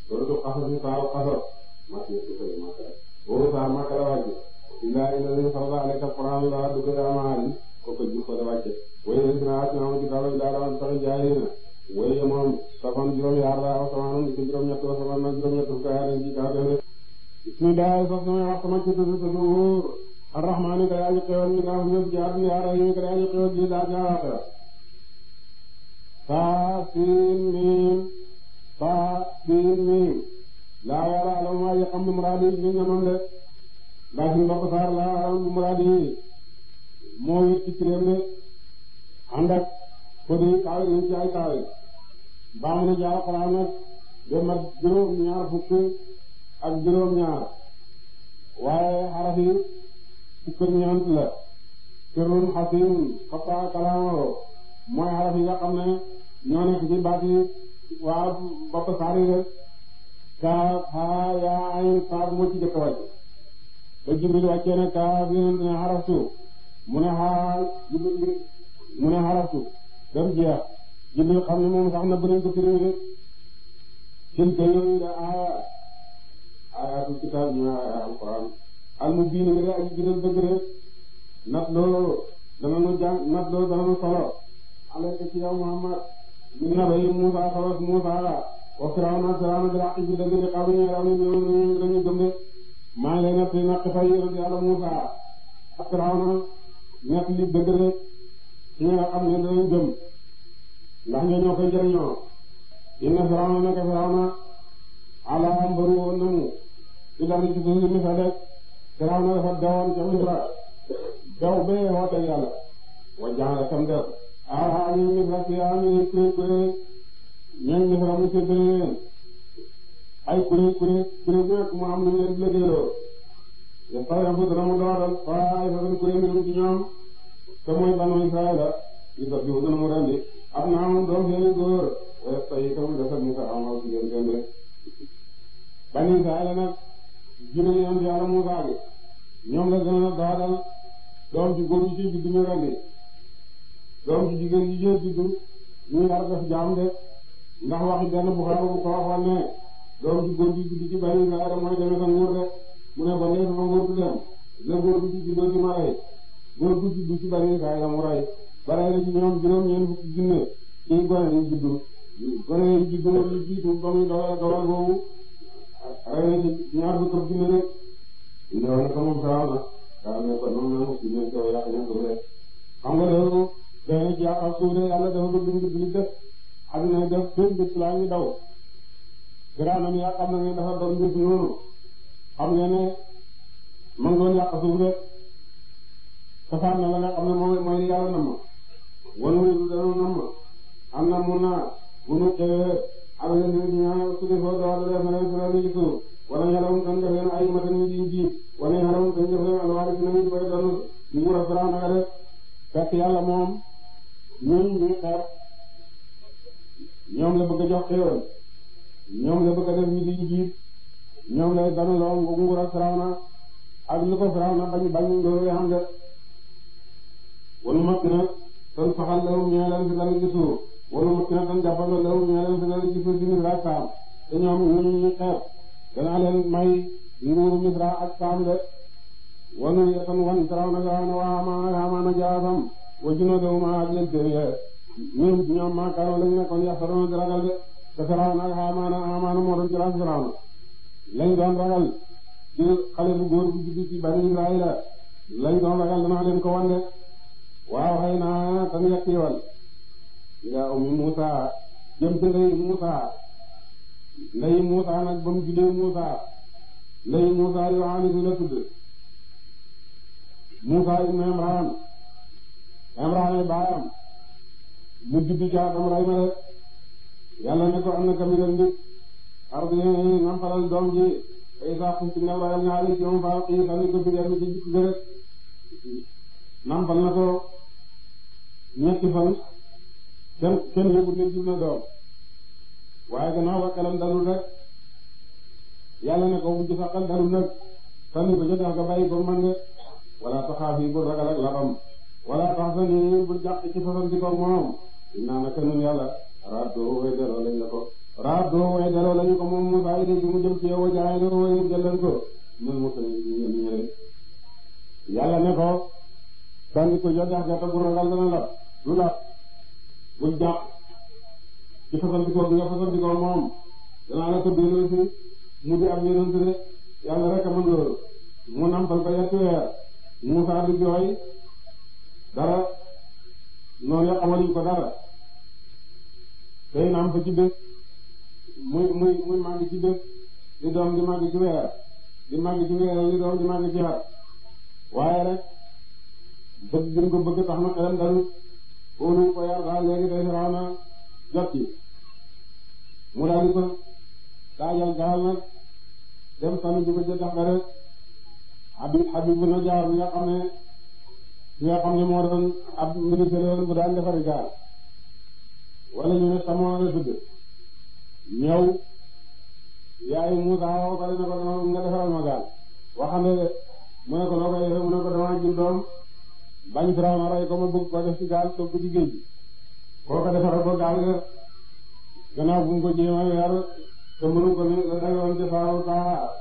suratu Qasas saaru Qasas màcc na ci kër Makka boobu saar Makka la wàcce illaa illa li farada alayka alquran la dugg daa maali ko ko jikko la wàcce waye la dina at ñoom kitaaba ila la tax jaayina waye moom safan juróom yaar la aw samaanum ci juróom ñett wa samaan nag juróom ñett fukk yaar ci kaw def bismillah sax sama wax sama ci tudd tudd wóor arrahmaani ka yaa ñu xewal ñu nga ñëpp ci àdduna yaa rahim ka yaa ñu xewal ji daa ñaawaata saa siin miim saa siin miim laa yàlla alam waa yi xam ne muraadi yi ñu ñamam de ndax suñu mbokk saar laa alam muraadi yi moo wit ci kiréem de ànd ak ko di kaawe ñu ci ay kaawe baax na jaar Alxuraan nag de mat juróom ñaar fukk ak juróom ñaar waaye xaraf yi fukk ak ñeent la sirrun xasim xataa kalaamaro mooy xaraf yi nga xam ne ñoo nekk ci baat yi waa bopp saar yi rek kaaf haa yaa ayn saaf moo ci jëkk wàcc ba Jibril wàccee ne kaaf yonent ne xaraftu mu ne xaa mu ne xaraftu dem jeex Jibril xam ne moom sax na bëriñ ko firi de tilka yooyu de aaya ayatul kitaab ñu aaya alquran al mubiin nga de aji jidal dëgg de nat loo dana nu jàng nat loo dana nu solo alayka ci yow Muhammad min nabayi Muusa xawas Muusa wa Firawna Firawna bil haqqi bi dëgg de xaw ñu raw ñu ñu dañu gëm de maa ngi lay nekk naq fay yonent Yàlla Muusa ak Firawna nekk li dëgg de ci nga xam ne danañ gëm ndax ñoo ñoo koy jëriñoo inna Firawna nekk Firawna ala mbaru woon na mu ci dara ci suuf si Misra rek Firawna dafa dewoon ca Misra dew bee woote Yàlla wa jaara tam def ah ñu Misra si ah ñu kuréel kuréel ñooñu Misra mu séddale leen ay kuréel kuréel kuréel bu nekk mu am lu leen di liggéeyloo yastawi'u dana mu dooral ta'ifatun kuréel mi ci ñoom te mooy banu Israayila yusabbihu dana mu rendi abnaahum doom seeni góor wa yastahyi'u mu desal nisaa'ahum jigéen seen de bani Israayila nag jigéen yonent Yàlla Muusaa gi ñoom la gën a dooral doom ci góor yi ci juddu ñu rendi doom ci jigéen yi ci juddu ñu war def jaam de ndax waxi benn Buxaari bu ko waxoon ne doom ci góor gi juddu ci bani Israayila mooy demee sa nguur de mu ne ko nee sama nguur du dem la góor gi ci juddoo ci ma rey góor gi juddu ci bani Israayila mu rey ba rey la ci ñoom juróom-ñeent fukki junne ci gone yi juddu gone yi juddu lu jiitu ba muy dogal dogal boobu rey na ci ñaar fukki junne rek ñu ne ko moom sax na daa ne ko noonu la ci ne ko yàq ña ko rek xam nga loolu day na ci yàq ak suuf de yàlla dafa bëgg nit ñi def àdduna def seen bët laa ngi daw garaanam yaa xam na ne dafa doon mbir noonu xam nga ne man doon yàq suuf de safaan na la nga xam ne mooy mooy yàlla na ma wanu danu na ma am na mun naa bu nu xewee ak leen di ñaan su dee foo doon def na leen fi leen ci suuf wala ñaareel kan def leen ay matan ñu di ji wala ñaareel kan def leen alwaari si nañu bay doon nguur a Firawna nga def fekk yàlla moom ñun ñuy xeer ñoom la bëgg a jox xéewal ñoom la bëgg a def ñu di jiit ñoom lay danu loo nguur a Firawna ak li ko Firawna bañ bañ loolu xam de wala makk na tan faxal lawum ñeeleen fi dal ci suuf wala makk na tan jàppal lawum ñeeleen fi dal ci suuf di Misra ak Saam te ñoom ñu ñu xeer danaa leen may nguuru Misra ak Saam de wanu yetan wan Firawna Firawna wa Haamaana Haamaana jaasam wa junuudahum ak leen téye ñun ñoom maakaaro lañ nekkoon yaxtaroona di ragal de te Firawna ak Haamaana Haamaana moo doon jëlaat Firawna lañ doon ragal ci xale bu góor bu juddu ci Bani Israayila lañ doon ragal danaa leen ko wan de waaw xëy na tan yekkiwal ila ummi Musa jëm ci ndey Musa ndey Musa nag ba mu juddee Musa ndey Musa Yohanisu la tudd Musa ibn Imran Imran ay baayam mu juddu caatam ray ma de yàlla ne ko am na kamilan ndik ardi nampalal doom ji ay saa xum ci new rayal ñaari ci moom faa xii sani ko bigeer mi ci jikk gërët nampal na ko ñetti fan kenn kenn yëgut ne jur na doom waaye gannaaw ba xelam dalul rek yàlla ne ko bu ci sa xel dalul nag sànni ko jotax nga bàyyi ko man de wala taxaaf yi bul ragal ak labam wala tax sa ni bul jàq ci façon di ko moom dinaa naka nun yàlla raddoo way delloo lañ la ko raat doo way delloo lañu ko moom Musaa yi de mu jëm ci yow jaay doo way jëleen ko ñun Musaa yi ñu ñëwee yàlla ne ko sànni ko jot jax gerte bu ragal dana la du la bul jàpp ci fasandikoo bi nga fasandikoo moom danaa la ko delloo si mu di am yeneen de yàlla rek a mën loolu mu nampal ko yetti weer Musaa di jooy dara noonu ya xamaluñ ko dara day namp ci bés muy muy muy màgg ci bés di doom di màgg ci weer di màgg ci weer di doom di màgg ci at waaye rek bëgg gën ko bëgg tax na xelam dalu óolu ko yar daal léegi day raw na jot ci mu daal di ko daajal gaal nag dem sànni ji ko ca dex ga rek Habib Habib bu na jaar mi nga xam ne mi nga xam ne moo doon ab ministère yoon bu daan defari gaal wala ñu ne sama la tudd ñëw yaay Musa woo ko ne ko dama nga defaral ma gaal waxande de mu ne ko noo koy defee mu ne ko dama jur doom bañ Firawna rey ko ma bëgg ko def ci gaal toog ko ci géej gi koo ko defaral ko gaal nga gannaaw bu mu ko jéema yar te mënu ko ne la dayoon ci faaw kaa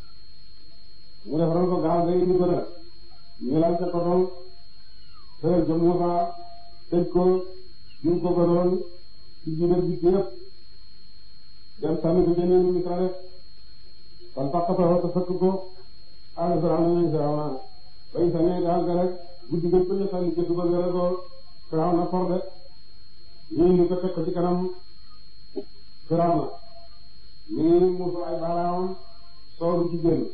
mu defaral ko gaal nga indi ko nag ñu lal ca kotoon tëral ca Musa tëj ko ñu ko ko doon ci biir bi yëpp dem sànni ko jëndee Misra rek fan pàqatoo te fekk ko àll Firawna nañ Firawna bay sànnee gaal ga rek guddi gañ ko ne sànni ca dugal ga rek ko Firawna for de ñu indi ko teg ko ci kanam Firawna ñu ngi muusu ay baaraamam sooru ci génn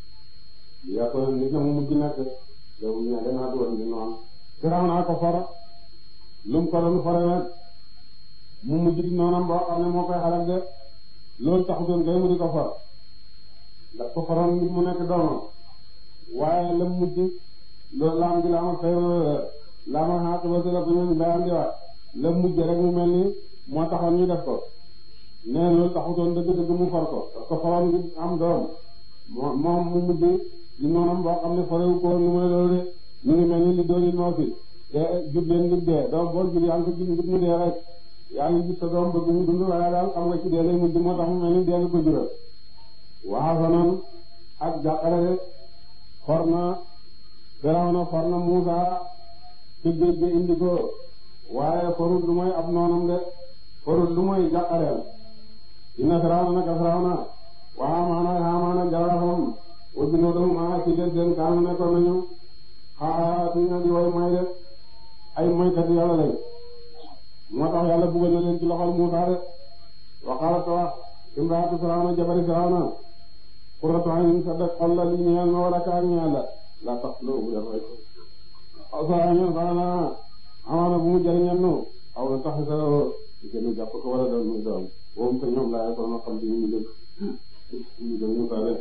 yaa ko nit na mu mujj nekk yow ñu ne danaa doon di noonu Firawna ko for lu mu ko doon fore nag mu mujj di noonam boo xam ne moo koy xalak de loolu taxutoon kay mu di ko for ndax ko foroon nit mu nekk doomam waaye la mujj loolu laam gi laama xëy laama xaat ba si la ko ñooñu bayam di wax la mujj rek mu mel ni moo taxoon ñu def ko nee loolu taxutoon dëgg-dëgg mu for ko parce que foroon ngi am doom moo moom mu mujj di noonam boo xam ne forewu ko nu muy loolu de ñu ngi mel ni li doon moo fi te jur leen ngir dee doom bool jur yaa ngi ko jur ngir mu dee rek yaa ngi gis sa doom bëgg mu dund waaye daal xam nga ci dee lay mujj moo tax mu mel ni dee nga ko jural waaw sanan ak jàqare for na Firawna for na Muusa ci géej gi indi ko waaye forut lu mooy ab noonam de forut lu mooy jàqareel inna Firawna naka Firawna waa Haamaana Haamaana jaraafam wa junuudahum maa ci des seen kaanu nekkoon nañu xaa suñu di way mooy de ay moykat yàlla lañ moo tax yàlla buggal na leen ci loxol Muusaa de waxaala ta wax imraatu Firawna jabari Firawna qurratu aynin sa def xol la li ñeel ma wala kaa ñeel la la tax loo bu def rek sa ñeel Firawna amaana bu mu jëriñal nu aw na tax sa gënu jàpp ko wala doon muy doom boobu ko ñoom laa ko na xam di ñu dëgg ñu dëgg Muusaa de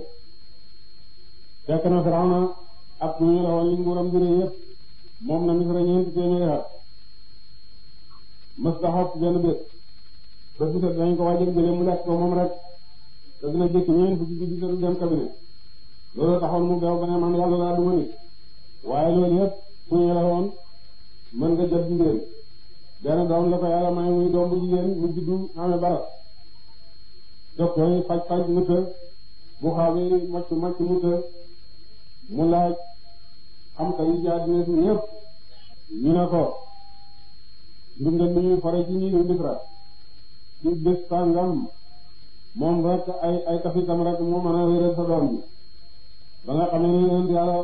fekk na Firawna ak ñu la woon li nguuram di yëpp moom na Misra ñeenti téeméeri at mës da xob benn bés bés bu set dañ ko wàjjal jëlee mu lekk ko moom rek te dina jëkk ñeent fukki guddi te du dem cabinet loolu taxoon mu beew ba ne man yàlla laa duma nit waaye loolu yëpp suñu la woon mën nga jot jigéen benn doom la ko yàlla may muy doom bu jigéen mu juddu amee baras jox koy faj faj mu të bu xawee mocc mocc mu të mu laaj xam ka yi ci àddina si ñëpp ñu ne ko ndundal mi ñuy fore ci ñi ñu Misra ci bés sàngam moom rek ay ay kafitam rek moo mën a wéral sa doom bi ba nga xamee ne yéen yàlla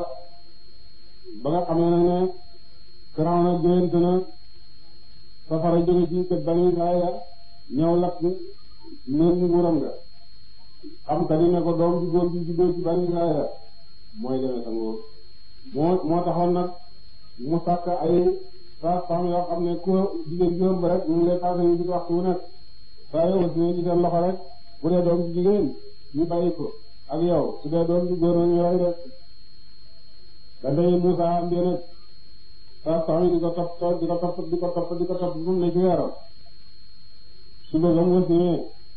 ba nga xamee ne ne Firawna gént na safara jóge ci kër Bani Israayil ñëw lakk néeg nguuram nga xam ka di ne ko doom bi góor bi juddoo ci Bani Israayil mooy demee sa nguur moo moo taxoon nag mu sàkk ay saa saam yoo xam ne ko jigéen juróom ba rek ñu ngi lay passé ñu di waxtu wu nekk saa yoo si ne ci seen loxo rek bu dee doom ci jigéen ñu bàyyi ko ak yow su dee doom ci góor ñu rey de da ndey Musa am bi nag saa saam yi di ko topp di ko topp di ko topp di ko topp bu mu ne ci weeram su bëgg am wësine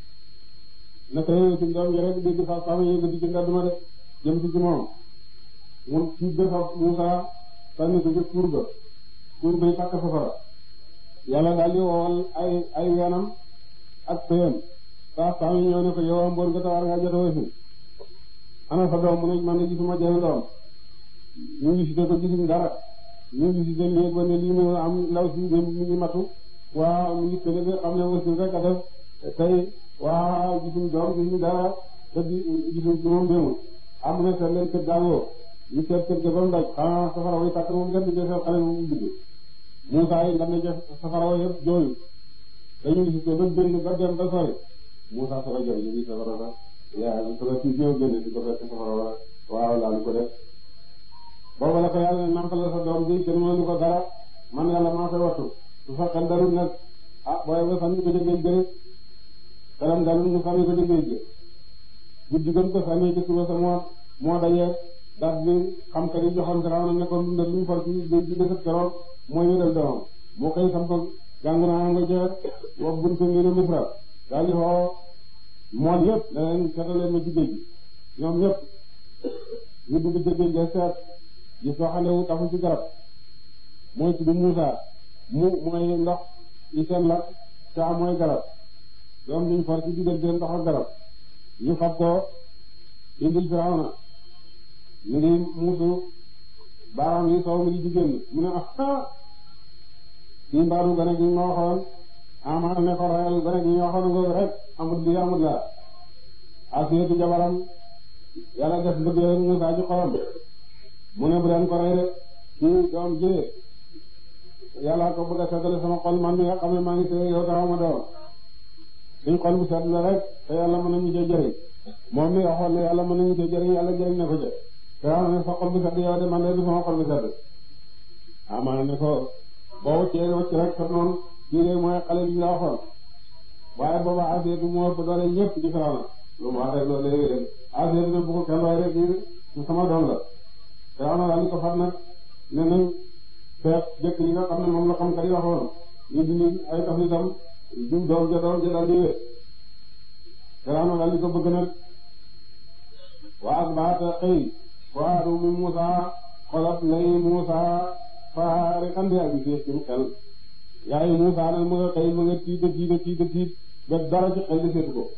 naka yooyu suñ doom ji rek dégg saa saam yi yëngati ci ndàdduma de jëm si ci moom mun ci defa Musa sànni ko ci kuur ga kuur bay takk safara yàlla daal di wowal ay ay weenam ak pëyam saa saa yi ñëw ne ko yow mboon nga tawar nga jotoo si ana sa doom mu ne man de gisuma jenn doom ñu ngi cité ko gisuñ dara ñu ngi cité léegi ba ne lii mu am ndaw si mi ngi matu waaw mu ngi tële xam ne aussi rek a def tey waaw gisuñ doom gisuñ dara te di gisuñ ci moom démul am na seet leen kër jàngoo ñu seet kër ga ba mu daj xanaa safara way tàkk moom gën di defee xale mu dugg Moussa yi nga ne def safara way yëpp jooyu dañu ngi cité ba génn ba dem ba sori Moussa soo ko jooy ñu ngi safara ba yaa ngi soo ko ci ñëw génn di ko fekk safara wa waaw laa ko def boobu la ko yàlla ne nampal la sa doom bi kenn mënu ko dara man yàlla maa koy wattu su fekkee dalul nag ah booy ba sànni ko jëggee jëre xelam dalul mu sànni ko jëggee jë guddi gën ko sànni ci suba sa moo moo dajee daat bi xam ka di joxoon Firaw na nekkoon dundal lu ñu for ci géej gi defat keroog mooy wéral doomam moo koy samp jàng naa nga jeex wax buntu ngi ne Misra daal di xoo mool yëpp da leen seetaleen ma ci géej gi ñoom ñëpp ñu dugg ci géej gi seet gis soo xam ne wu tafu ci garab mooy tudd Muusa mu mooy ndox yi seen lakk saa mooy garab doom duñ for ci diggante ndox ak garab ñu fab ko indil Firawna ñu ngi muusu baaraam yi soow mi di jigéen mu ne ah kii mbaaru gane gi ma waxoon amaa ne ko rayal gane gi ñu waxoon nga rek amut lii amut laa Asiyatu jabaram yàlla def bëgg Muusa ci xolam mu ne bu leen ko rey de kii doom ji yàlla ko bëgg a seddale sama xol man mi nga xam ne maa ngi sëy yow taxaw ma doom suñ xol bu sedd la rek te yàlla mën nañu cee jëriñ moom mi waxoon ne yàlla mën nañu cee jëriñ yàlla jëriñ na ko ca te xam ne sa xol bu sedd yow de man de du sama xol bu sedd amaana ne ko boo wëccee wëcc rek sa noonu kii de mooy xale bi la waxoon waaye booba Asiyatu moo ëpp doole ñëpp ci Firawna lu mu wax rek loolu léegi de Asiyatu ne bu ko kenn waaye rek kii sama doom la Firawna daal di ko fat nag ne nañ seet jëkk yi nga xam ne moom la xam ka di waxoon ñu dindi ay tax itam du doom ja doom ja daal di wér Firawna daal di ko bëgg nag waa ak baata xëy faadu mi Muusa xolat lay Muusa faari xandi ak bi ci xel yaay Muusa nag mu nga xëy mu nga tiit a tiit a tiit a tiit ba dara ci xel di seetu ko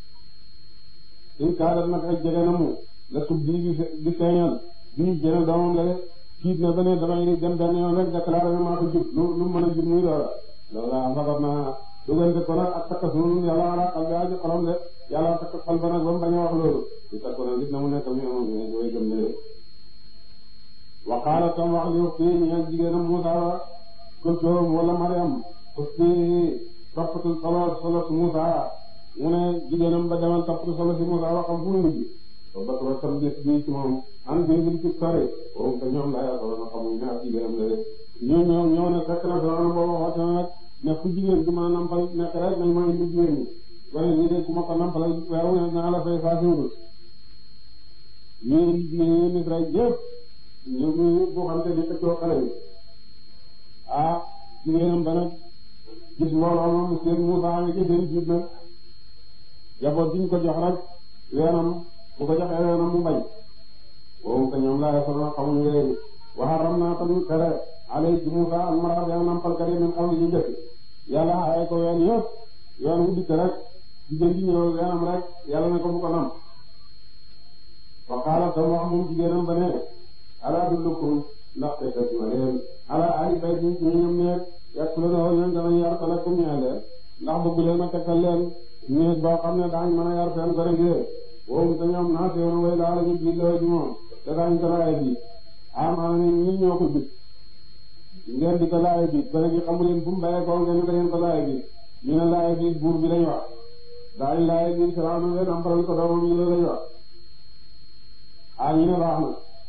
suñ kaadat nag ak jege na mu la tub di di feeñal bi ñu jëne doomam la de tiit na ba ne damay dem benn yoon rek déclaré na maa ko jub lu lu mën a jub muy loola loola fabat naa dugante ko nag ak takka suun yàlla ala xal bi aji xolam de yàlla takk xol ba nag ba mu bañ a wax loolu di takk nag gis na mu nekk mi am way gëm ne waqaala tam wax li fii ñeen jigéenam Muusa wa kultoom wala Mariam fii toppatul solo solo si Muusa mu ne jigéenam ba demal toppatu solo si Muusa wa xam fu mu mujj ba ba ba tam gis bii ci moom an bi bil ci sore boobu te ñoom laa yaakaar na xamuñ ne ak jigéenam la de ñoo ñoo ñoo ne fekk na solo boobu waxte na nag ne fu jigéen di mën a nampal nekk rek nañ ma indi jigéen ñi wala ñi de ku ma ko nampal weeru ne naa la fay saa siwul ñii ñii Misra yëpp ñu ngi bu xam te di xëccoo xale bi ah jigéenam ba nag gis mbooloo moom seen Muusa ngi ci seen jiit nag jaboot diñ ko jox rek weenam bu ko joxee weenam mu bañ boobu te ñoom laa yasona xamuñu léegi waxaram naa tamit tere alay ci Muusa ak mara ween nampalkat yi min xam li ñu njëkk yàlla xaaye ko ween yëpp ween wu dikk rek jigéen ji ñëw weenam rek yàlla ne ko bu ko nam fa qaala tam wax moom jigéenam ba ne ala dullukum ndax te kat ma leen ala ali bay ñu ci ñoom ne yàq la na ñoom danañ yar ko lakum ñaa leen ndax bëgg leen ma tekkal leen néeg boo xam ne daañ mën a yar seen gone gi woom te ñoom naa sewoon way laa la ñu bii lawa ji moom te daañ ko laaye bi amaana ne ñi ñoo ko jub ngeen di ko laaye bi gone gi xamu leen fu mu bayee ko ngeen ko ngeen ko laaye bi ñu ne laaye bi buur bi lañ wax daañ laaye bi Firawna leen amparal ko doomam ñu la lañ wax ah ñu ne baax na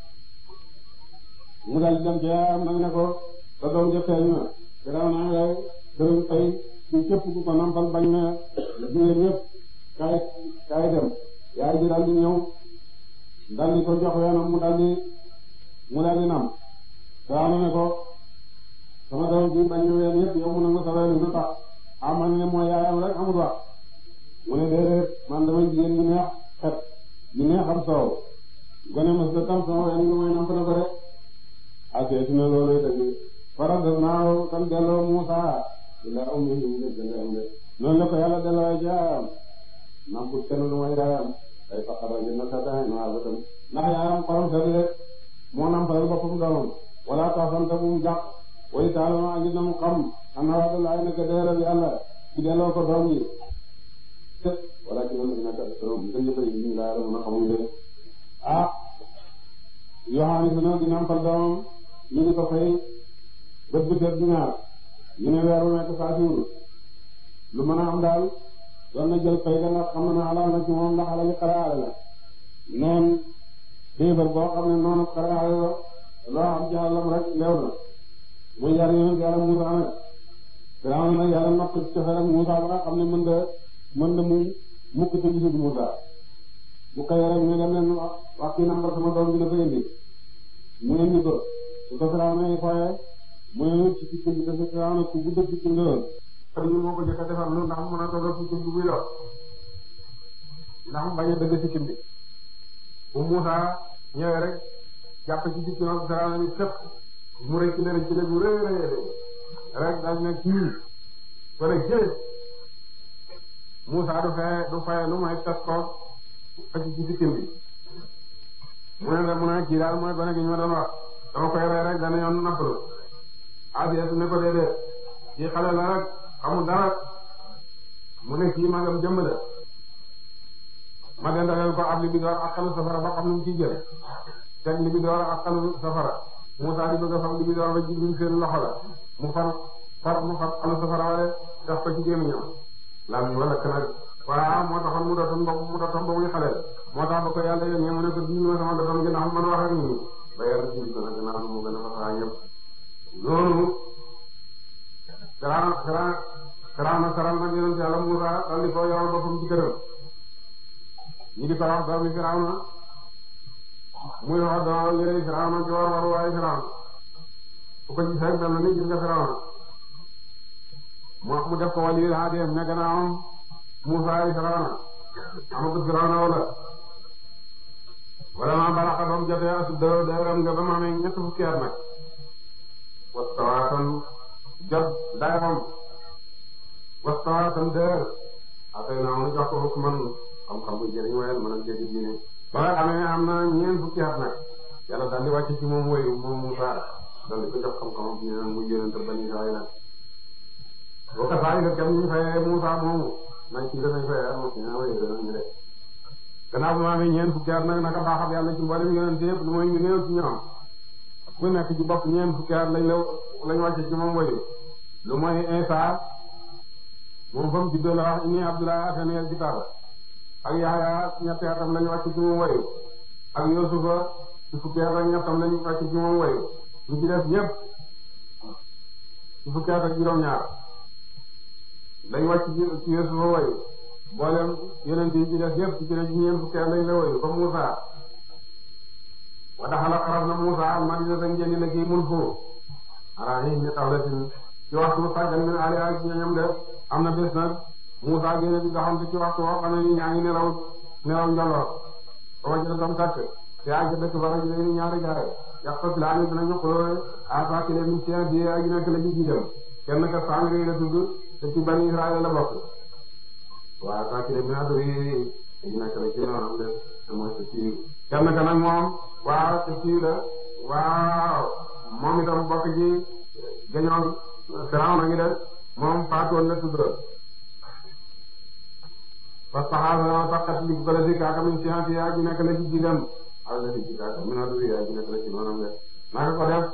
mu dal di dem ci yaayam nag ne ko sa doom ja feeñ na gannaaw naa ngay dërëm fay ci képp ku ko nampal bañ na jigéen ñëpp kaay kaay dem yaay ji dal di ñëw dal di ko jox weenam mu dal di mu dal di nam gannaaw na ne ko sama doom bi bañ na ween yëpp yow mu nangu sa ween lu tax amal ne mooy yaayam rek amul wax mu ne déedéet man damay jigéen ñu neex xet ñu neex am soow gone mos da tam sama ween nga mooy namp na ko rek asee na loolu dëgg faral naa tam delloo Muusa ila ummihi mu dëgg ndeyam de noonu la ko yàlla delloo jaam nampul kenn lu mooy yaayam day faqara jënd sa daan waa bëtam ndax yaayam xolam sedd rek moo nampalal boppam doomam wala taxante bu mu jàpp way taalama andi na mu xam am na wax laay nekk dëgëral yàlla ci delloo ko doom yi wala ci loolu dina kat doom nga ñëpp yi ñu laa mën a xamuñ leen ah Yohane dina di nampal doomam ñu di ko fay bët bu tedd ñaar ñu ne weer wu nekk saa siwul lu mën a am daal doon na jël fay ga ndax xam na ne xalaal na ci moom ndax xalali xaraale la noonu déebar boo xam ne noonu xaraale la loo am ci àllam rek leew na muy yar yonent yàlla Muusaa nag Firawna nag yàlla natt ci cofeel ak Muusaa ba nga xam ne mën da mën da mu mukk te gisul Muusaa bu xëyee rek ñu dem leen wax wax kii nambar sama doom bi dafa indi mu indi ko su ko Firawna yi fooyee mu ne ci sikkim bi dafa Firawna ku gudd sikkim la woon ñu moo ko jëkk a defar lu ndax mu mën a tollo sikkim bi buy dox ndax mu bañ a dëgg sikkim bi bu Muusaa ñëwee rek jàpp ci sikkim ak Firawna bi fépp mu rëcc la rëcc la bu rëy rëy rek daal ne kii wala jëlee Muusaa du fee du fay lu mooy tas ko ak ci sikkim bi mu ne la mu ne kii daal mooy gone gi ñu ma doon wax dama koy rey rek dana yoon nappalu Asiya su ne ko déedéet kii xale la rek xamul dara mu ne kii magam jëmm la ma dendaleel ko ab li bi door ak xalu safara ba xam nu mu ciy jël teg li bi door ak xalu safara Muusaa di bëgg a fab li bi door ba Jibril seen loxo la mu far far mu far xalu safara wala def ko ci gémmiñam lam wala kanag waaw moo taxoon mu doon bopp mu doon ba muy xale moo tax ba ko yàlla yónnee mu ne ko dindi ma sama doom gi ndax man wax ak nit ñi ba yàlla dindi ko nag gannaaw mu gën a fasaa ñëpp loolu Firawna Firawna Firawna saral nag yonent yàlla Muusaa dal di ko yoral boppam ci këram ñi di ko wax doomi Firawna muy wax doo yëre Firawna ci war war waaye Firawna bu ko gis rek mel ni gis nga Firawna mu mu def ko wali haadeem ne gannaawam Muusaa ay Firawna amatu Firawna wala wala ma balaxa ba mu jotee asu dë dëram nga ba mu amee ñett fukki at nag wastawaatan jot dayam wastawaatan dër atay naa mu jox ko hukman xam-xam bu jëriñ waaye mën a dégg diine ba nga xamee ne am na ñeent fukki at nag yàlla daal di wàcc ci moom woyu moom Muusaa daal di ko jox xam-xam bu ñu mu yonent Bani Israayil boo ko saa yi nga kenn ñu fayee Muusaa moomu nañ ci danañ fayee am na ñu woyu danañ ñu def gannaaw bu ma amee ñeent fukki at nag naka baaxam yàlla ci mboolem yonent yëpp lu mooy ñu néew ci ñoom ku nekk ci bopp ñeent fukki at lañ la lañ wàcce ci moom woyu lu mooy Isaa moom fa mu juddoo la wax inni Abdullah atani al-kitaaba ak Yaxya ñetti atam lañu wàcc ci moom wayu ak Yusufa ci fukki at ak ñettam lañu wàcc ci moom wayu ñu ci def ñépp ci fukki at ak juróom-ñaar lañu wàcc ci Yusufa wayu mboolem yeneen yi ci def yépp ci ci ñeent fukki at lañ la wayu comme Muusaa wa daxala xaraf na Muusaa al-madina sa njëndi la kii mun foo ara yi ni tawlatin ci waxtu sàggan min ali ak ñoñam def am na bés nag Muusaa génne di doxantu ci waxtu woo xam ne ni ñaa ngi nelaw nelaw njolloor ba wajjana tam takk te ak ca dëkk ba rek léegi ñaari gaay yax ko filaa ni dinañu xuloo asakile min sien di ak nekk la ji dem kenn ka Samiri la tudd te ci Bani Israël la bokk waa asakile min adri aji nekk la ci noonam de te mooy sa siiw kenn ka nag moom waaw sa siiw la waaw moom itam bokk ci gañoon Firawna ngi def moom faatoon la tudd parce que xaaral ma faqat li ko la si kaaka min science yaa ji nekk la ci jigam ala la ci kaaka min adu yaa ji nekk la ci noonam de naka ko def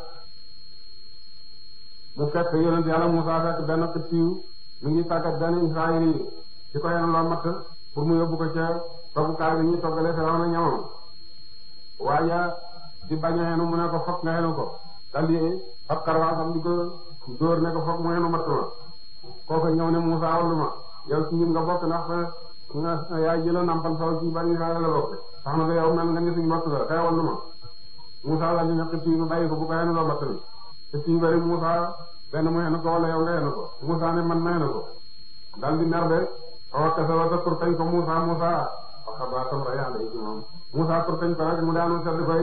mu fekk yonent yàlla Musaa fekk benn xittiw mi ngi tàggat benn Israël yi di ko yenn loo matt pour mu yóbbu ko ca toggukaay bi ñuy toggale Firawna ñamam waaye di bañ a xenu mu ne ko fokk nga xenu ko daldi fab karwaasam di ko dóor ne ko fokk mu xenu matt ma kooku ñëw ne Musaa wallu ma yow ci ñun nga bokk ndax nga yaay jëla nampal saw ci Bani Israël la bokk tax na yow mel nga ni suñu bokk la xeewal lu ma Musaa la ñu ne xëtt yi nu bàyyi ko bu ko xenu loo matt mi xëtt yi bari Musaa benn mu xenu ko wala yow nga xenu ko Musaa ne man ma xenu ko dal di mer de awa kasa wata pour tañ ko Musaa Musaa waxa ba tam ra yàlla ci moom Musaa pour tañ ko rek mu daanu sedd koy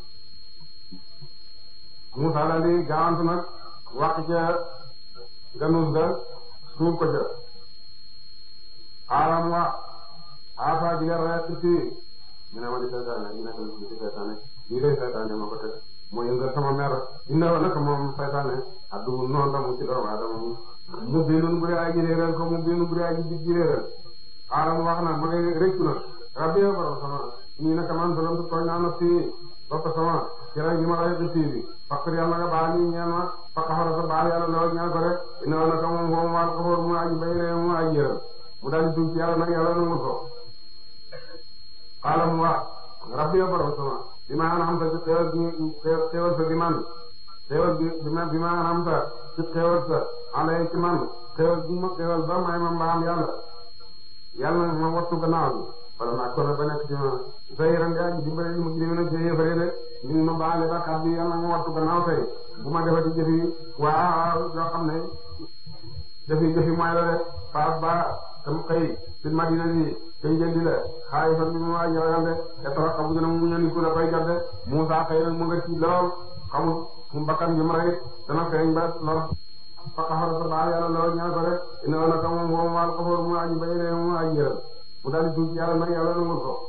Musaa dal di gaawantu nag wàq ca ganus ga suuf ko ca xaaral wa afa ji leer rek ci ñu ne ma di saytaane ñu nekk ci saytaane lii day saytaane ma ko teg moo yëngal sama mer inna wa naka moom saytaane addu noonu la mu ci doomu aadama mu mu biinun bu dee aji réeral ko mu biinun bu dee aji dig ji réeral xaaral wax na ma ngay rëccu na rabbi yow borom sama nii naka man doon tooñ naa na fii bopp sama ci rey gi ma rey ci bi fakk yàlla nga baal ñu ñaan ma fakk xara sa baal yàlla loo ñaan ko rek inna wa naka moom foofu maal ko mu aji bay ree mu aji yëral mu daal di tuub ci yàlla nag yàlla nangul ko xaaral mu wax rabbi yow borom sama bi ma anam sa ci xewal bi xewal sa bi man xewal bi bi ma bi ma anam sa ci xewal sa alay ci man xewal bi ma xewal ba may ma mbaam yàlla yàlla ma wattu gannaaw bi wala ma ko na ba nekk ci ma say ren yaa ngi dimbale mu ngi leen a jëyee fële de ñu ma baale ba kàddu yi yàlla ma wattu gannaaw tey bu ma defati jëfi waaw yoo xam ne jëfi jëfi mooy la de faas ba tam xëy ci madina bi kay jëndi la xaay fan bi mu waa jaral de te torox xamu gën a mu ñandiku la koy jot de Musaa xëy nag mu nga ci lool xamul mu bakkan bi mu rey dana feeñ ba lor fa xafara sa baal yàlla lool ñaan ko rek ina woon naka moom moom waal xafoor mu aji bay ree mu aji yëral mu daal di tuub ci yàlla nag yàlla nangul ko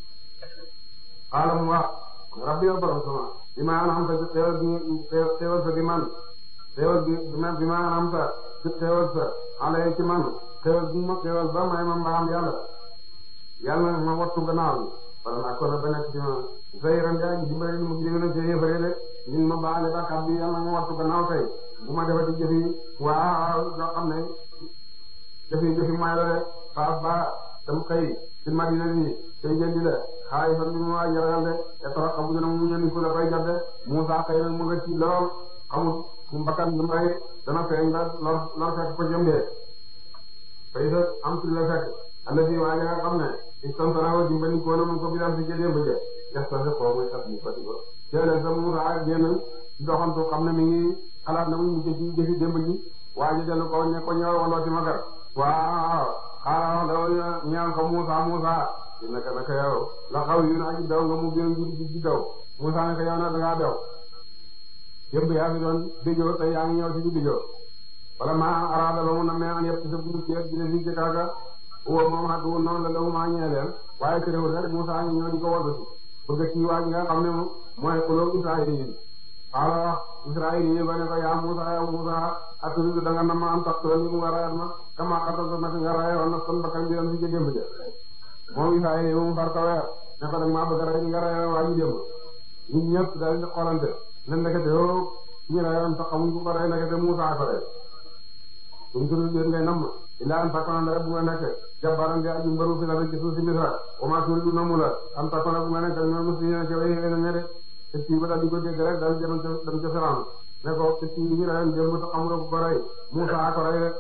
xaala mu wax rabbi yow borom sama bi ma anam sa ci xewal bi xewal sa bi man xewal bi bi ma anam sa ci xewal sa alay ci man xewal bi ma xewal ba may ma mbaam yàlla yàlla ma wattu gannaaw bi wala naa ko na ba nekk ci ma say ren yaa ngi dimbale mu ngi leen a jëyee fële de ñun ma baale ba kàddu yàlla ma wattu gannaaw tey bu ma defati jëfi waaw yoo xam ne jëfi jëfi mooy la de faas ba tam xëy ci madina bi tey jëndi la xaay fan bi mu waa jaral de te torox xamu gën a mu ñëndi ku la koy jot de Musaa xëy nag mu nga ci lool xamul mu bakkan bi mu rey dana feeñ la lor lor fekk ko jëmbee fay sa am tudd la fekk alla fi waaye nga xam ne istantarao dimbali ko na mu ko biram si jëdee ba jë yastase ko muy sat mu fati ko jële sa Musaa génn doxantu xam ne mi ngi xalaat na muy mujj ci jëfi démb ji waaye dellu ko ne ko ñëw wala ci magar waaw xaaral daw ñaan ko Musaa Musaa naka naka yow la xaw yu naa ji daw nga mu gën ji ji daw Musaa ne ko yow na dangaa daw yëpp yaa fi doon dijoo te yaa ngi ñëw ci dijoo wala ma araada ba mu na mee an yëpp ci sa guddi ci dina fi ci kaaga uwa moom xat wu noonu la lawu maa ñee leen waaye terewul rek Musaa ngi ñëw di ko waggatu bëgg ci waa ji nga xam ne mooy xuloo Israayil yi xaala wax Israayil yi ba ne ko yaa Musaa yaa Musaa aturidu da nga na ma am tax tool yi mu nga rayat ma kama xatal naka nga rayoon na kon bakkan bi doon fi ci démb ja moom Israayil yi moom far ko weer ne ko nag maa bëgg a rey nga rayoon waa ji démb ñun ñëpp daal di xoolante ne ndekete yoo ñu rayoon sax xamuñ ko ko rey ndekete Musaa ko rey suñ turu yéen ngay namm ilaa an takkoon rek bu nga nekk jabbaran di aju mbaru fi la ci suuf si Misra wa maa turiidu namu la an takkoon bu nga nekk ñoom muslimiina ci way xëy na ñe de te kii ba daal di ko dégg rek daal dem ca dem ca Firawna ne ko te kii ñu rayoon démb sax xamuloo ko rey Musaa ko rey rek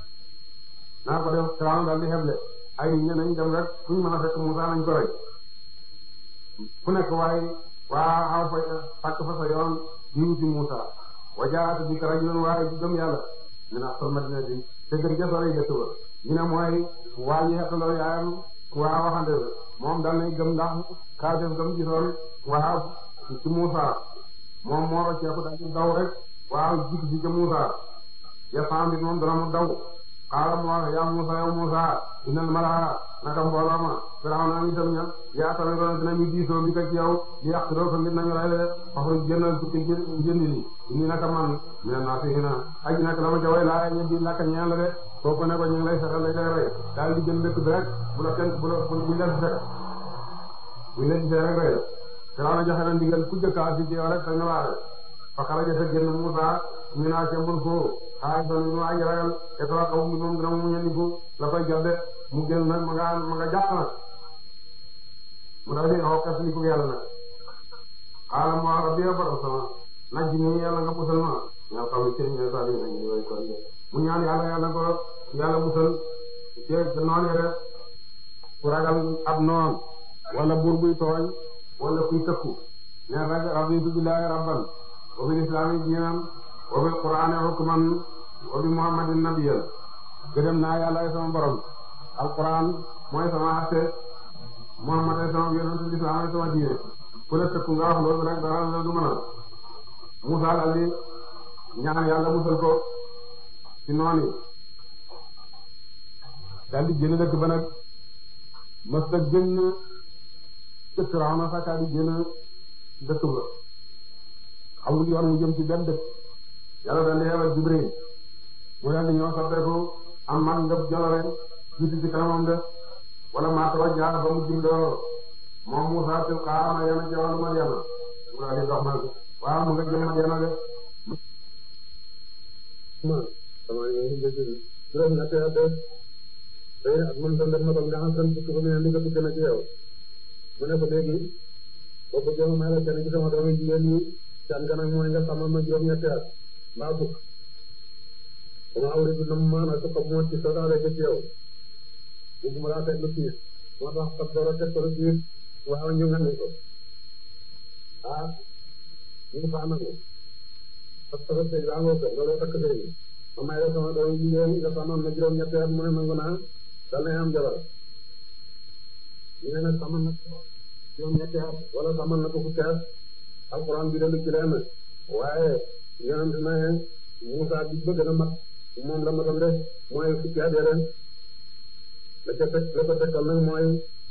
naa ko def Firawna daal di xeble ay nit ñi nañ dem rek fu ñu mën a fekk Musaa nañ ko rey fu nekk waaye waa xaw fa fàkk fa sa yoon di wuti Musaa wajaat bi ka rajulun waaye di gëm yàlla ñu ne asal madina bi te gën ja sore dëkk ba ñu ne mooy waa ji xettaloo yaayam waa waxande moom dal nay gëm ndax kaa def gëm gisoon waa ci Musaa moom moo rocceeku daal di daw rek waaw jig ci ca Musaa yasam bi moom dana mu daw xaaral mu wax yaa Musaa yow Musaa innal malaa naka mbooloo ma Firawna ñu dem ña yaa tamit doon dinañu diisoo bi ko ci yow di yàq doo ko ngir nañu rey de waxuñ jëndal tukki jëndi li indi naka man mi ne naa fi na aji nag la ma ca way laa ñe di lakka ñeen la de kooku ne ko ñu ngi lay fexeel lay lay rey daal di jël dëkk bi rek bu la kenn bu la buñ la gisee buñ la gisee rek rey Firawna joxe na ndigal ku jëkkaa si ci yow rek te nga waare fa xaraja sa génn Musaa ñu naa ca mbul foo xaay son ñu aji ragal te tara xaw mi moom dina mu ñandiku la koy jot de mu génn nag ma nga ma nga jàpp nag mu daal di xaw kas li ko yàlla nag xaaral ma rabbi ya borom sama naj ni yàlla nga musal ma ñoo xam ne seen ñooy saa yi nañu way kon mu ñaan yàlla yàlla ko yàlla musal ci noon yi rek ku ragal ab noon wala buur buy tooñ wala kuy tëkku ne rek raditu billahi rabban wa bil islami diinan wa bil qur'ani hukman wa bi muhammadin nabiyyan gërëm naa yàlla ay sama borom alquran mooy sama atte muhammad ay sama yonent lislaam ay sama diine ku la tëkku nga wax loolu rek dara la du mën a Musaa daal di ñaan yàlla musal ko ci noonu daal di génn dëkk ba nag mës a génn ca Firawna fakkaa di génn dëkk ba xamul yoon mu jëm ci benn dëkk yàlla daal di yebal Jibril mu daal di ñëw soppeeku am man ngëb jolore jiitu ci kanamam de wala maa tawajjaha ba mu jumloo moom Musaa tilqaa Madyana ca wàllu Madyana mu daal di dox nag waaw mu nga jëm Madyana de ma sama ngi dëgg juróom ñetti at tey ak man tam def na ko nga xam san fukki fa mu ne li nga tukki na ci yow mu ne ko léegi boo bëggee ma may la kenn ci sama doomu jigéen ñi can kanam mooy nga xamal ma juróom ñetti at mbaa fukk dama awri bi nam maana su ko moo ci sodaale ko ci yow bugguma laa teg lu tiis moo tax sab door a teg ko lu tiis waaw ñu nga ko ah ñu faa nangu parce que sëy baa ngoo ko loolu takk sëy bi ma may la sama doomu jigéen nga xamal ma juróom ñetti at mu ne nangu naa dal na am jabar ñu ne nag xamal na juróom ñetti at wala xamal na ko fukki at alxuraan bi dalu ci leen waaye yonent na Musaa bi bëgg na mat moom la matal de mooy fukki at ren la ca teg la ko tegal nag mooy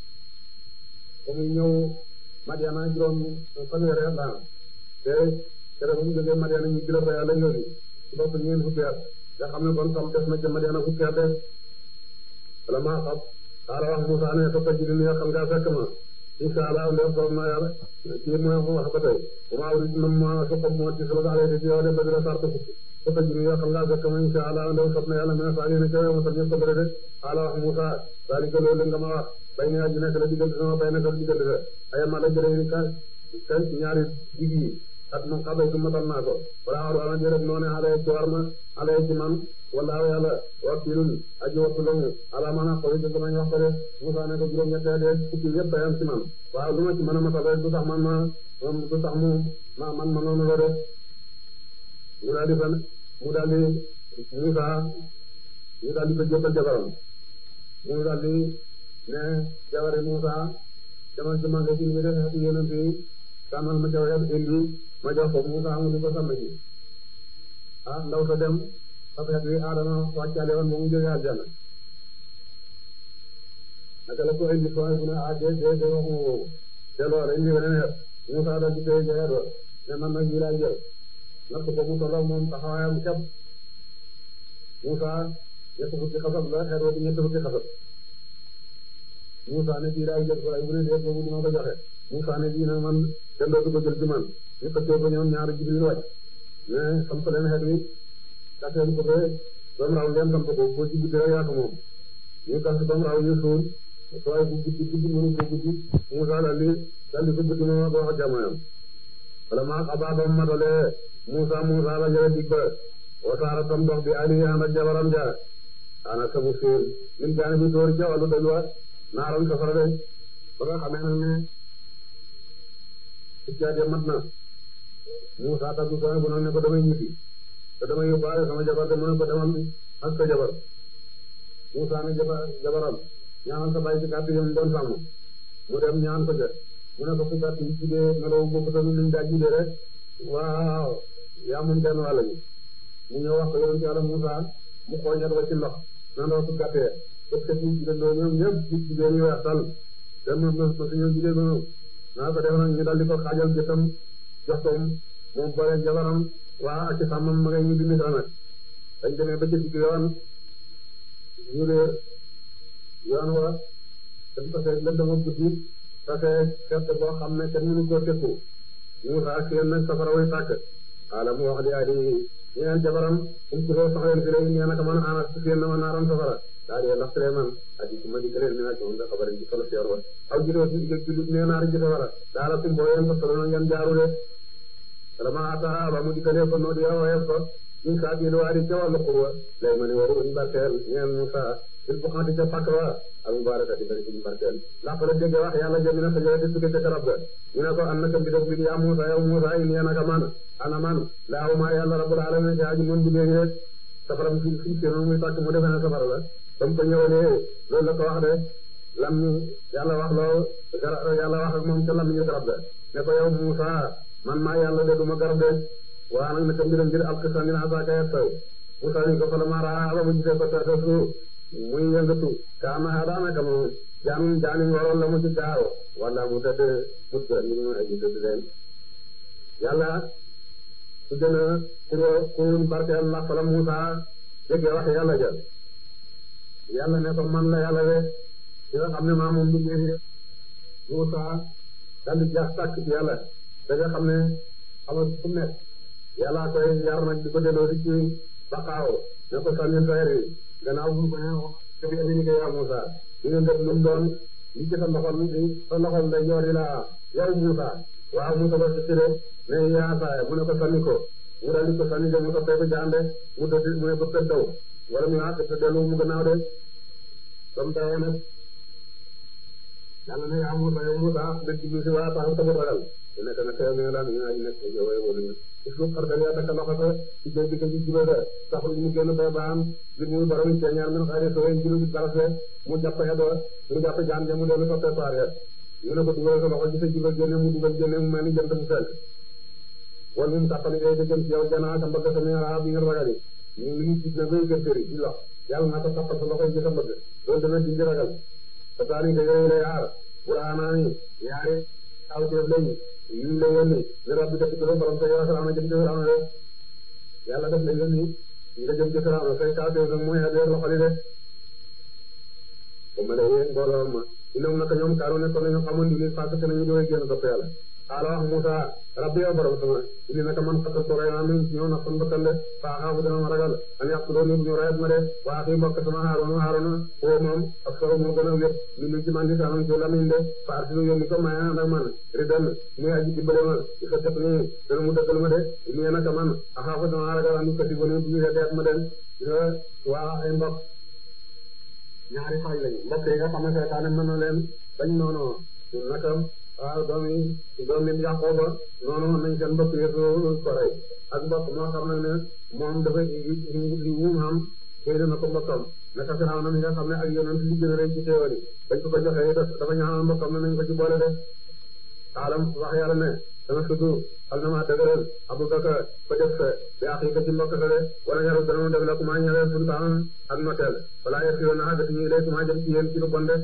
ba muy ñëw Madiana juróom fanweeri at la te te ba mu jógee Madiana ñu jëla fa yàlla yooyu su bopp ñeen fukki at nga xam ne kon tam def na ca Madiana fukki at de wala maa xam xaala wax Musaa ne sa taj di ni xam ngaa fekk ma insha Allah ndem soob na yàlla kii mooy wax ba tey bu ma awri nam ma su xob moo ci sala daale ci yow de bëgg la sarta fukki sa taj di ni xam ngaa fekk ma insha Allah ndem soob na yàlla mene saa yéene ca yow ma sax ñëpp ko bëre de xaala wax Musaa dalika loolu nga ma wax bay ne aji nekk la diggante sama bay nekk la diggante la ayama la jëlee ni ka ka ñaari digg yi at moom xabay su matal naa ko wala aru ala jërëb noone alay ci war ma alay ci man wala yàlla wakilun aji wattu lamu ala mana xooli ci sama wax ko de Musaa ne ko juróom ñettee de fukki yëpp bayam ci man waaw lu ma ci mën a matal rek du tax man ma du tax mu ma man ma noonu la de mu daal di fan mu daal di Musaa ñu daal di ko jëbbal jabaram mu daal di ne jabari Musaa demal ci magasin bi def ak yonent yi tànnal ma jaw indi ma jox ko Musaa mu di ko sàmm ci ah ndaw sa dem affaire bi Adama wàccaale woon ba mu jógee aljanna naka la ko indi sooy bu ne ah dee dee dee waxuma woowu te loolu indi weneen xeet Musaa daal di koy joxe doon ne man nag bii laay jël natt ko mu tolloo moom taxawaayam képp Musaa ñett fukki xasab la xeet wa di ñett fukki xasab Musaa ne bii laay jël sooy bu ne dee boobu dina ko joxe Musaa ne bii nag man kenn dootu ko jël ci man ñu xëccoo ko ñoom ñaari Jibril wàcc mais xam ko leen xeet wi kaseen ko ba ba mu raw ngeen samp ko boo ci guddi rek yaa ko moom ñu gas ba mu raw ñu suul sooy bu guddi guddi mënu ko guddi Musaa daal di daal di ko guddi moom ak wax jamonoom wala maa xabaa ba mu matalee Musaa Musaa la jële dig ba wasaara tam dox bi ali ànd ak jabaram ja ana samu suul min jaani bi tóori ca wàllu dëgg wa naaram safara de ba nga xamee nag ne iccaat mat na Musaa taggu sooy bu nag ne ko damay ñibbi te damay yóbbaale sama jabar te mu ne ko demal ak sa jabar Musaa ne jabar jabaram ñaanal sa bàyyi ci kàtt yam doon sàmm mu dem ñaan ko ca mu ne ko fu kàtt yi judee meloo bokk tamit liñ daa judee rek waaw yaa moom benn wàll bi mu ñëw wax ko yonent Yàlla Musaa mu xooñat wa ci ndox na ndox su gàttee parce que ñu judendoo ñoom ñëpp ci judee ñu weex tal dem na ma suñu judee noonu naa ko def nag ñu dal di ko xaajal jëtam jox ko moom boole jabaram waa ak ci sàmmam ma ngay ñu di misra nag dañ demee ba ci digg yoon ñu réer yoon wa dañ ko seet lëndëm ak guddi tase fett boo xam ne kenn mënu koo tekku Musaa seen nag safara way tàkk xaala mu wax li ali ñeel jabaram um kuroo saxleen fi lay nee naka man anas seen na ma naaram safara daa dee ndax tere man aji ci ma di këleen mi naa ci moom da xabarin ci solo seer wa aw jidoo si digg jullit nee naari ji safara daala kum boo yeen ko solo na ngeen jaaru de vraiment ata ba mu dikkalee ko noonu yow woyof ko ñu saa biir waa di ca wàllu xurwa lay ma ne waru ñu barkeel ñeen Musaa il faut xamante ca pàkk wa ak mubaraka di bari ci ñu barkeel ndax la dégg wax yàlla jëm na sa jëre di tukke ca garab ga ñu ne ko an naka bi def bi yaa Musaa yow Musaa yi nee naka man ana man laaw maa yàlla rabbul alamin ci aji mën bi léegi rek safaram fi fi ci muy tàkk mu defe ne safara la ba mu ko ñëwalee loolu la ko wax de lam yàlla wax loo gara yàlla wax ak moom ca lam ñu garab ga ne ko yow Musaa man maa yàlla de duma garab de waa nag naka mbiram mbir alxisa min asaaka yastaw Musaa ni ko fa la maa raa ba mu gisee ko tata su muy yëngatu kaana daanaka moom jaanum jaani waroon la mu ci gaaw wala mu tëdd mu tëdd ñu aji tëdd leen yàlla su gën a kuro kurun barkeel ndax fa la Musa déggee wax yàlla ja yàlla ne ko man la yàlla de ci nga xam ne maa moom liggéey bi Musa dal di jaax tàkk ci yàlla da nga xam ne xamal fu nekk yàlla koy yar nag di ko delloo si ci baqaaw ne ko sànni sayr yi gannaaw bu ko ñëw te bi ni ko yaa Musa ñu ngi def lu mu doon li ci sa loxol li sa loxol day joor yi la yow Musa waaw Musa ba si sire ne yaa saaya mu ne ko sànni ko mu dal di ko sànni de mu soppee ko jaande mu dëdd mu ne ko tëdd daw wala mu àgg te dellu mu gannaaw de comme tawee nag yàlla ne yaa Musa yow Musa dëgg bi si waa tax sa ragal te nekk na teew ne lan ñu ay nekk yow ay wala ñu il faut xartal yaa takk loxo sa ci jël bi ko ci jiba sa taxul ñu génn bay baam bi muy borom ci ñaar min xaari so en jilu di barase mu jàpp xedo mu jàpp jaan ja mu dellu soppee paar ya ñu ne ko dugal sa loxo ci sa jiba génne mu dugal génne mu mel ni jant bu fenk wala mu tàppali ngay dëgëm ci yow janaa sa mbëgg sa ñaara bi nga ragal yi ñu ngi gis na bay gën tëri ci lox yàlla naa ko tàppal sa loxo ci sa mbëgg loolu dana dindi ragal sa taani nga yooyu lay aar buraanaani yaari aw teef lañu ñu la yónni ne rabbi def ci borom sa yàlla salaam jëm ci Firawna de yàlla def la yónni nga jëm ci Firawna say kaw teef nag mooy adeer loxo li de ba ma la yéen mbooloo ma inam naka ñoom kaaru ne ko nañu xamoon ni parce que nañu doy génn topp yàlla xaala wax Musa rabbi yow borom sama ini naka man xatal ko rey naa min ñëw na son bakkan de faa xaafu dana ma ragal an yàq doon ni bu ñu rayat ma de waa fii mbokk sama Haaruna Haaruna foo moom ak solo moo gën a wét mi nu ci man di saanam ci lamiñ de faar si nu yónni ko may ànd ak man ridan muy aji dimbale ma i fa def nii dana mu dëggal ma de ini naka man a xaafu dana ragal an kasi bo ni bu ñu deet ma den waa ay mbokk ñaari fay lañu mbokk yi nga xam ne seetaane mën na leen bañ noonu naka waaw doom yi doom yi Yaqooba noonu nañ seen mbokk yëpp ko rey ak mbokk moo xam ne ne moom dafa li mu xam xëy na ko mbokkam naka Firawna mi nga xam ne ak yonent li gën a rëy ci teewal yi bañ ko ko joxee dafa ñaanal mbokkam ne nañ ko ci boole de xaalam wax yàlla ne dana sudu xal na maa dëgëral Abubakar ko def sa bi axi ko ci mbokk sa de wala yaru dana mu def la ku maa ñëwee sultaan ak noteel wala yëf yoon na àggati ñuy lay ku maa jëm ci yéen ci lu bon de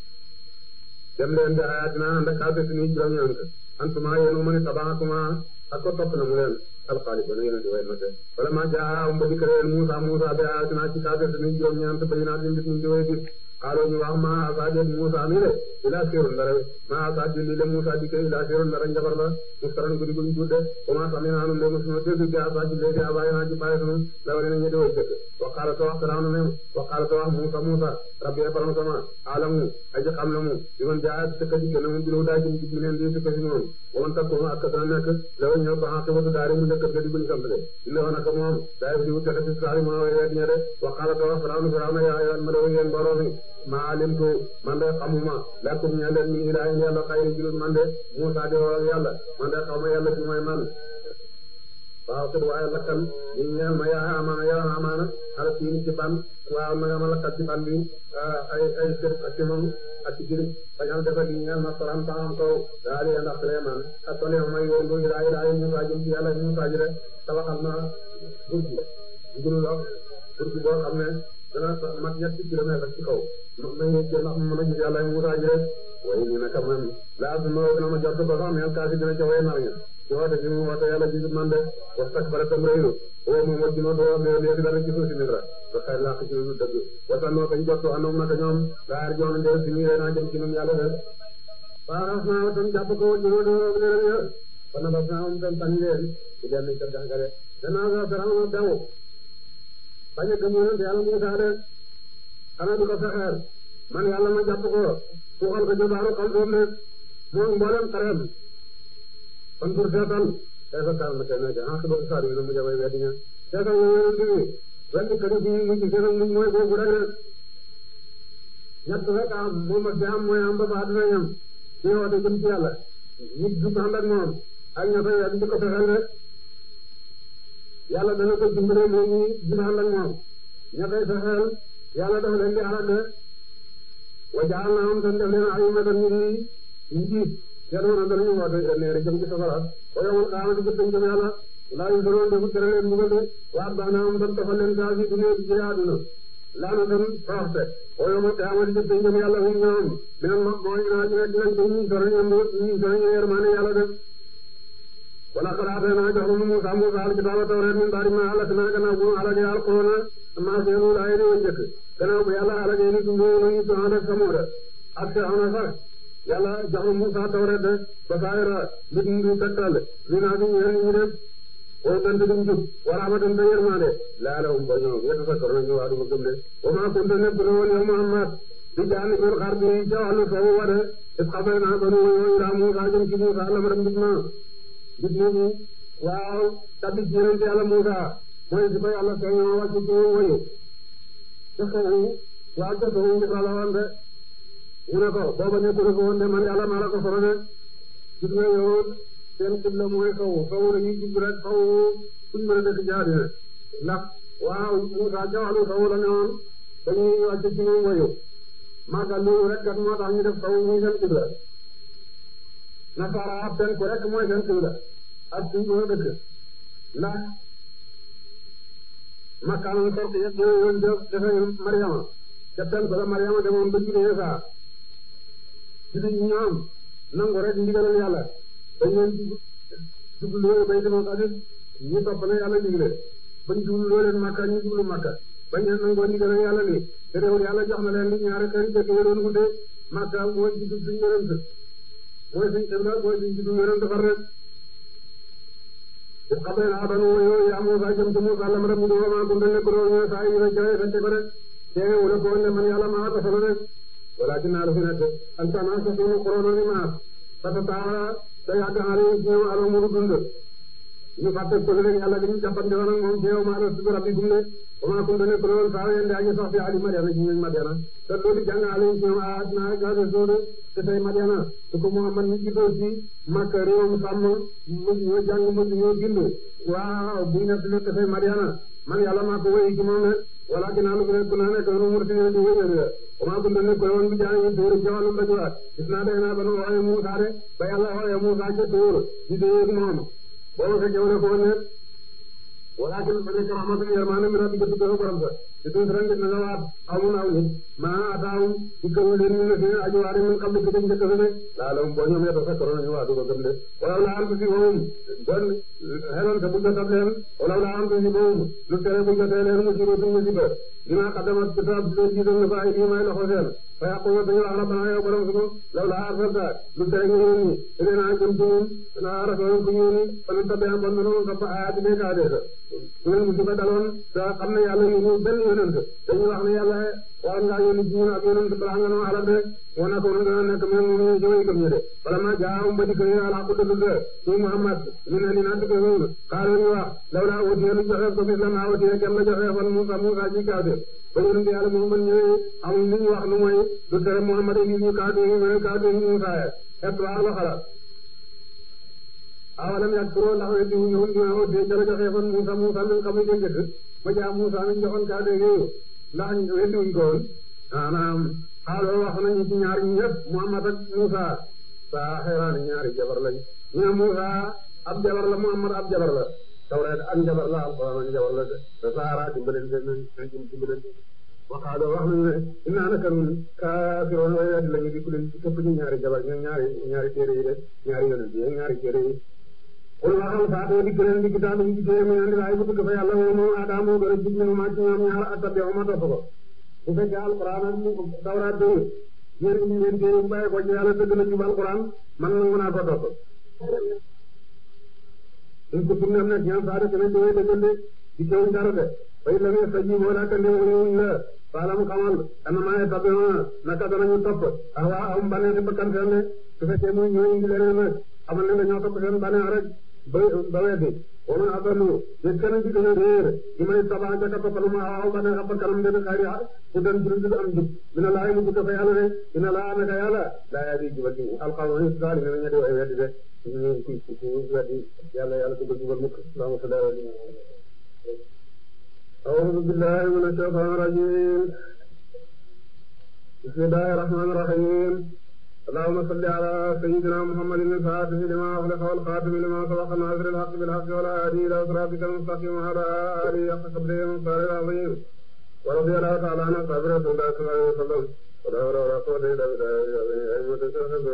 dem leen di ayatina ànd ak kàddu suñuy juróom-ñeent antuma yéen mu ne tabaxakuma ak ko topp na mu leen alxaalifa na yéen di way note wala ma jaa um ba dikk leen Musa Musa bi ayatina ci kàddu suñuy juróom-ñeent bayinaat yi mbir mi di way gis xaaloo ñu wax ma asaadi Musa mi de ila sirun dara ma asaadi lii de Musa di kay ila sirun dara njabar la mustaran gudi guñ tudde comment sami naanu de mosuma dégg bi asaadi léegi abaay naa ci paye sunu la wari na ñu di way jëkk waqaala to wax Firawna ne waqaala to wax Musa Musa rabbi borom sama alamu aji xam la mu bi man jaa ci ka dikke na mu bilu daa jëm ci mineen di ci moom wa man takkoonu ak dana nekk la wa ñëw ko xaqibatu daari mu nekk ga di buñ sant de illa wa naka moom daay di wutte ci saari ma way weet ñe de waqaala to wax Firawna Firawna yaa ayyuhal malaa'u yéen mbooloo mi maa alimtu man de xamuma lakum ñe leen min ilaahin yàlla xayri julul man de Musa di woo yàlla man de xawma yàlla ci mooy man waaw te waaye lakkal ñu ñeel ma yaa amaana yaa amaana ala siin ci ban waaw na nga ma lakkal ci ban bi ay ay kër ak ci moom ak ci jëriñ bañal defal yi ñeel ma soran taxam kaw daal ya ndax Suleymaan ak ko neex may yoon bu ilaa ilaa Musa jëm ci yàlla Musa ji de tabaxal ma burji nguru la burji boo xam ne dana mat ñetti kilomètre ci kaw may jël ndax mën a gis yàlla Musa ji de way ni naka man laa su ma dina ma jot ko sax mel kaasi dina ca way nar ña ci woote gi mu woote yàlla gisul man de wastakbara tam rëylu oo moom wa junoo doo mais léegi dara ci suuf si Misra ba xëy laa ci lu dëgg wasanoo kañ jottu anoom naka ñoom laar joon ndee si ñuy naa jëm ci ñun yàlla de waaras naa tam jàpp ko wa junoo doo leen yo kon bas naa am tam tànn leen ci benn kër jàngale danaa sa Firawna daw bañ a gëm yonent yàlla Musaa de xanaa di ko fexeel man yàlla ma jàpp ko suuxal ko jobaaru xam doom de moom mboolem xareem kon pour seetal kayfa kaana nakir aaqibatus saalihiin mu jabay weddi ña seetal nga yonent bi wenn kër bi mu ci seen muñ mooy boobu rek rek ñett rek am moom ak jaam mooy am ba ba dina ñam ci woote jëm ci yàlla nit du ànd ak moom ak ña koy di ko fexeel rek yàlla dana ko dimbale moom ñi du ànd ak moom ña koy fexeel yàlla dafa leen di alal de wa ja'alnaahum tan def leen a'immatan ñu di njiit yàlla danañu woote neeri jëm ci safara wa yawmal qiyaamati jëm jëm yàlla laa yunzaruun defu tere leen mbugal de wa atba'naahum tan tofal leen saa fi dunya ci àdduna laana tan toroxte o yoma qiyaamati jëf te ñoom yàlla hum ñoom minal ma mooy naa ñu dinañ ko ñu sori ñoom ñu sori ñu yermaane yàlla def wala xalaatee naa jox na Musa Musa alkitaaba tawreet min baadi ma halaknaa gannaaw bu halakee alqurona maa seenu laay di woon njëkk gannaaw bu yàlla halakee ni tumbo nañu Soxna ak Samuuda ak Firawna sax yàlla jox na Musa tawreet de ba saayira mbir mi di tegtal li naa fi ñeen ñu def o dant dum jub wa rahmatan te yermande laalahum ba ñoom yatafakkaruna ñu waa duma gëm de wa maa kunta nekk na woon yow Muhammad di jaani bil xarbi ca wàllu soowu wa de is xabay naa banu yooyu raa Musa jëm ci Musa lamara mbit ma mbit moomu waaw tabbi ci yonent yàlla Musa mooy si ko yàlla feeñoo wàcc ci woyu ca soowu waaw ca soowu Musa la woon de mu ne ko booba nekkul ko woon de man yàlla maa la ko solo de gis nga yow seen xibla mooy kaw kaw dañuy jub rek kaw fuñ mën a dëkk jaadina ndax waaw Musa ca wàllu kaw la ne woon dañuy wàcc ci moom wayu màggal loolu rek kat moo tax ñu def kaw muy seen xibla nasara ab seen ko rek mooy seen xibla ak fuñ mën a dëkk ndax makkaanam sorti yëpp ñoo yoon def defe Mariama ca seen ko la Mariama demoon ba judee Isa ci ñoom nangu rek ndigalal yàlla dañ leen jublu loolu bay demoon sax ñu topp na yàlla digle bañ jublu loo leen makka ñu jublu makka bañ leen nangoo ndigalal yàlla li te réewul yàlla jox na leen li ñaari kër jëkk yi doon wute makka mooy juddu suñ yonent mooy suñ xibla mooy suñ juddu yonent far rek it xamee naa banu yooyu yaa Musa jëm ci Musa lam rek mu di wama kunta nekk doo ñëw saa yi rek jawe fette ko rek teewe wala ko ne man yàlla maa ko solo rek walakin naa la fi nekk an sana sa sunu xorono ni maas parce que taa da yàgg xale yi ci ñoom alo muru dund ñu fàtte ko rek yàlla dañu jàppante woon ak moom ci yow maa la subi rabbi gum ne wama kunta nekk doon saa yende aji sax fi ali Madiana ci ñoom Madiana te loolu jàng xale yi ci ñoom a naa gase sóode te tey Madiana su ko Muhammad ñu gisoo ci Makka réewam sàmm mujj ñoo jàng mujj ñoo gind waaw bu nekk li te tey Madiana man yàlla maa ko wéy ci moom ne wala ginnaaw lu nekk naa nekk nu murti di wéyal la wama kunta nekk woon bi jaani ñu tóor jawalum dajuwaat gis naa day naa ba nu waxee Muusa de ba yàlla waxee Muusa ca tóor di déyeeg moom booba fekkee wu ne ko ne walakin ba nekk rahmatan yermande mi rabbi gëstu ko borom sa di tuut ren na nga waat amun aw nit maa ataawum ci kaw leen ñu ne seen aju waare min xam ne ko njëkk fi de laa la boo ñoom yeta fekk nañu waa du ko gëm de walaw la am si moom bon xeloon te bu jotat leen walaw la am si moom lu tere bu jotee leen mu siro tuñ musiba dina xadamat kitaab di leen jiital na fa ay bii may loxo seen fa yaqulu dañu wax rabbana yow borom sunu law la arsalta lu tere nga yónni ilayna jëm ci ñun na rasul ku yónni fa nu tabe bon nanu rabba ayaati ne kaa dee su leen musiba daloon te xam ne yàlla yónni benn yonent dañuy wax ne yàlla war ngaa yónni ci ñun ak yonent balaa nga noo alal de moo nekk woon dana nekk même moom ñu jëwee gëm ñu de wala ma jaawum ba dikk yi ala ko dëgg de ñu Muhammad ñu ne ni naa dëgg loolu xaaral ñu wax law laa wutee lu joxe ko bis la maa wutee kenn la joxe fan Musa Musa ci kaw de ba yonent yàlla Muhammad ñëwee amul li ñu wax lu mooy du tere Muhammad yi ñu kaatu yi ñu kaatu yi Musa ya et waa la xalaat awalam yakfuroo ndax weddi wu ñëwoon dina wutee ca la joxe fan Musa Musa min xam ne jëkk ba jaa Musa nañ joxoon kaatu yooyu ndax weddi wuñ ko woon maanaam xaaloo wax nañu ci ñaar ñëpp Muhammad ak Musa saa xeeraani ñaari jabar lañ ñu ne Musa ab jabar la Muhammad ab jabar la tawreet ak jabar la alquran ak jabar la te saara dimbalante nañ nañ dimbalante waxaaloo wax nañu ne innaa naka nun kaafiroon way weddi lañu di ku leen ci këpp ñu ñaari jabar ñoom ñaari ñaari téere yi de ñaari yonent yi ñaari téere yi qul waxal faatoo dikk leen di kitaab yi ci téere mi andi laay bu dëgg fa yàlla woo moom aadama moo gën a jub minu maa ci ñoom ñaar attabi'u ma topp ko bu fekkee alquran ak tawraat dëgg ñeen indi leen téere bu bàyyi ko ci yàlla dëgg na jub alquran man nangu naa ko topp in kuntum nem nekk ñaan saa de kene déwee dëggande di kewuñ dara de fay la nee sa ji boo daa kande wuñ la faalam xamal anamaye tabi'una naka danañu topp ah waa am baneexi bakkan seen ne su fekkee muy ñoo indi leneen nag xamal ne dañoo topp seen baneex rek ba ba weddi wa man adallu te kenn ci gën a réer ci may tabaa jaka toppal ma aw baneex ab bakkanam de xayri ku den ci lu am jub dina laay mu jukka fa yàlla de dina laa naka yàlla laa yaa di jubal ci alxawma ni saali ne ña di way weddi de ñu ci ci weddi yàlla yàlla dugal jubal mukk allahumma salli ala أعوذ بالله من الشيطان الرجيم بسم الله الرحمن الرحيم اللهم صل على سيدنا محمد الفاتح لما أغلق والخاتم لما سبق ناصر الحق بالحق والهادي إلى صراطك المستقيم وعلى آله حق قدره المختار العظيم wala bi yàlla taala na sabi rasulullah sallallahu alayhi wa sallam wala wala wala quwwata illa billah ay mata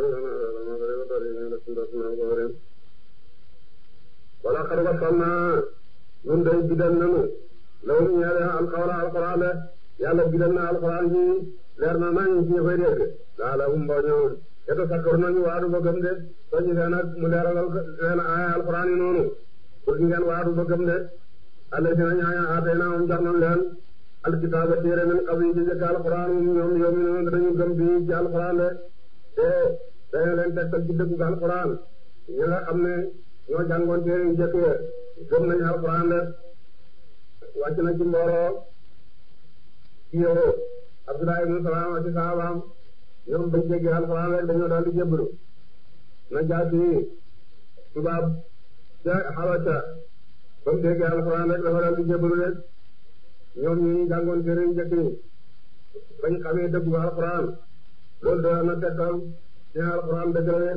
wala xar wasalna nun day bidal nanu law ñaare alqawla alquran le yàlla bidal na alquran ji leer na nañ ci ñu koy dégg laala hum mboo ñoom yeta sakkar nañu waadu ba gëm de soññi leen ak mu leeralal leen aaya alquran yi noonu pour ngeen waadu ba gëm de alla si na ñaaña aatay naa moom jox nañ leen alkitaaba téere min qabli ci jëkk alquran moom ñoom yoom mi noonu dañu gëm bi ci alquran de te dañu leen tegtal ci dëggu alquran ñi nga xam ne ñoo jàngoon téere yu jëkk ya gëm nañu alquran de wàcc na ci mbooloo ci yow Abdullah ibn Salaam ci saabaam ñoom bañ déggee alquran rek dañoo daal di jébbalu na jaati tubaab ca Habasha ba mu déggee alquran rek dafa daal di jébbalu rek ñoom ñu jàngoon téere yu jëkk yi bañ xamee dëggu alquran loolu doon na tegtal ci alquran dëgg la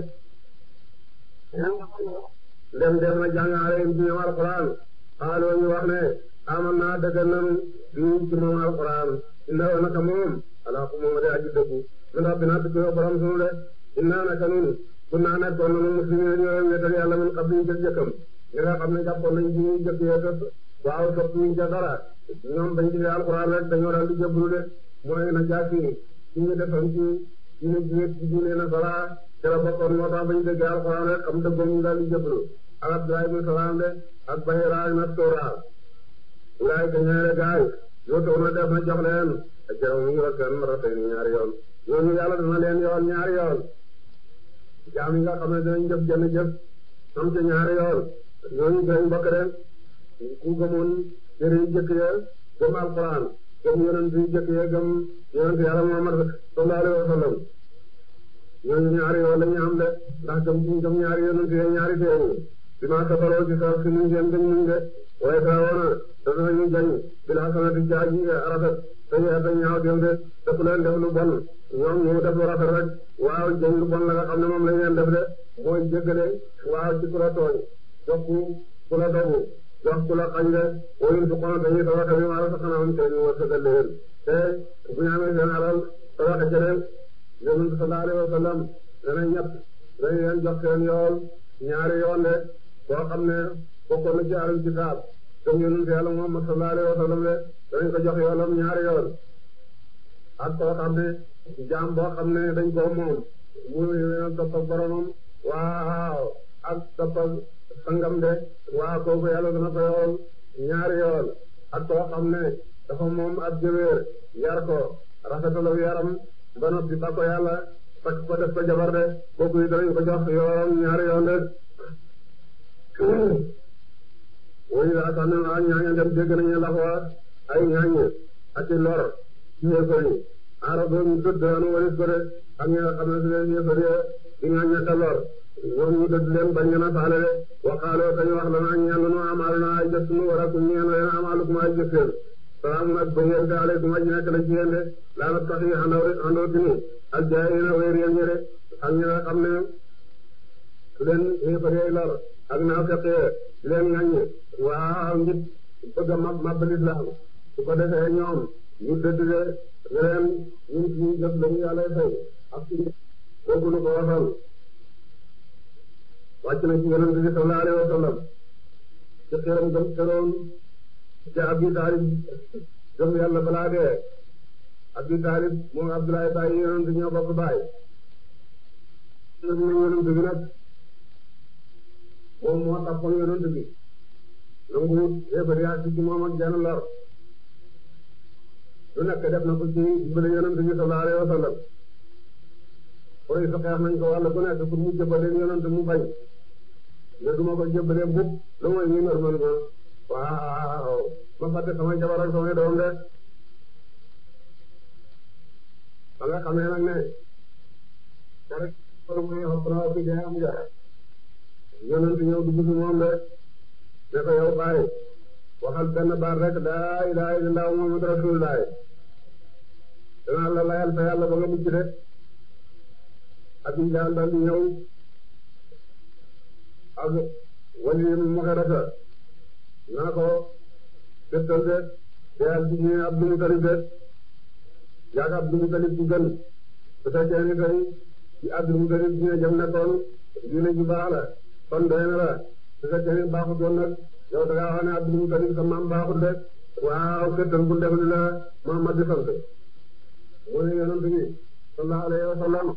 ndem def na jàngale ci ñoom alquran xaaloo ñu wax ne aman naa dëggal nanu bii ci moom alquran inna wa naka moom ala ko moom de aji dëggu min rabbina tukki wa borom sunu de inna naka nun kun naa nekkoon nanu muslimin ñooy wéetal yàlla min qabli jëkk jëkkam ñi nga xam ne jàppoon nañ ci ñuy jëkk yee kat waaw sopp ñu ca dara ñoom bañ ci alquran rek dañoo daal di jëblu de mooy na jaasi ci ñu defoon ci diine jiwét ci diine na sara ca la bokkoon moo tax bañ déggee alquran rek xam dëggoom ñu daal di jëblu ak Abdullah ibn Salaam de ak Bayra ak Nastora wulaay ka ñaare gaay yoo taw na def na jox leen ak jaraw mu la seen marata ni ñaari yoon ñooñu yàlla dana leen yoon ñaari yoon jaam yi nga xam ne dinañ jëf jënn jëf am ca ñaari yoon ñooñu dinañ bokk de ku gëmoon téere yu jëkk ya gëm alquran gëm yonent yu jëkk ya gëm yonent yàlla Muhammad sallallahu alayhi wa sallam ñooñu ñaari yoon lañu am de ndax gëm ci gëm ñaari yonent yi ñaari téere bi ma safaroo ci sa si nuñ seen gëm nuñ de waaye saa woona dafa ñu jañ bilaa sanati jaaji rafet te yeer da ñaaw dem de def leen def lu bon ñoom ñu def lu rafet rek waaw jañ lu bon la nga xam ne moom lañ leen def de mooy jéggale waaw ci ku la tooñ jox ku la dogu jox ku la xañ de woyun su kono dañuy tawaxe bi maa la sa xanaa am te ñu war sëgal leen te bu ñu amee seen alal tawaxe ca dem yonent sallallahu alayhi wa sallam dana ñett dañ leen jox seen yool ñaari yoon de boo xam ne bokkoon na ci alal kitaab comme yonent yàlla Muhammad sallallahu alayhi wa sallam de danañ ko jox yoolam ñaari yoon ak koo xam ne jaam boo xam ne dañ koo moom mu leen topp ak boromam waaw ak topp ak sangam de waaw kooku yàlla dana ko yool ñaari yoon ak koo xam ne dafa moom ab jëwéer yar ko rafetal yaram ba noppi ba ko yàlla takk ko def ko jabar de kooku yi danañ ko jox yoolam ñaari yoon de woy laa sax ne ak ñaaña dem dégg nañu la fa ay ñaañe ak i lor ci yéefar yi aara doon ñu dëdd anu walis ko de ak ñi nga xam ne si leen yéefar yi di ñaañe ka lor ñoom ñu dëdd leen bañ ngeen a faale de waxaaloo kañu wax la naa ñaan nu amaal na ay jëf nu war a ku ñeen leen amaalukum ay jëf seen salaamun ak bëyeen de aleykum aji nekk la ci yéen de laa na tax yi andoo andoo tinu ak jaay yi na wéer yéen ñi de ak ñi nga xam ne su leen yéefar yi lor ak naa feqee leen ngaññe waaw ngir bëgg a mab mab lislaam su ko defee ñoom ñu dëdd de leen ñun suñu jëf lañu yàlla fay ak suñu kooku lu ko wasal wàcc na ci yonent bi sallallahu alayhi wa sallam ci xeeram gëm xeroon ci Abi Taalib gëm yàlla balaa dee Abi Taalib moom Abdoulaye Baye yonent ñoo bokk baay yonent bi nag moom moo taxoon yonent bi nangu yéefar yaa ci moom ak jenn lor lu nekk def na ko ci dimbale yonent bi sallallahu alayhi wa sallam koy sa xeex nañ ko wàll ku nekk pour mu jëbbaleen yonent mu bañ ne duma ko jëbbalee mukk lu mooy ñu normal ma waaw ma fàtte sama jabar ak sama doom de ba nga xamee nag ne rek pour muy xob na fi dee am jaay yonent ñëw dugg ci moom de ne ko yow bàyyi waxal benn baat rek laa ilaaha illallaah muhammadu rasuulullaah danaa la layal fa yàlla ba nga mucc de Abi Jahl daal di ñëw ak Waliid ibn Mughirata naa ko dëttal de te ak ñu Abdul Mutalib de yaag Abdul Mutalib ci gën su fekkee ni tey ci Abdul Mutalib diine jëm nekkoon diine ju baax la kon doy na la su fekkee ni baaxut woon nag yow da ngaa wax ne Abdul Mutalib sa maam baaxut de waaw këttan bu def li la Muhammad di sant mu ne yonent bi sallallahu alayhi wa sallam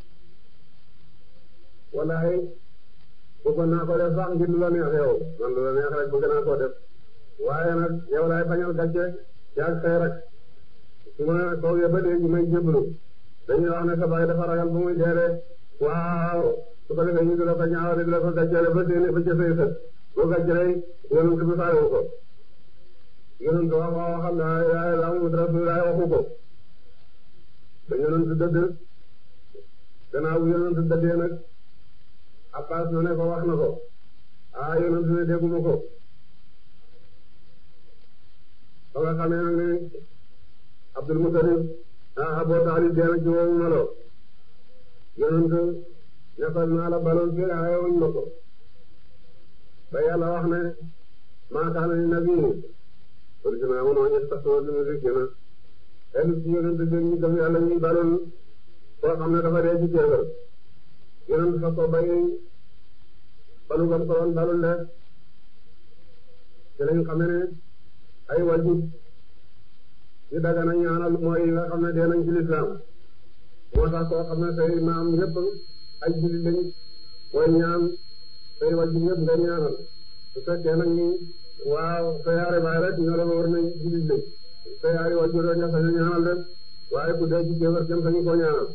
wallaay bëggoon naa ko def sax ngir lu la neex yow man lu la neex rek bëgg naa koo def waaye nag yow laay bañal gàcce yaag say rek su ma toogee ba léegi may jébbalu dañuy wax ne sa baay dafa ragal bu muy dee de waaw su ko defee ñu di la ko ñaawale di la ko gàccele ba seen ba ca say sët boo gàccelee yonent bi faawu ko yonent wax wax waxal la yaa la Muhammad Rasulullah waxu ko ba yonent dëdd gannaaw bu yonent dëddee nag Abbas na ne ko wax na ko ah yonent ne dégguma ko ba nga xamee nag ne Abdul Mutalib ah Abu Talib dee na ci woowu melo yonent nekkal naa la baloon fii ayewuñ ma ko ba yàlla wax ne maa kaana li nabi kon si naa mënoo ñett sax wala mu si na xelu ci yonent bi ñu gëm yàlla ñuy baloon koo xam ne dafa dee ci kéefër yonent fa ko bay balu gam ko woon balul de ci lañ xam ne ay wajib yu dagana ñaanal mooy nga xam ne dee nañ ci lislaam moo tax koo xam ne say maam yëpp ay jullit lañ mooy ñaan say wajib yëpp nga ñaanal su fekkee nag ni waaw sa yaari baay rek ñoo la war nañ jullit lañ sa yaari wajib rek nga sañ ñaanal de waaye ku dee ci kéefar kenn sañu koo ñaanal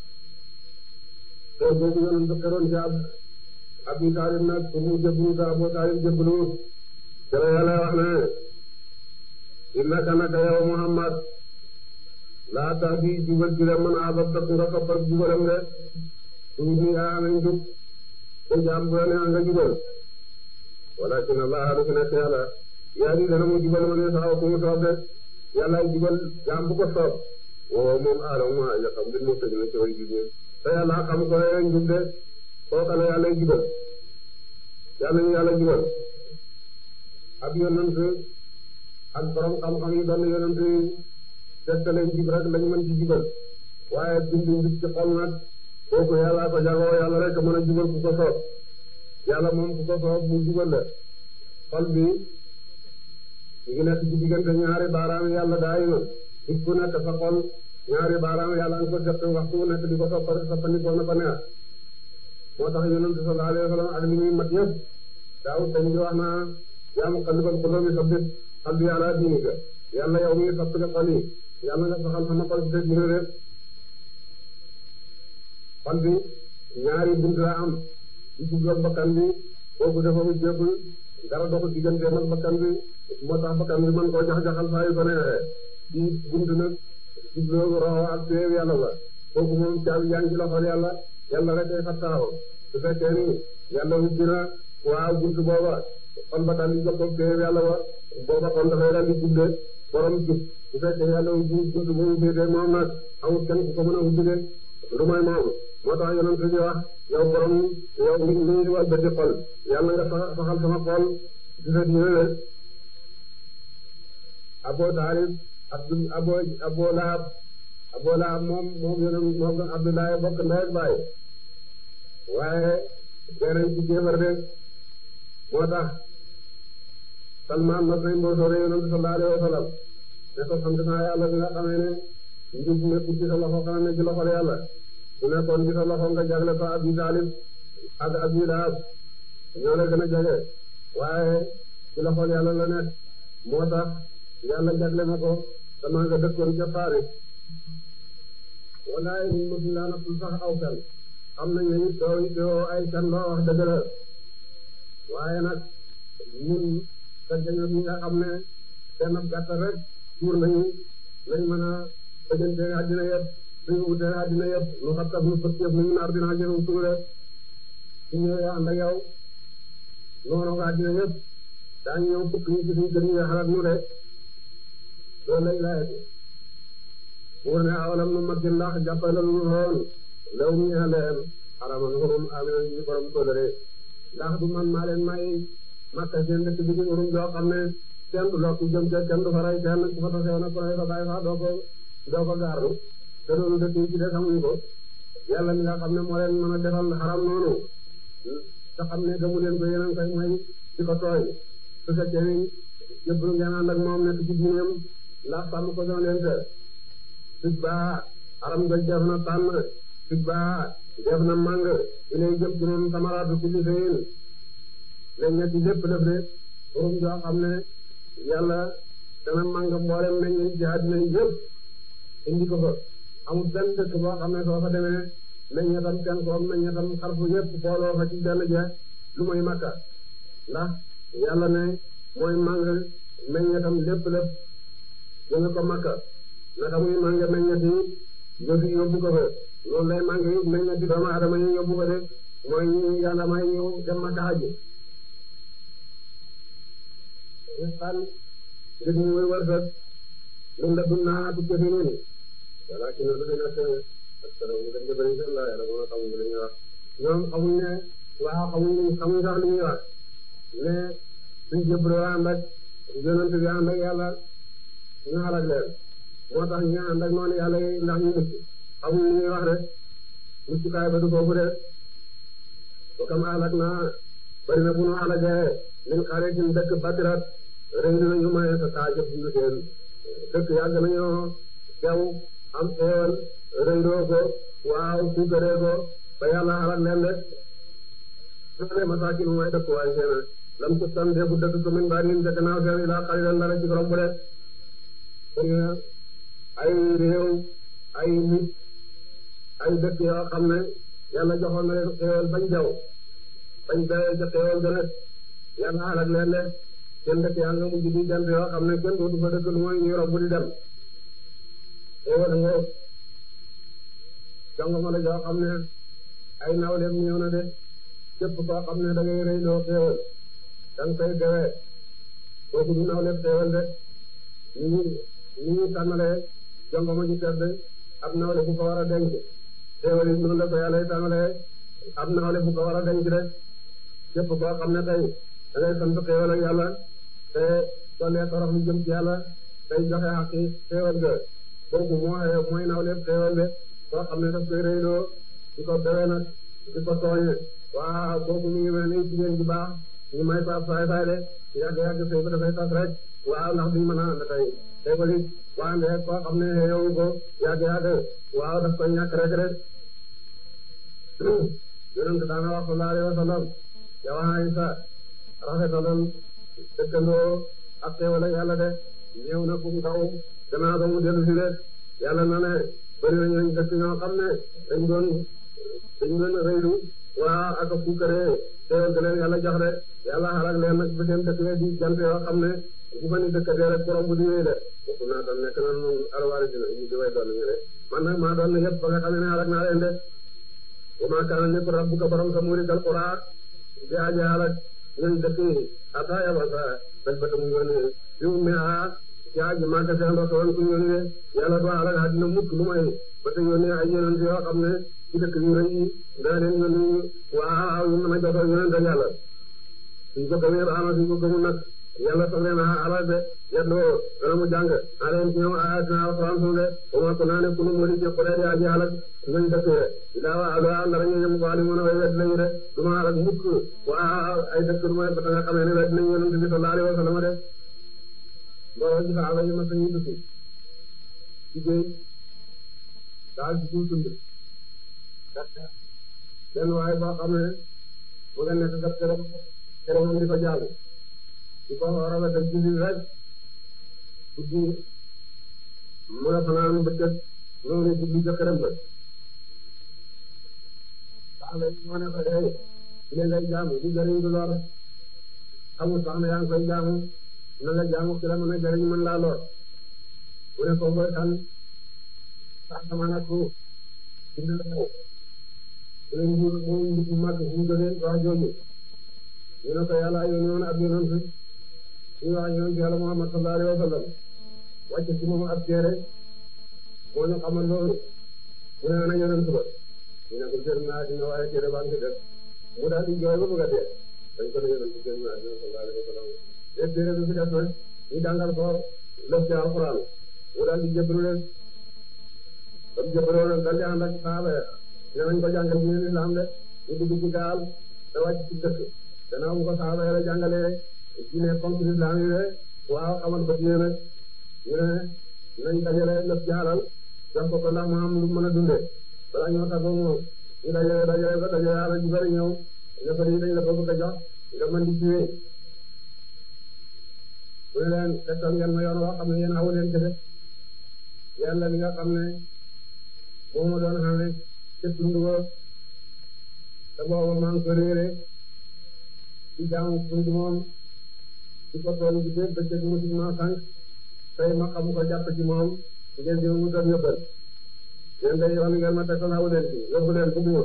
te boobu yoon dëkkaroon ci ab Abi Taalib nag pour mu jëblu ta Abu Taalib jëblu te la yàlla wax ne innaka naka yow Muhammad laa tahdi jubal ci la mën a abab nga soppal jubalam de suñ bi yaa amee njub te jaam bu la neex nga jubal walakin Allah lu fi nekk yàlla yaa di dana mu jubal ma ne sax ku mu soob de yàlla jubal jaam bu ko soob woo moom aadama maa ya xam li mu tëj na ci way jubal te yàlla xam ko yore njub de kooka la yàlla jubal yàlla ñu yàlla jubal ab yonent ak borom xam-xam yi doon yonent yi tegtale jub rek lañ mën ci jubal waaye bindu njub ci xol nag kooku yàlla ko jagoo yàlla rek mën a jubal ku ko soob yàlla moom ku ko soob mu jubal la xol bi ngi nekk ci diggante ñaari baaraam yàlla daay na nit ku nekk sa xol ñaari baaraam yàlla nga ko jot waxtu wu nekk di ko soppal soppandikoo na ko neex moo tax yonent sallallahu alayhi wa sallam ak li muy mat yëpp daaw dañ di wax naa yaa muqallibal quluubi sabbit qalbi ala diinika yàlla yow mi soppali xol yi yàlla nga saxal sama xol bi te dina réer xol bi ñaari bunt la am di jubloog bakkan bi kooku dafa mu jéggul dara doxul digganteem ak bakkan bi moo tax bakkan bi mën koo jax-jaxal saa yu ko neexee di bunt nag jubloog roxo ak teew yàlla ba kooku moom caabi yaa ngi ci loxol yàlla yàlla rek ay fattaaw su fekkee ni yàlla ubbi na waaw buntu booba xol ba daal di jox ko teew yàlla ba booba kon dafay daal di juble borom jub su fekkee yàlla ubbi buntu boobu féetee moom nag amul kenn ku ko mën a ubbi de lu mooy moom moo tax yonent bi wax yow borom yow li li wal bëti xol yàlla nga saxal sama xol di sa diine de Abu Taalib Abdul Abu Abu Lahab Abu Lahab moom moom yonent moom Abdoulaye bokk ndey ak baay waaye beneen ci kéefar de moo tax Salmaan mas nañ mboosoo de yonent sallallahu alayhi wa sallam ne ko sant naa yàlla bi nga xamee ne njub nekkul ci sa loxo xanaa ne ci loxol yàlla su nekkoon ci sa loxo nga jagle ko Abi Taalib ak Abi Lahab ñoo la gën a jage waaye ci loxol yàlla la nekk moo tax yàlla jagle ma ko sama nga dëkkoon ca Faris walaay ñun mosuñ laa nattul sax aw kan xam nañ ne it doo doo ay kan loo wax dëgg la waaye nag ñun fekk ñi nga xam ne benn gàttal rek tuur nañu lañ mën a bëjante àddina yëpp suñu wutee àddina yëpp lu xattab lu fëkk yëpp nañu naar dina jëru tuure su ñëwee ànd ak yow noonu nga àddina yëpp daañu ñëw fukk ñu ci suñu kër yi nga xalaat nu de loolu lay laajati buur ne awalam nu mag ndax jàppale lu xool law mi leen xaraman xurum amina ñu borom kóllëre ndax du man maa leen may makka seen dëkk bi di xurum joo xam ne kenn du lokk jëm ca kenn du fa rey kenn ku fa tasee nag ku rey fa bàyyi fa doo ko doo ko gaarlu te loolu dëkk yi ci des xamuñu ko yàlla mi nga xam ne moo leen mën a defal xaram noonu te xam ne gëmu leen ko yeneen koy mooy di ko tooy su fekkee ni yëpp ngeen ànd ak moom nekk ci diineem ndax sàmm ko doon leen te suj baa aram nga def na tànn suj baa def na màng ilay jëm ci moom samaraatu kulli shay'in leen ñetti lépp def de borom joo xam ne yàlla dana màng mboolem meññ ci àddina yëpp indi ko fa amul benn dëkk boo xam ne soo fa demee meññetam kenn koom meññetam xarfu yëpp booloo fa ci benn jeex lu mooy makka ndax yàlla ne mooy màng meññetam lépp lépp jënga ko makka naka muy màng meññeti yóbbu yóbbu ko fa loolu lay màng yi meññeti doomu adama yi yóbbu ko de mooy ñu yàlla may ñëw dem makka haji xan ngir ñu muy wërsëg lum la dun naa tu jëfinin walakin na dafay nekk askara mu gën jëbëri seen la yàlla moo xamuñ li ñuy wax ñoom xamuñ ne waaw xamuñ xamuñ sax li ñuy wax ne suñ jëbroo ànd ak yonent bi ànd ak yàlla ñu xalak leen moo tax ñu ànd ak noonu yàlla yi ndax ñu mucc xamuñ li ñuy wax rek muccukaay ba du foofu de ba kam alak naa bari na bu nu alagee min xaretin dëkk batirat rëy nañu maye sa kaa jëf dundu seen dëkk yàgg nañoo jaw am xéewal rëyloo ko waaw suukaree ko ba yàlla xalak leen de sone masakin mooy dëkk waay seena lam ci tan defu dëkk ko min baarin ca gannaaw seen ilaa xalilan dara ci romb de bëri na ay réew ay nit ay dëkk yoo xam ne yàlla joxoon na leen xéewal bañ jaw bañ dawee ca xéewal ga nag yàlla xalak leen de seen dëkk yaa nga mujj di jant yoo xam ne kenn dootu fa dëkk lu mooy ñuy romb di dem xéewal nga jongoma la joo xam ne ay nawleem ñëw na de képp koo xam ne da ngay rëy loo xéewal da nga koy dewee kooku du nawleem xéewal de ñu ñu ñu ñu tànnalee jongoma ji tedd ab nawle bu ko war a denc xéewal yi noonu la ko yàlla tànnalee ab nawle bu ko war a denc de képp koo xam ne tey da ngay sant xéewal ak yàlla te doole torox lu jëm ci yàlla tey joxe xaqi xéewal ga kooku moo mooy nawleem xéewal de koo xam ne daf koy réyloo di ko dewee nag di ko tooñe waaw kooku mi ngi mel ni jigéen ju baax ñu may fa saay saay de yàgg yàgg sëy ba dafay tas rek waaw ndax duñ mën a ànd tey tey ba nit waande koo xam ne yow ko yàgg yàgg waaw daf koy ñàkk rek rek yonent daana wax sallallahu alayhi wa sallam yow Aysa rafetaloon dëkkandoo ak xéewal ak yàlla de ñëw na kum ndaw gannaaw ba mu dellu si de yàlla na ne bëri na ñooñu dëkk ñoo xam ne dañ doon dañ doon rëylu waa ak fuukaree teewal ga leen yàlla jox de yàlla xalak leen nag ba seen dëkk di jant yoo xam ne bu fa ni dëkkatee rek borom bu di wéy de bokk naa doon nekk na noonu alwaari dina ñu di way doon ñu de man nag maa doon yëpp ba nga xam ne xalak naa leen de wa maa kaana nekk rabbuka borom sa muurikal quraa di aji xalak ñooñu dëkk yi ata yabasa bel ba mu yónnee fi mu ne ah ci aji màgg seen rasoon ku yónnee yàlla doo xalak àddina mukk lu may ba te yónnee ay yonent yoo xam ne ci dëkk yu rëy yi daa leen yónni waaw ñu mën a jox yonent ak yàlla suñ ko gëmee baax na suñ ko gëmul nag yàlla soog leen a alal de yeddoo dana mu jàng aleen ci ñoom ayatina alquran suñu de ba ma ko naa ne kunu modi ci xulee yaa ji alak ngañ dëkkee daa waa alo ndara ñu ñëm ko ali mën a way wedd lañu de du ma alak mukk waa ay dëkk du mooy ba nga xamee ne wedd nañ yonent bi sallallahu alayhi wa sallam de mbooloo ci saaba yi ma sañu dëkk ci géej daal ci suuf tund benn waaye boo xam ne mu nga nekk kat keroog keroog moom di ko jàng di ko rafetal ci biir rek guddi mu la fanaan bëccëg ñëw ne jublu ca këram ba sax la moo ne ko hey li ngay jaamu du jëriñ du lor xamul sax ne yaa ngi koy jaamu na nga jaamu ki la mën a jëriñ mën laa lor mu ne ko mooy kan sax sama nag ko bind la ko léegi ñu moom nit mu màgg fu mu jógee wax jooju ñu ne ko yàlla yónni woon ab yonent ñu wax yonent yàlla Muhammad sallallahu alayhi wa sallam wàcce ci moom ab téere moo ñu xamal loolu mu ne ana yonent ba ñu ne ko jël naa dina waaye téere baa ngi def mu daal di jooy ba bëgg a dee dañ ko ne yonent jël naa dina sallallahu alayhi wa sallam te téere bi fi def nag ñu jàngal ko lëf ci alxuraan mu daal di jébbalu leen ba mu jébbaloo nag daal di ànd ak saaba ya ne nañ ko jàngal diine lislaam de ñu dugg ci gaal te wàcc ci dëkk gannaaw bu ko saaba ya la jàngalee diine comme lislaam yi de waaw xamal ko diine nag ñu ne nañ dajale lëf ci alal jox ko ko ndax mu am lu mën a dundee balaa ñoo tàggoo moom ñu dajale dajale ba dajale alal ju bari ñëw nga ko dañ la ko bëgg a jox nga mën di jiwee mu ne leen tegtal ngeen ma yoon woo xam ne yéen awu leen ci def yàlla li nga xam ne moom ma doon xam ne ca tund ba te booba maa ngi ko réere ci jaamu tund moom ci ko tool bi dégg ba cëg musi ma sànq tey ma xam ko jàpp ci moom ngeen di mu doon yóbbal yéen day yoon ngeen ma tegtal awu leen ci yóbbu leen bugguma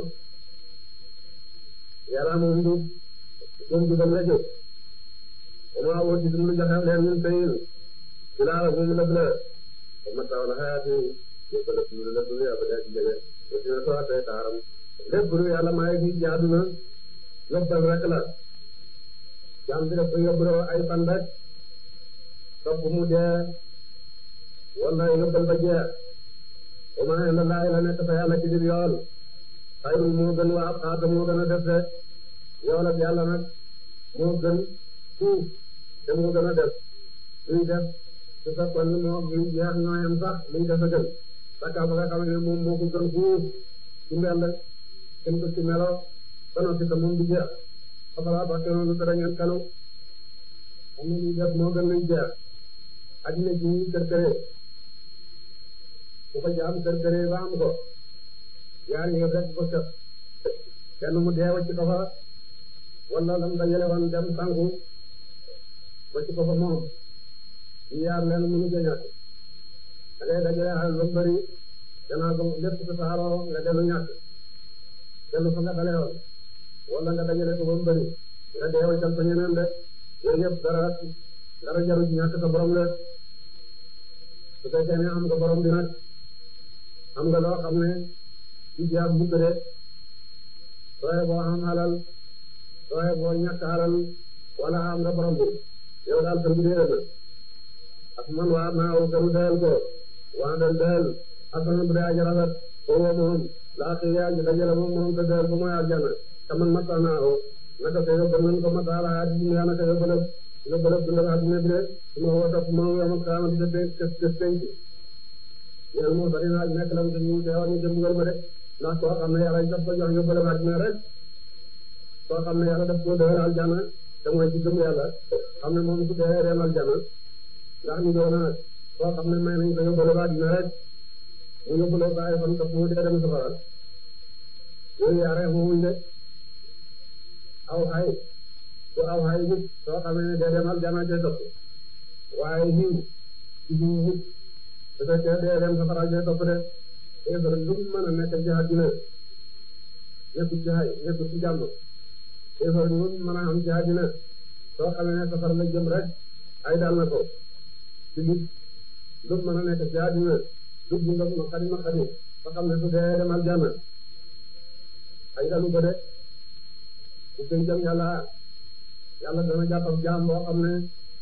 yàlla moom du doon dugal la jóg وما أوتيتم من جهل من شيء في العالم من الأبناء ومتاع الحياة يقول لكم من الدنيا أبدا جل وسيرة سواء تعلم lépp lu yàlla may fi ci àdduna yóbbal rek la jaam bi dafa yóbbaloo ay fan rek topp mu dee wala yóbbal ba jeex wa maa inda Allaahi la nekk fa yàlla ci biir yool xayrun moo gën waa xaata moo gën a def de yool ak yàlla nag moo gën fuuf te moo gën a def luy def su fekkoon ni moo luy jeex ñoo yem sax luy def a gën sakka ba nga xam ne moom moo ko gën fuuf ci mbell gën ko ci melo ba noppi te moom du jeex xabalaa ba kenn lu tere ngeen kanu xam ne luy def moo gën luy jeex addina ji ñuy kër këree ku ko jaam kër këree ba am ko yaar yi rek ko set kenn mu dee wacc ko fa wala lam dajale woon dem sangu wacc ko fa moom ñu yaar leen mënu ca ñàkk da ngay dajale xal ba bëri danaa ko lépp sa saaroo nga dellu ñàkk dellu fa nga dale woon wala nga dajale ko ba mu bëri nga dee waccal fa ñeneen de yooyu yëpp dara dara jaru ci ñàkk sa borom de su fekkee ne am nga borom bi nag am nga loo xam ne ci jeex mukk de sooye boo am alal sooye boo ñàkk alal wala am nga borom bi yow daal sa mbir na ak man waa naa wu gënu dayal ko waa dal dayal asana bu dee aja rafet foofu moom laa xëy yaa ngi dajale moom moom te dayal ba mooy aljana te man mata naa ko naka te yóbbal nañ ko mata la addina yaa naka yóbbalab yóbbalab dundal addina bi de su ma woo topp ma yomal kaamati te te te tenc ñeen moo bari naa nekk lam te ñu teewal ñu jëm ngal ma de ndax koo xam ne yàlla daf ko jox yóbbalab addina rek koo xam ne yàlla daf ko dëgër aljana te mooy ci gëm yàlla xam ne moom su dee dem aljana ndax ñu doon nag koo xam ne may nañ ko yóbbalab addina rek mu yóbbaloo ko ay fan topp mu dee dem safara yooyu yaare moomuñ de aw xay su aw xay nit soo xamee ne dee dem aljana cay topp waaye xiw ci xiw nit su fekkee dee dem safara cay topp de éefar lu mu mën a nekk ci àddina nekkul ci xay nekkul ci jàmm éefar lu mu mën a am ci àddina soo xamee ne safara la jëm rek ay dal na ko ci nit lu mu mën a nekk ci àddina dugg nga ma xadi ma xadi ba xam ne su dee dem aljana ay dalu ko de bu koy jëm yàlla yàlla dana jàppam jaam boo xam ne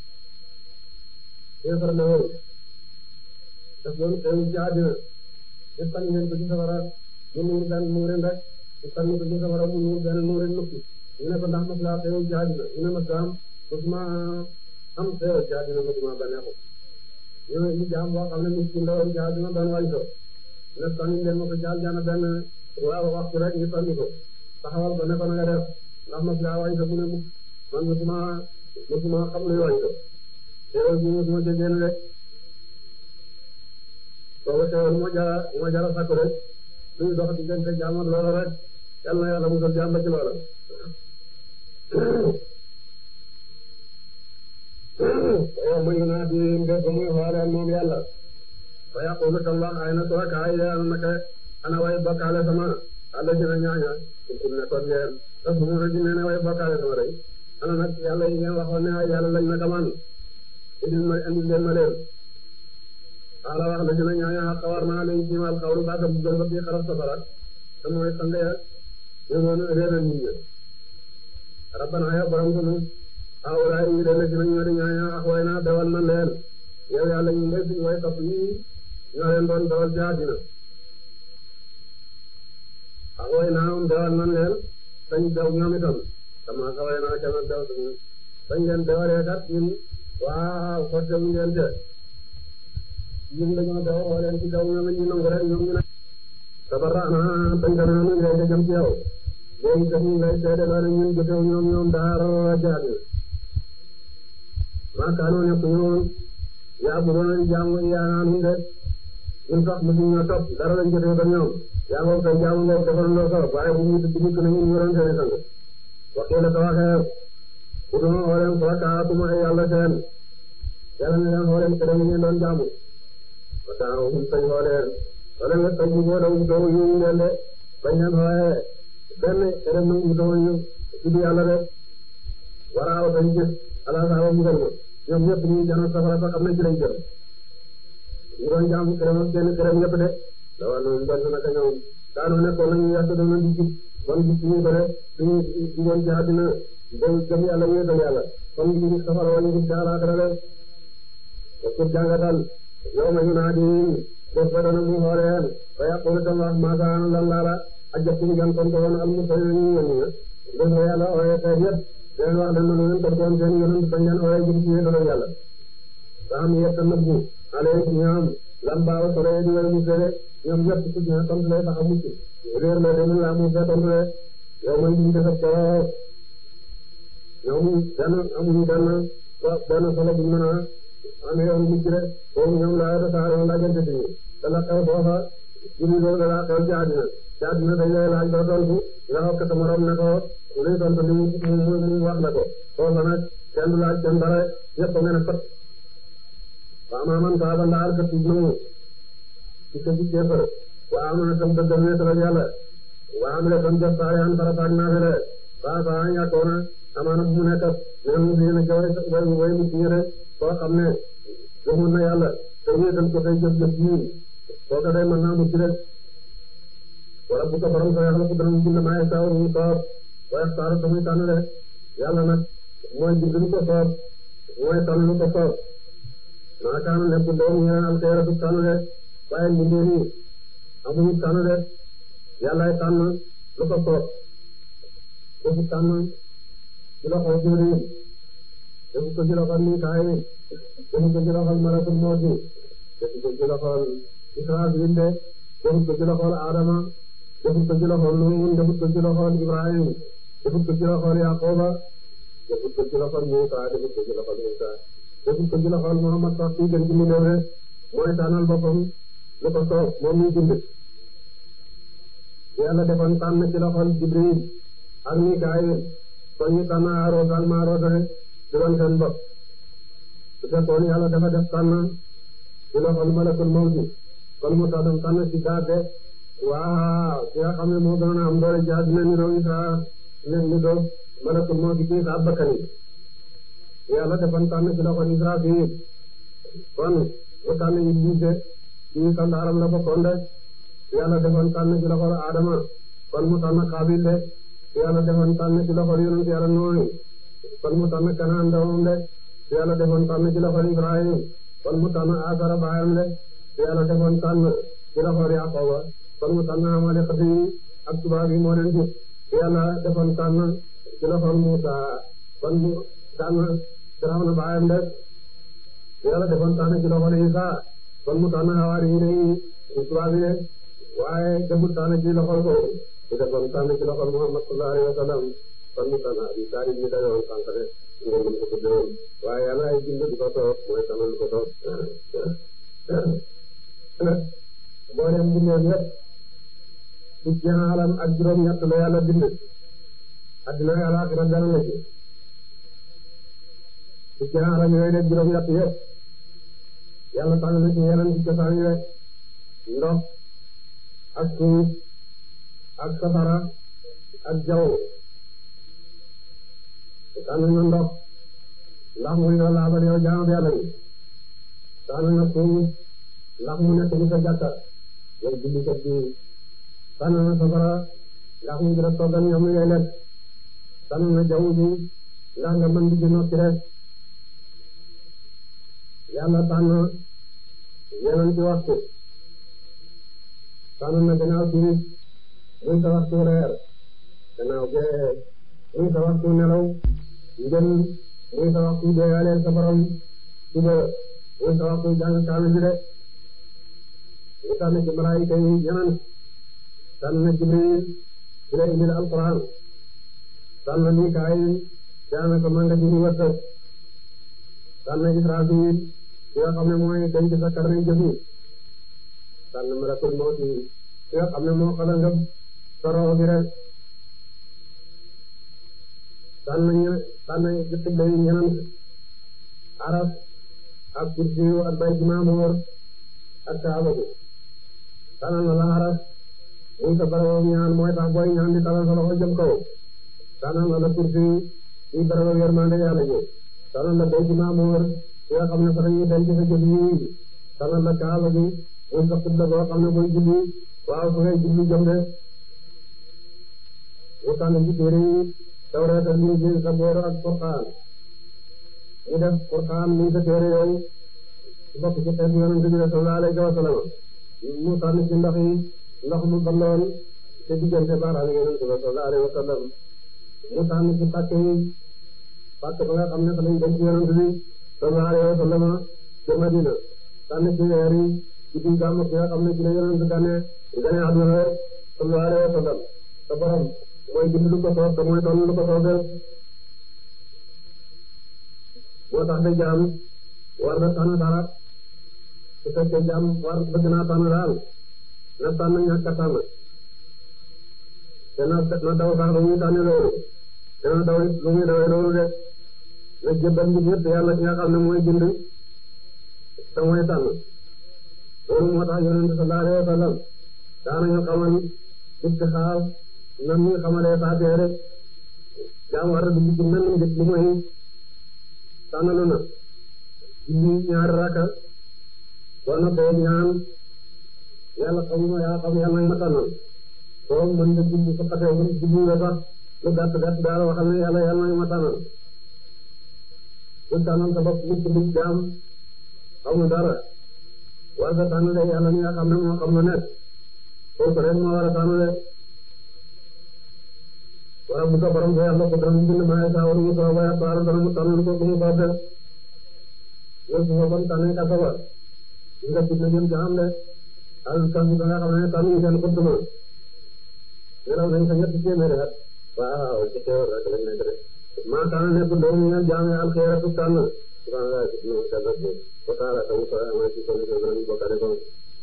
éefar la woon daf doon xewu ci àddina te sànni leen ko ci safara mu nuur benn nuurin rek te sànni ko ci safara mu nuur benn nuurin nukki ñu ne ko ndax mas laa xewu ci àddina ñu ne mas am mosuma am xewu ci àddina mosuma baneexu ñu ne ñu jaam boo xam ne miskin la woon ci àddina doon wañ ko ne sànni leen ma ko ci aljana benn waaw waxtu rek ñu sànni ko taxawal ko ne ko na nga def ndax mas laa wañ ko mu ne mukk man mosuma mosuma xam luy wañ ko xeewal bi mosuma ca génn rek boobu xeewal moo jara moo jara sakku rek suñu dox diggante jaam ak loola rek yal na yàlla musal jaam ba ci loola waaw muy naa di mbéy muy xooleel moom yàlla fa yaqulu tam wax ay na surakaay ya naka ana way bokkaale sama àlla dina ñaaña kuntum ne kon ngeen daf mu rëdd ne ne way bokkaale sama rek ana nag yàlla yi ngeen waxoon ne ay yàlla lañ naka man indil ma indil leen ma leen xaala wax la dina ñaaña xaq war naa leen ci mal xawru baaka bu gën ba bii xaraf safara te mooy sang ya ñu noonu réeral nit ñi rabbana ya borom ko awlaay yi de léegi nag ñoo di ñaaña ak way naa dawal na leen yow yàlla ñu ngay suñu way topp yi ñoo leen doon dawal ci àddina ak way naa moom dawal na leen dañ daw ñoom itam sama ka way naa ca daw suñu bañ leen dawalee kat ñun waaw forcé wuñ leen te ñun dañoo daw woo leen ci daw ñoom ñu nangu rek ñoom ñu ne tabarana bañ ko naan ngay ca jëm ci yow léegi kat ñu ngay seede loo ne ñun jotew ñoom ñoom dara jaadu maakaanoo nekk ñoom yaa bu doon di jaamu yaa naan de ñun sax mosuñ ñoo topp dara lañ jotew ko ñoom yaa ngoog sa jaamu ngoog defal loo ko waaye bu ñu dugg na ñun ñu doon seen sang waxee la ko waxee bu doon xooleen farakaatuma ay yàlla seen yàlla ne leen xooleen te dañu ngeen doon jaamu ba taa wuñ sañ xooleen wala nga sañ bu boo daw doo ñu leen de bañ leen xoolee benn xerem nag mu doo ñu tudd yàlla de waraaw dañ gis ala saaba mu gën ma ñoom ñëpp ñu jano safara sax xam nañ ci lañ jëm ñu doon jaamu xerem ak benn xerem ñëpp de da war noonu doon naka ñoom daanoo nekkoon nañu yàq doon di jub bon gis ñu ko de suñu digoon ci àddina dem gëm yàlla wéetal yàlla kon ñu ngi safara wala ñu ci àllaaxira de pour jàngatal yow ma ñu naa di def ba dana mu xooleen ba yàqulu tam wax maasaan lan laala ajjatuñu gan tontu woon al mursalin ñu yónni na def ba yàlla ooyee xeet yëpp leen wax leen lu leen tontu woon seen yonent bañ leen ooyee jëm ci wéetal yàlla ba am yett nëbbu ale ñoom lan baaw solo di way mu sede ñoom ñëpp ci dina tontu lay tax a mucc réer la demul laa mu fee tontu le yow man ñu defar ko ñoom benn amuñu benn benn solo bu ñu mën a amee yoon mucc rek boobu ñoom laa yore saa yoon laajante ci ñu te la xew foofa jiwu loolu da laa xew ci àddina ci àddina dañ lay laaj doo tontu nga wax ko sa morom ne ko luy tontu li mu mu wax la ko foofa nag kenn du laaj kenn dara yëpp nga ne fat waaw maa man saa ba ndaar ka tuub na mu ci sa ci kéefër waaw ma ne tam dëggal wéetal ak yàlla waaw ma ne tam jëf saa yaan farataag naa fi de waaw saa ñàkkoon na amaana bu mu nekk neen mu dina ca way way mu ci ñëre koo xam ne gëmoon na yàlla te wéetal ko tey jëf jëf yi kooka day mën naa mucc rek wala bu ko borom sa yàlla ko dana mu bind maaye saaw mu soob waaye saaru tamuy tànn de yàlla nag mooy bind lu ko soob mooy tànn lu ko soob maa kaana nekkul doom ñeneen alxeeratu tànn de waaye mbindee nii amuñu tànn de yàllaay tànn lu ko soob defu tànn ci loxol Jibril defu ko ci loxol Mikaayil defu ko ci loxol malakul mawti defu ko ci loxol Israafil de defu ko ci loxol Adama defu ko ci loxol Nuun defu ko ci loxol Ibrahim defu ko ci loxol Yaquba defu ko ci loxol Muusa defu ko ci loxol Isa defu ko ci loxol Muhammad sax ci gën ci mu néew rek mooy tànnal boppam lu ko soob moom ñu bind yàlla defoon tànn ci loxol Jibril ak Mikaayil kon ñu tànn Haaroot ak Maaroot rek di doon seen bopp su fekkoon yàlla dafa def tànn ci loxol malakul mawti kon mu tax dem tànn ci gaade waaw ki nga xam ne moo gënoon a am doole ci àddina ni doo Isa ne ni doo malakul mawti ci sa bakkani yàlla defoon tànn ci loxol Israafil kon mu tànn Iblis ci sandaaram la bokkoon de yàlla defoon tànn ci loxol Adama kon mu tànn Xaabil de yàlla defoon tànn ci loxol yonent yàlla Nooy kon mu tànn Kanaan doomam de yàlla defoon tànn ci loxol Ibrahim kon mu tànn Asara baayam de yàlla defoon tànn ci loxol Yaaqooba kon mu tànn Amalek yi ak tubaab yi moo leen jub yàlla defoon tànn ci loxol Muusa kon mu tànn Firawna baayam de yàlla defoon tànn ci loxol Isa kon mu tànn Hawaari yi de tubaab yi de waaye deful tànn ci loxol ko su defoon tànn ci loxol Muhammad sallallahu alayhi wa sallam kon mu tànn Abi Taalib mi dayoon sànq de ngeen mën ko tuddewoon waaye yàlla ay bind di ko soob mooy tànnal ko soob boo dem bindee yëpp ci alam ak juróom-ñett la yàlla bind addina yàlla ak dara la ci ci alam yooyu de juróom-ñett yëpp yàlla tànn na ci yeneen ci cosaan yi rek ndox ak suuf ak safara ak jaww tànn na ndox ndax muy la laabal yow jaamu yàlla bi tànn na suuf ndax mu nekk ci sa jàkka yow jullikat bi tànn na safara ndax mu gën a toggal ñoom ngay lekk tànn na jaww ji ndax nga mën di ci noppi rek yàlla tànn yeneen ci waxtu tànn na gannaaw timis muy sa waxtu reer gannaaw gee muy sa waxtu nelaw ngën muy sa waxtu deeyaale sa borom suba muy sa waxtu jàng kaamil bi de ñu tànn ci malaayika yi yeneen tànn na Jibril ci la indil alquran tànn na Mikaayil daanaka manga ji ñu wërsëg tànn na Israfil ki nga xam ne mooy denc sa karne jëf yi tànn malakul mawti ki nga xam ne moo xala ngëb sa roo bi rek tànn ñu tànn ci xibla yi ñeneen araf ak kursi ak bay ci maamoor ak kaaba bi tànn na la araf muy sa barabam ñaan mooy tax booy ñaan di talal sa loxo jëm kaw tànn na la kursi yi barabam yërmande yàlla ji tànn la bay ci maamoor ki nga xam ne fa dañuy denc sa jëf yi tànn la kaaba bi muy sa xibla boo xam ne booy julli waaw fu ngay julli jëm de mu tànn ci téere yi Tawreet ak Injiil Saboor ak Furqaan ñu def Furqaan muy sa téere yow bokk ci xeetu Yonent bi sallallahu alayhi wa sallam mu tànn ci ndox yi ndox mu balloon te diggante baaraam Yonent bi sallallahu alayhi wa sallam mu tànn ci pàcc yi pàcc ba nga xam ne fa lañ denc Yonent bi sallallahu alayhi wa sallam ca Madina tànn ci weer yi ci biir gàmmu ki nga xam ne ci la Yonent gane gane àdduna sallallahu alayhi wa sallam sa borom mooy bind lu ko soob te mooy doon lu ko soobee moo tax de jaam war na tànn dara su fekkee jaam war bëgg naa tànn daal na tànn ñàkk a tànn te na na daw sax lu muy tànne loolu te na daw lu muy dawee loolu de na jëbbal mbir yëpp yàlla ci nga xam ne mooy bind te mooy tànn loolu moo tax yonent sallallahu alayhi wa sallam daanañu xamal istixaar nan ñu xamalee faatee rek jaam war a dugg ci mel ni lu mooy tànnalu na julli ñaari raka boo noppee ñaan yàlla xamuma yaa xam yàlla nag ma tànnal soo mën nga julli su xasee mën julli nga sax lu gàtt gàtt daal waxal ne yàlla yàlla nag ma tànnal lu tànnal sa bopp mucc mucc jaam xamul dara war nga tànnale yàlla mi nga xam ne moo xam na nekk kooku rek moo war a tànnale waaw bu ko borom ko yàlla ko dara mu bind maa saa war mu soo ba yàlla dara mu tànn ko mu baax de yow su ma bon tànnee ka saba nga tudd jëm jaam de al kan bi nga xam ne tànn ñu seen xutuma nelaw nañ sa ñetti téeméeri at waaw ci teewar rek lañ nekk de maa tànn nekk doom ñu jaam al xeeratu tànn subhanallah no kala ko ko taala taw sa ma ci ko ni ko ñu bokkale ko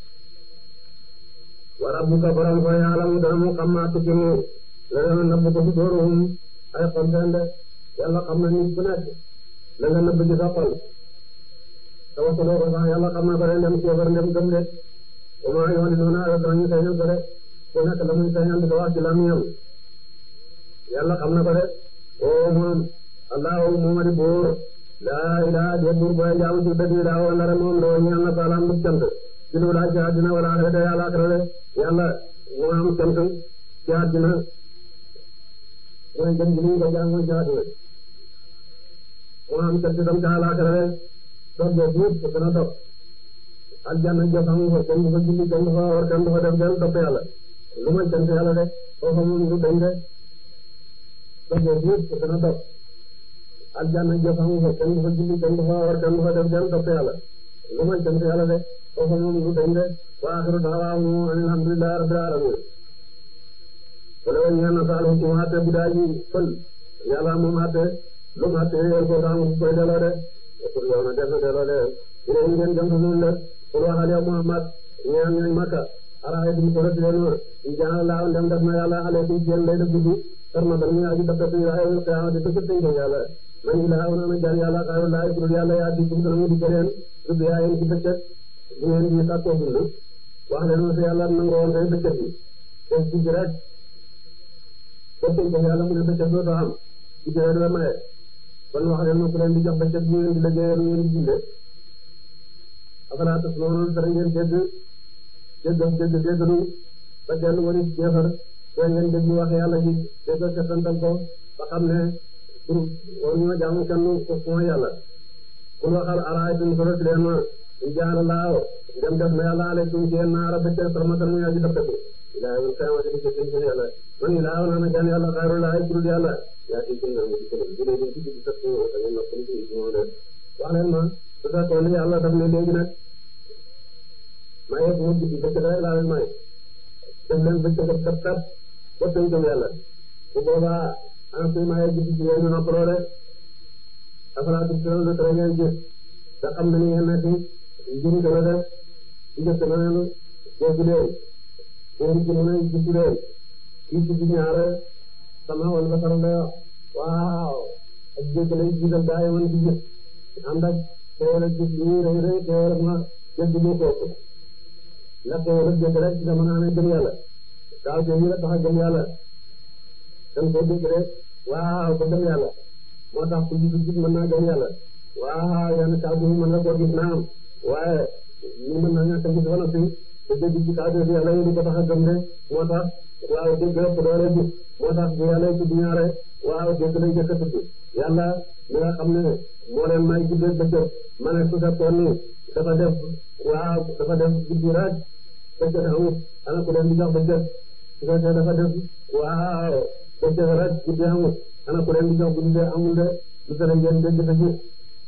wa rabbuka borom ko yàlla mu dana mu xam maa tukki mu la nga nëbb ko ci dóoruhum ay xol seen de yàlla xam na nit ku nekk la nga nëbb ci sa xol te waxuloo ko sax yàlla xam na ko de ndem kéefar ndem gëm de wa maa yoon noona ay danañu feeñal ko de ku nekk la muy feeñal di ko wax ci làmmiñam yàlla xam na ko de oo moom allahu moomadi buur laa ilaa de buur booy jaamu ci dëgg daa woon dara moom doo ñeel na ko alam bu cant ci lu laa ci àddina wala axirate yàlla axirate yàlla moo am cant ci àddina mooy gën gi ñu ko jaamoo ci àddina moo am cant itam ci àllaaxira rek dox bee buut te dana dox aljanna joxamu fa kenn du fa julli kenn du fa war kenn du fa def kenn topp yàlla lu may cant yàlla de foofa moom du dañ de dox bee buut te dana dox aljanna joxamu fa kenn du fa julli kenn du fa war kenn du fa def kenn topp yàlla lu may cant yàlla de foofa moom du dañ de wa axiru da'waahum alhamdulillahi rabbil alamin wala woon ñaan na saal ci mu àtte bu daa ji fël yàlla moom àtte lu mu àtte yéen ko tax mu koy delloo de pour yow na def na delloo de ila yi ngeen jëm noonu la pour waxal yow Muhammad ñaan ñooy Makka araay bi ko rëdd leen ma jaan laa ndem def na yàlla alaykum ci yéen lay def guddi farma dal ñu aji def ci ay qiyaamati dëgg tënk yàlla man ilaa na jaan yàlla xayru laa ku dul yàlla yaa di dugg dana mu di keneen dugg yaa yéen ci bëccëg bu ngeen di sàkkoo dund wax leen ma si yàlla nangoon tey bëccëg bi def ci rek bëccëg ko yàlla mu ne bëccëg doo am ci jëre doo maye kon wax leen ma ku leen di jox bëccëg bu ngeen di liggéeyal ngeen di dundee afalaa tasma'uun dara ngeen dégg dégg dégg déglu ba dellu wari jeefar te ngeen déglu wax yàlla ji dégg settantal ko ba xam ne pour war ñoo jaamu kenn ku mooy yàlla kul waxal araaytum solos leen ma in jaala laaw dem def na yàlla aleykum ci yéen naara bëccëg sarmatan muy aji dëppatu ilaa yawmil qiyaamati di jëfee ci yàlla man ilaa naa na gan yàlla xayru laa turul yàlla yaa ci gën a mu ci gën jëlee dañ ci guddi sax ñu da ngeen noppali ci moom de wax leen ma su fekkoon ne yàlla daf ne léegi nag maa yegg mu guddi bëccëg rek laa leen may def leen bëccëg kat kat ba tënkam yàlla bu boobaa ana suy maa yegg guddi ci yéen ñu noppaloo de afalaa tubsiruun de tere ngeen gis te xam na ni ngeen nekk njëriñ la def ci njëkk na leen dégg leen ngeen ci mën a gis leen kii ci ñaare sama wala basara la waaw ak dégg lay jiital gaa yi mën di gis ànd ak teewal ak gis ñuy rëy rëy teewal ak ma dégg lu ko ndax teewal ak dégg rek ci mën a amee gëm yàlla daaw te ñu la tax a gëm yàlla dañ ko dégg rek waaw ba gëm yàlla moo tax ku jiitu gis mën naa gëm yàlla waaw yenn kàddu yi mën na koo gis naam waaye ñu mën naa ñàkk a gis ba noppi te dégg ci kàddu yi yàlla yi di ko tax a gëm de moo tax waaw dégg ëpp doole gis moo tax bu yàlla tudd ñaare waaw dégg lay jëkk a tudd yàlla mi nga xam ne moo leen may guddee bëccëg ma ne su fekkoon ni dafa def waaw dafa def guddi rek bëccëg amut ana ku leen di jox bëccëg su fekkee dafa def waaw bëccëg rek guddi amut ana ku leen di jox guddi de amul de lu tere ngeen dégg te gis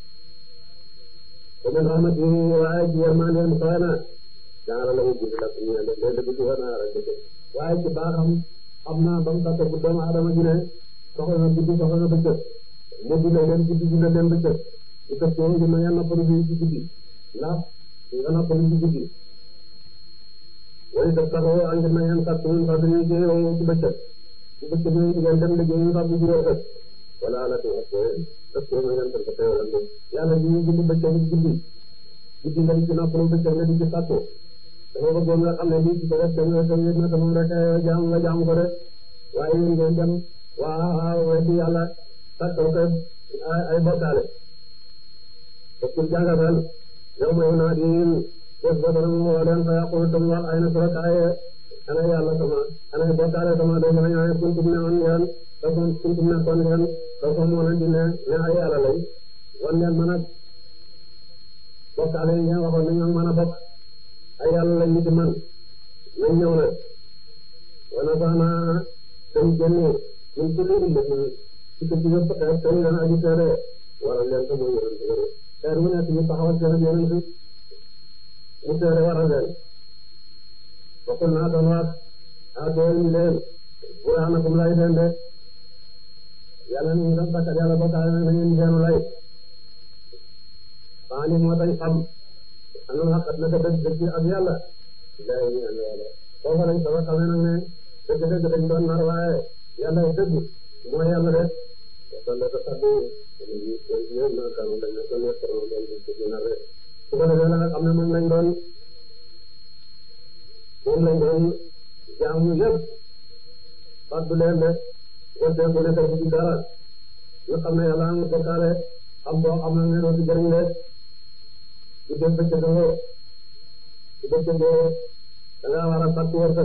wa min rahmati waaye ci yërmandeem xëy na jaara la mu guddi la ñu ne leen dëgg ci war naa rek waaye ci baaxam xam naa ba mu tàkk bu doomu aadama ji ne soxla na guddi soxla na bëccëg mu dundee leen guddi dundee leen bëccëg su fekkee ñu ne ngeen noppalu bi ci guddi ndax nga noppalu ci guddi wala def taxaw ànd na ngeen kàtt ñu fàttali ñu ci ci bëccëg ci bëccëg yi ngeen dem liggéey ñu fàttali juróom ëpp wala ala tu ak parce que ma ngeen ko teewal ak yàlla ji ñu guddi bëccëg guddi guddi nga di ci noppalu bëccëg nga di ci sàkku dama bëggoon nga xam ne lii ci ko def dañoo dem yëg na te moom rek jaam nga jaam ko de waaye yéen ngeen dem waaw weddi yàlla sàkkal ko ay ay bokkaale bokkul jàngatal yow may naa di bés ba dana mu woo leen fa yàqul tam wax ay na surakaaye ana yàlla sama ana bokkaale sama day ma ñaan kuntum ne on ngeen te kuntum ne kon ngeen te ko moo leen di ne ne ay yàlla lay wan leen mën a bokkaale yi ngeen waxoon ne ñoo mën a bokk ay yàlla lañ ñu ci man nañ ñëw nag wana saana dañ génne ñun ci léegi léegi ci ko ci yëpp xeer tey leen aji seede waral leen ko mooy yonent bi xeer mu nekk ñu taxawal seen yonent mu seede waral leen bokkul naa doon waat a doon ñu leen burhaanakum lay seen de yàlla ñu doon bakkat yàlla bokkaale na ngeen seenu lay baa ni moo tax xam ana nga xam ne que dëgg dëgg ak yàlla day ñu ànd yàlla foofu lañ sama xamee nag ne dëgg dëgg dañ doon nar waaye yàlla dëgg mooy yàlla de kon dafa kaddu yéen na kan dañ ne ko nekk doon doon ci nar de su ko defee la nga xam ne moom lañ doon moom lañ doon jaamu yëpp fàttu leen de wante ku nekk ci dara nga xam ne yàlla nga bokkaale xam boo xam ne ne doo ci jëriñ de su dee bëccëg nga su bëccëgee da ngaa war a fàttali wërsëg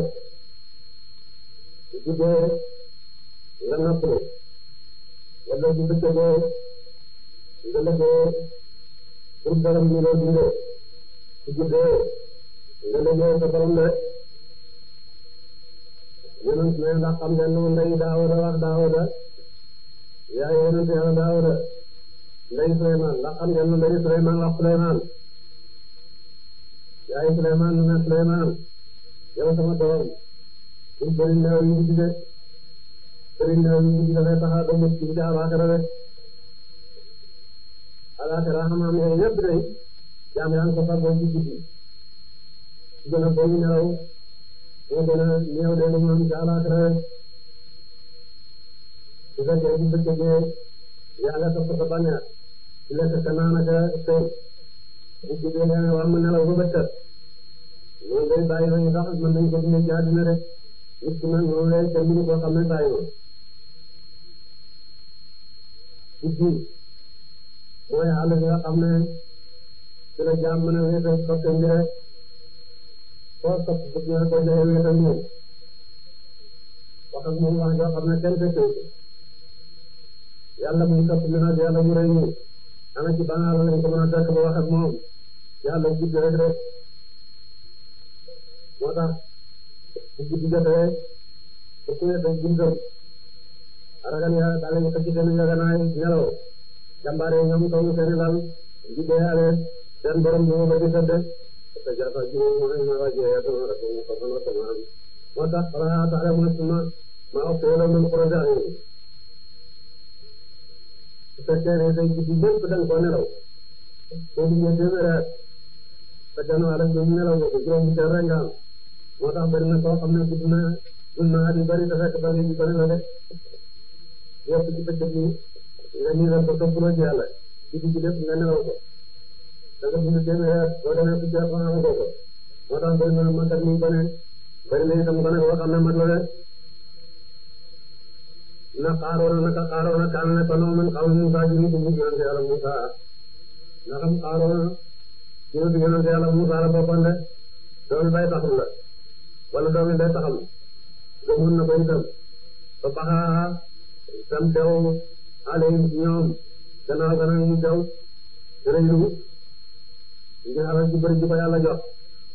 su guddee nga noppalu wala su bëccëgee nga liggéey pour borom ñu loo dundee su guddee nga liggéey sa borom de yonent ne ndax xam ngeen nu ndey Daawuda wax Daawuda yaa yonent yàlla Daawuda ndey Suleymaan ndax xam ngeen nu ndey Suleymaan wax Suleymaan yaay Suleymaan nu ne Suleymaan yow sama doom suñ bëri néew yi guddi de bëri néew yi guddi dafay tax a doon ci ci alaaxira de alaaxira xam-xam yooyu yëpp de jaam yaa ngi ko fàggoo ci guddi su gën a bëri nelaw moo gën a néew de lu mu am ci alaaxira de su fekkee bu bëccëgee yaa nga topp sa bànneex ci lekk ka naan ak sëy bu guddee leen war mu nelaw ba bëccëg loolu day bàyyi nañu sax mën nañu ko dundee ci àddina rek nit ki nag moom lay kenn mënu koo xam ne bàyyi na guddi mooy àll bi nga xam ne ci la jaam mën a wéetal soppe mbire foo sopp bëgg nga ko joxe wéetal moom wax ak moom wax joo xam ne kenn fekkee yàlla muy topp li nag yàlla mu rëy ñu ana ci banaara lañ ko mën a fekk ba wax ak moom yàlla guddi rek rek moo tax bu guddi jotee su ku ne tey buntam ragal ya daal di xëcc seen njëganaay nelaw jàmbaare ñoom kaw seen lal di deeyaale seen borom ñu ba di sedd te jafa jiw mooy ma waa jeeya sama rek mu ko sama sama moo tax xanaa tax mu suma ma wax te yàlla mën projet yi su fekkee ne tey guddi yëpp da nga ko nelaw soo duggee téeméer at te gannaaw rek ñu nelaw nga ko juróom seen rek nga am moo tax bari na koo xam ne gudd na gudd na at yu bari te fekk bari yu bari la de yëpp ci bëccëg ni nga nii la ko toppaloo ci yàlla guddi gi lépp nga nelaw ko da nga dund téeméer at boo demee ku jeex am ko ko moo tax bari na magat ni gone bari na itam gone boo xam ne mag la de na xaaroona naka xaaroona kaan ne ko noonu man xaw Musa ji ni ko mu yonente yàlla Musa na xam xaaroona ci ni yonente yàlla Musa la boppam de doomi bay taxul la wala doomi bay taxam gëmoon na ko itam ba baxaa tam teew alayhim ci ñoom gannaaw gannaaw mu teew rëylu ñu alal ji bëri ji ko yàlla jox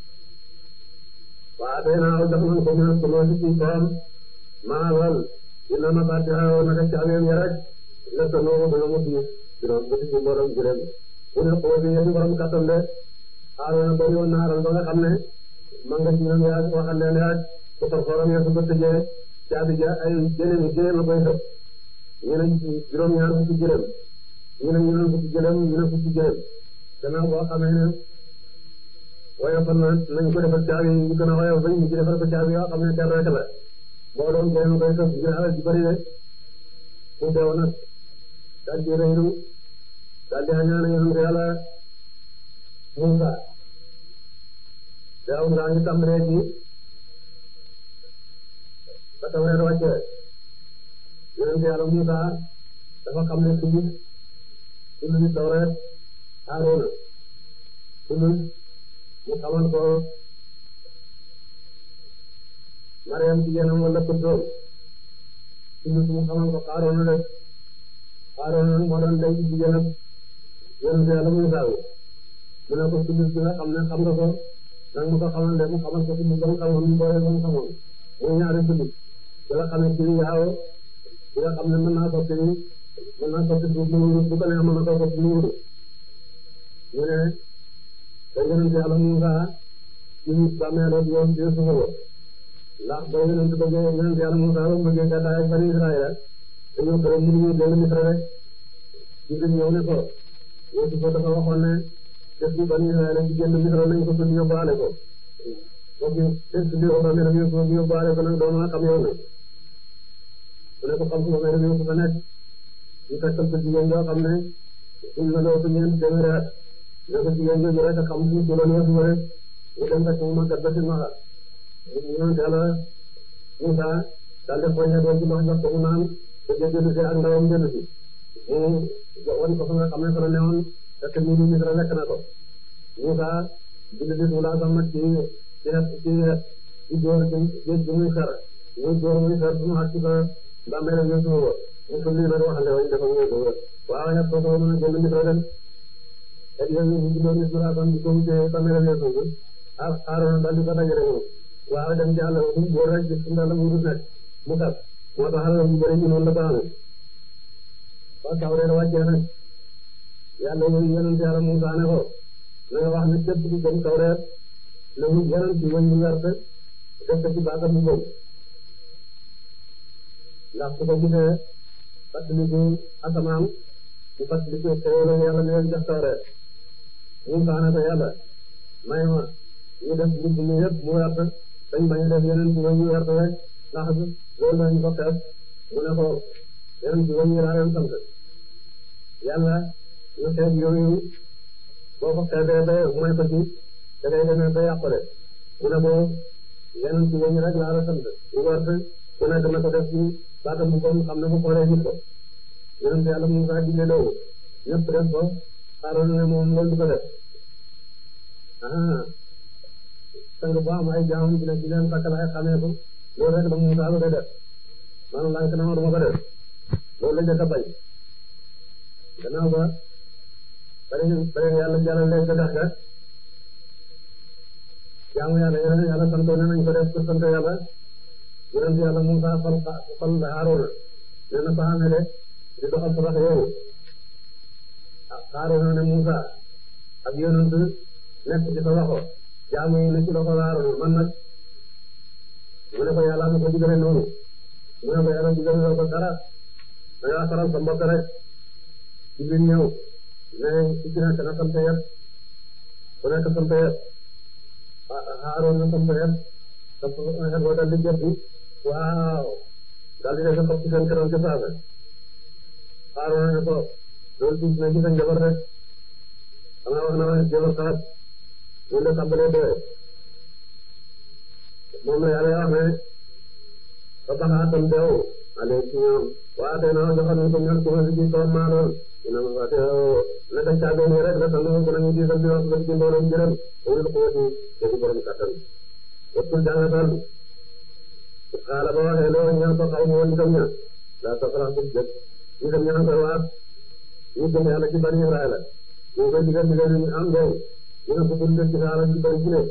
waa tey naa jox nañ ko ñu ko loolu ci toom maa lool dina ma fàtte xaw naka caabeem ya rek nga tënoo dana mu diis juróom ba ci borom juróom bu ne xoo bi yéen borom kattan de Aaroona ba yoon naaral ba nga xam ne man nga ci ñoom yaa waxal leen yaa ko farfooram ya su ko tëjee caabi ja ay jëlem yi jëlem la koy def ñu ne juróom ñaar fukki jëlem ñu ne ñu ne fukki jëlem ñu ne fukki jëlem gannaaw boo xamee ne woyofal na nañ ko defal caabi yu gën a woyof bañ ñu ci defal ko caabi yoo xam ne kenn rek la boo doon jëlem koy def ngir alal ji bëri de mu deew nag daal di rëylu daal di ñaan yonent yàlla Musa deew ngaa ngi tàmbalee ci ba tawreet wàcce yonent yàlla Musa dafa xam ne suñu suñu tawreet Aaroona suñu mu xamal ko Mariam jigéenam wala kuntoom suñu mu xamal ko Aaroona de Aaroona moo doon denc jigéenam yonent yàlla Musa wi mu ne ko suñu bi nga xam ne xam nga ko nag mu ko xamal de mu xamal ko suñu ba mu xamoon mu boole ba mu xamoon muy ñaari suñu bi nga xam ne ci yaaw bi nga xam ne mën naa soppi mën naa soppi suuf mu wuru bu ko neex mën na ko soppi mu wuru ñu ne te yonent yàlla Musa ci bàmmeelu yoon ci suufa ba ndax ba yonent bëggee yonent yàlla Musa ba bëggee gàddaay ak bani Israël dañoo ko rek mënuñu dellu Misra rek ñu ngi ñëw ne ko Yuusufa dafa waxoon ne def bi bani Israël ci génn Misra nañ ko tudd yóbbaale ko boobu test bi wax ne dañu ko yóbbaale ko nag doo mën a xam yow na mu ne ko xam su ma may dañu ko fa nekk ñu fekkal ko jigéen yoo xam ne suñ la doo ko ñeent téeméeri at ne ko jigéen jooju rek a xam suñ ko doon Yuusufa rek mu dem fekk mu màggat ba ci maxa ñoom yàlla Musa daal def poñe doon ci ndox jox ko mu naan te jënd si ak ndawam jënd si mu wan ko fa nga xam ne fa la newoon fekk ñu ni Misra lekk na ko Musa bind bis mu laa sax nag ci ci ci ci dóor ci géej gi muy fer muy dóor muy fer su mu xat ci ko ndàmbeele ñu suuba mu sulli nag waxande wañ dafa muy suuba waaw ñett ko ko mën a jënd Misra dem et yooyu ñu bindoon bis mu laa sax di ko wutee ndàmbeele ñu suuba ah Aaroona daal di ko dajale moom waaw dem ci àll ba boo rek gis nga la mu nekk mu gas moo tax alal yu bëri ñu noonu la ko amee ba tawreet wàccee nag yàlla yooyu yonent yàlla Musaa ne ko na nga wax ne képp ku gëm tawreet na mu yonent ci wëñ bu werte def ko ci baatam bu boobu ndax su ko gisee fàttaliku asamaan mu fàttaliku xéewal yàlla ne leen jox tawreet Musaa ne ko yàlla may ma ñu def mbubb mi yëpp mu werte dañ bañ a def yeneen ci wëñ yu werte rek ndax loolu lañ ko xeeb mu ne ko yeneen ci wëñ yi laa leen sant yàlla ñu xeeb yooyu boo ko xeebee ba mooy ko ci da ngay demee ba yàqule mu ne ko yeneen ci wëñ rek laa la sant ñu werte ku nekk na ko def ci baatam bu ko xam ne bu xoolee gis ko yeneen yàlla mu saa digle loolu ñëpp def ko xaaroon ne moom loolu du ko def ah sang bu am ay jaamam dina ci leen takkal ay xamee ko loolu rek la Musaa bëgg a def maanaam laaj na ma duma ko def loolu la njëkk a bañ gannaaw ba bari bari yàlla jàllale ca dex ga jaamu yàlla yeneen yàlla santoon nañ ko def ko sant yàlla yonent yàlla Musaa fal fal Haaruna nee na fa amee de di doxal sarax yooyu Haaruna ne Musaa ak yonent nekk ci sa loxo jaamu yi ne ci loxo Haaruna man nag mu ne ko yàlla na ko digale noonu mu ne ko yàlla digale ko dara da ngaa faral sa mbokk rek ci biir ñëw mais ci ci nekk na sant yëpp ku nekk sant yëpp Haaruna na sant yëpp sant yëpp boo dal di jot bi waaw daal di def ko ci seen kanam ci saasa Haaruna ne ko loolu tuuti na ci sa njaboot rek xanaa wax na ma jabar sax ñun de tàmbalee doyee moom la yàlla wax ne ba baxaatam deew ale ci ñoom waa tey na joxoon nañ ko ñoom ci ma si ji toom maa lool dina ma fàtte naka caagoon yi rek la sant ko nañu diisal di wax la ci mbooloom jërëm wulul xuwati yëgu borom kattan wattul jàngatal xaala ba waxee loo ñaan ko xaw ma woon itam ña laa tafarax bu jëkk ñu dem ñaan ko waat ñu gëm yàlla ci bani Israël ñu koy digal digal ñu am doy ñu ne ko bul ci xaala ci bari ci ne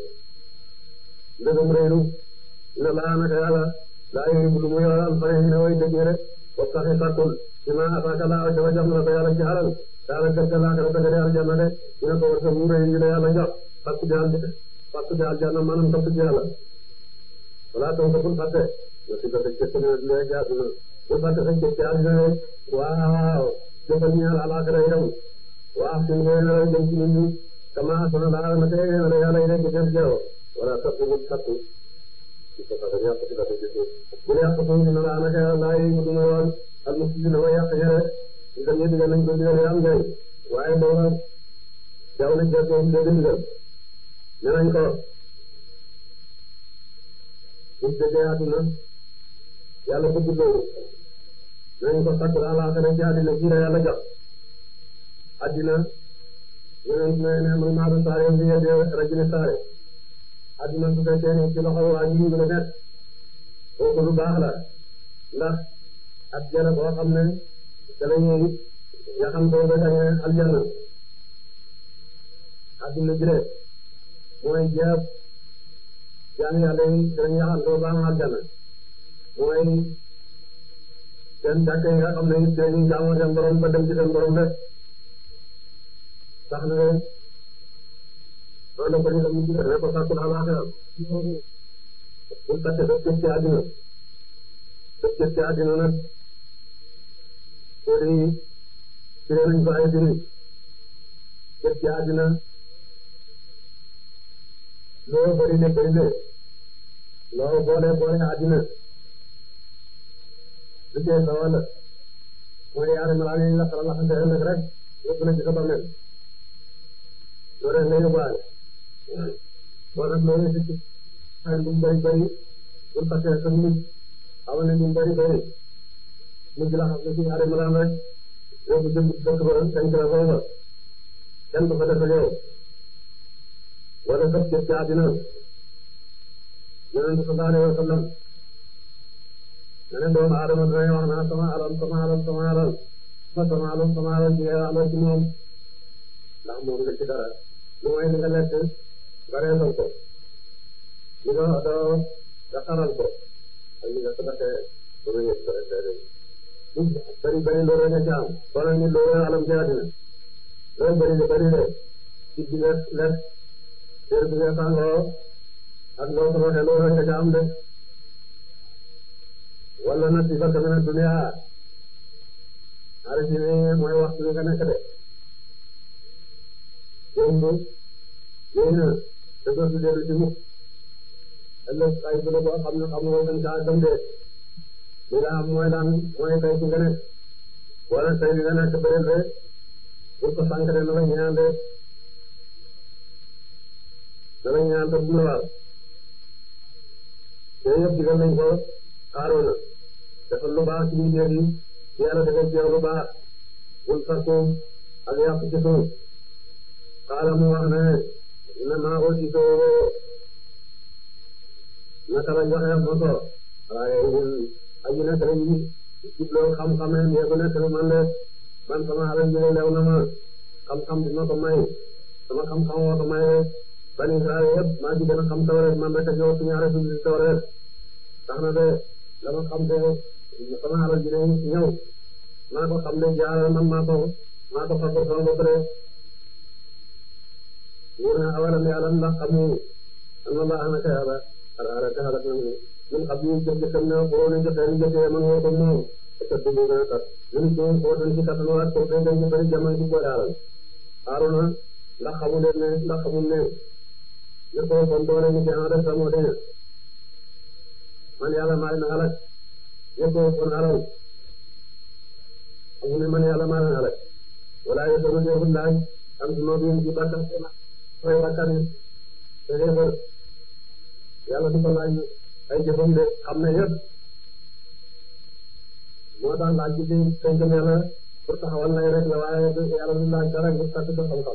ndëgëm réeru ne laa naka yàlla laa yooyu bu lu mu yoral fay ne way dëgg rek wa saxi sàkkul ci ma ataaka laa ca jox na ko yàlla ci xalal daala gerte laa ko dafa gëdee aljanna de ñu ne ko war sa mu rëy ñu la yàlla jox fàkk ci al fàkk ci aljanna maanaam topp ci yàlla wala donc bul fàtte nga si ko dëkk ci léegi àdduna bul fàtte sa ci àdduna rek waaw jëfal ñu yàlla alaxira itam waaw suñu ngeen la jëm ci nit ñi kama asana laa na tey na yàlla yi ci seen jeew wala topp bul fàtte ci ko tax yàq ci la dëgg bu yàq ko ñu na laa naka laa yi mu duma woon ak mu ci na yàq ñere ñu dem ñu digal nañ ko digal am ngay waaye booba jaaw na jeex ko dëgg digal ne nañ ko buñ déggee àdduna yàlla bëgg loolu nañ ko fàtt àllaaxira ci àddina ji la yàlla jox àddina yeneen ne ne man maa doon saare bi yedde rajine saare àddina su fekkee ne ci loxo waa ji la nekk kooku lu baax la ndax ak jana boo xam ne da la ñuy yaxam ko ba dañe aljanna àddina ji mooy jeeb jaam yàlla yi dañuy yaxam ko ba am aljanna mooy seen jàkk yi nga xam ne it dañuy jaamoo seen borom ba dem ci seen borom rek tax na loolu la ko ñu dem ñu ne ko sàkkul àllaaxira bul fàtte def jëf ci àddina def jëf ci àddina nag soo di firee nañ ko ay firi jëf ci àddina loo bëri le bëri le loo boole boole àddina lu cee sa wàll mooy yaari malaan yi la xala la xante ëllëg rek yëpp na ci sa bàmmeel loolu rek ngay yóbbaale boo nag loolu ci ci ay lu mu bëri bëri bul fàtte sa nit xamal ne lu mu bëri bëri mujj la xam ne ci yaari malaan rek yóbbu jëm dëkk ba denc la foofa kenn du fa def ak yow wala def jëf ci àddina yonent sallallahu alayhi wa sallam neneen doomu aadama dinañ wax naa sama alal sama alal sama alal ma sama alal sama alal ci alal ci moom ndax moom nga ci dara lu mooy li nga lekk nga reesal ko li nga doo nga xaral ko ak li nga sadaxee ba nga yëg ko rek bari bari loolu nga ci am wala nit loolu alam ci àddina loolu bari de bari de ci bi nga lekk teer bi nga sàngoo ak loo sadaxee loolu nga ci am de wala na si bakka mina dunya arisi ne mooy waxtu bi nga nekk de démb yéy na te dootu dellu ci mukk ëllëg ay bu la boo xam ne xamuloo seen kaa dem de li la am mooy daan mooy tey ci nga nekk wala tey li nga nekk bëri de pour ko sànq de na la ñaan de na la ñaan te bu la war yooyu yëpp digal nañ ko Haaruna defal lu baax ci mbindeef yi yàlla defal ci yow lu baax bul sakku ak yàq ci suuf xaala mu wax ne ne maa aussi soo naka la joxe moto waaye ñun aji nekk lañu jubloo xam-xamee yegu nekk lu man de man sama alal ji lew na ma xam-xam bi ma ko may sama xam-xam moo ko may rek bani Israël yëpp maa ngi gën a xam tawreet man rek a ñëw suñu ñaare suñu tawreet tax na de la ma xam te sama alal ji ñëw maa ko xam ne jaaral man maa ko maa ko fagg sama bopp de ñu ne awalam yàlla ndax xamu an ma baax na ka yàlla ala ka xalak na ñun xam ñu jëf jëfam ne boo ne jëfee ni jëfee man woo ko moom te du mu gën a tat ñun ñu ko tan ci kattan waat ko day ñu bari jamono ci boole alal Haaruna ndax xamu leen ne ndax xamul ne ne ko kon doole ni ci en rek moo de man yàlla maa leen alal ne ko kon alal xamu ne man yàlla maa leen alal wala yo sama neexul laaj am si moom yéen ci bàkkaar fay bàkkaar yi te xeefar yàlla du ko laaj ay jëfam de xam ne yëpp moo tax laaj bi ci tënk ne la pour taxawal lay rek la waaye yàlla du laaj dara ngir sàkk ko xam-xam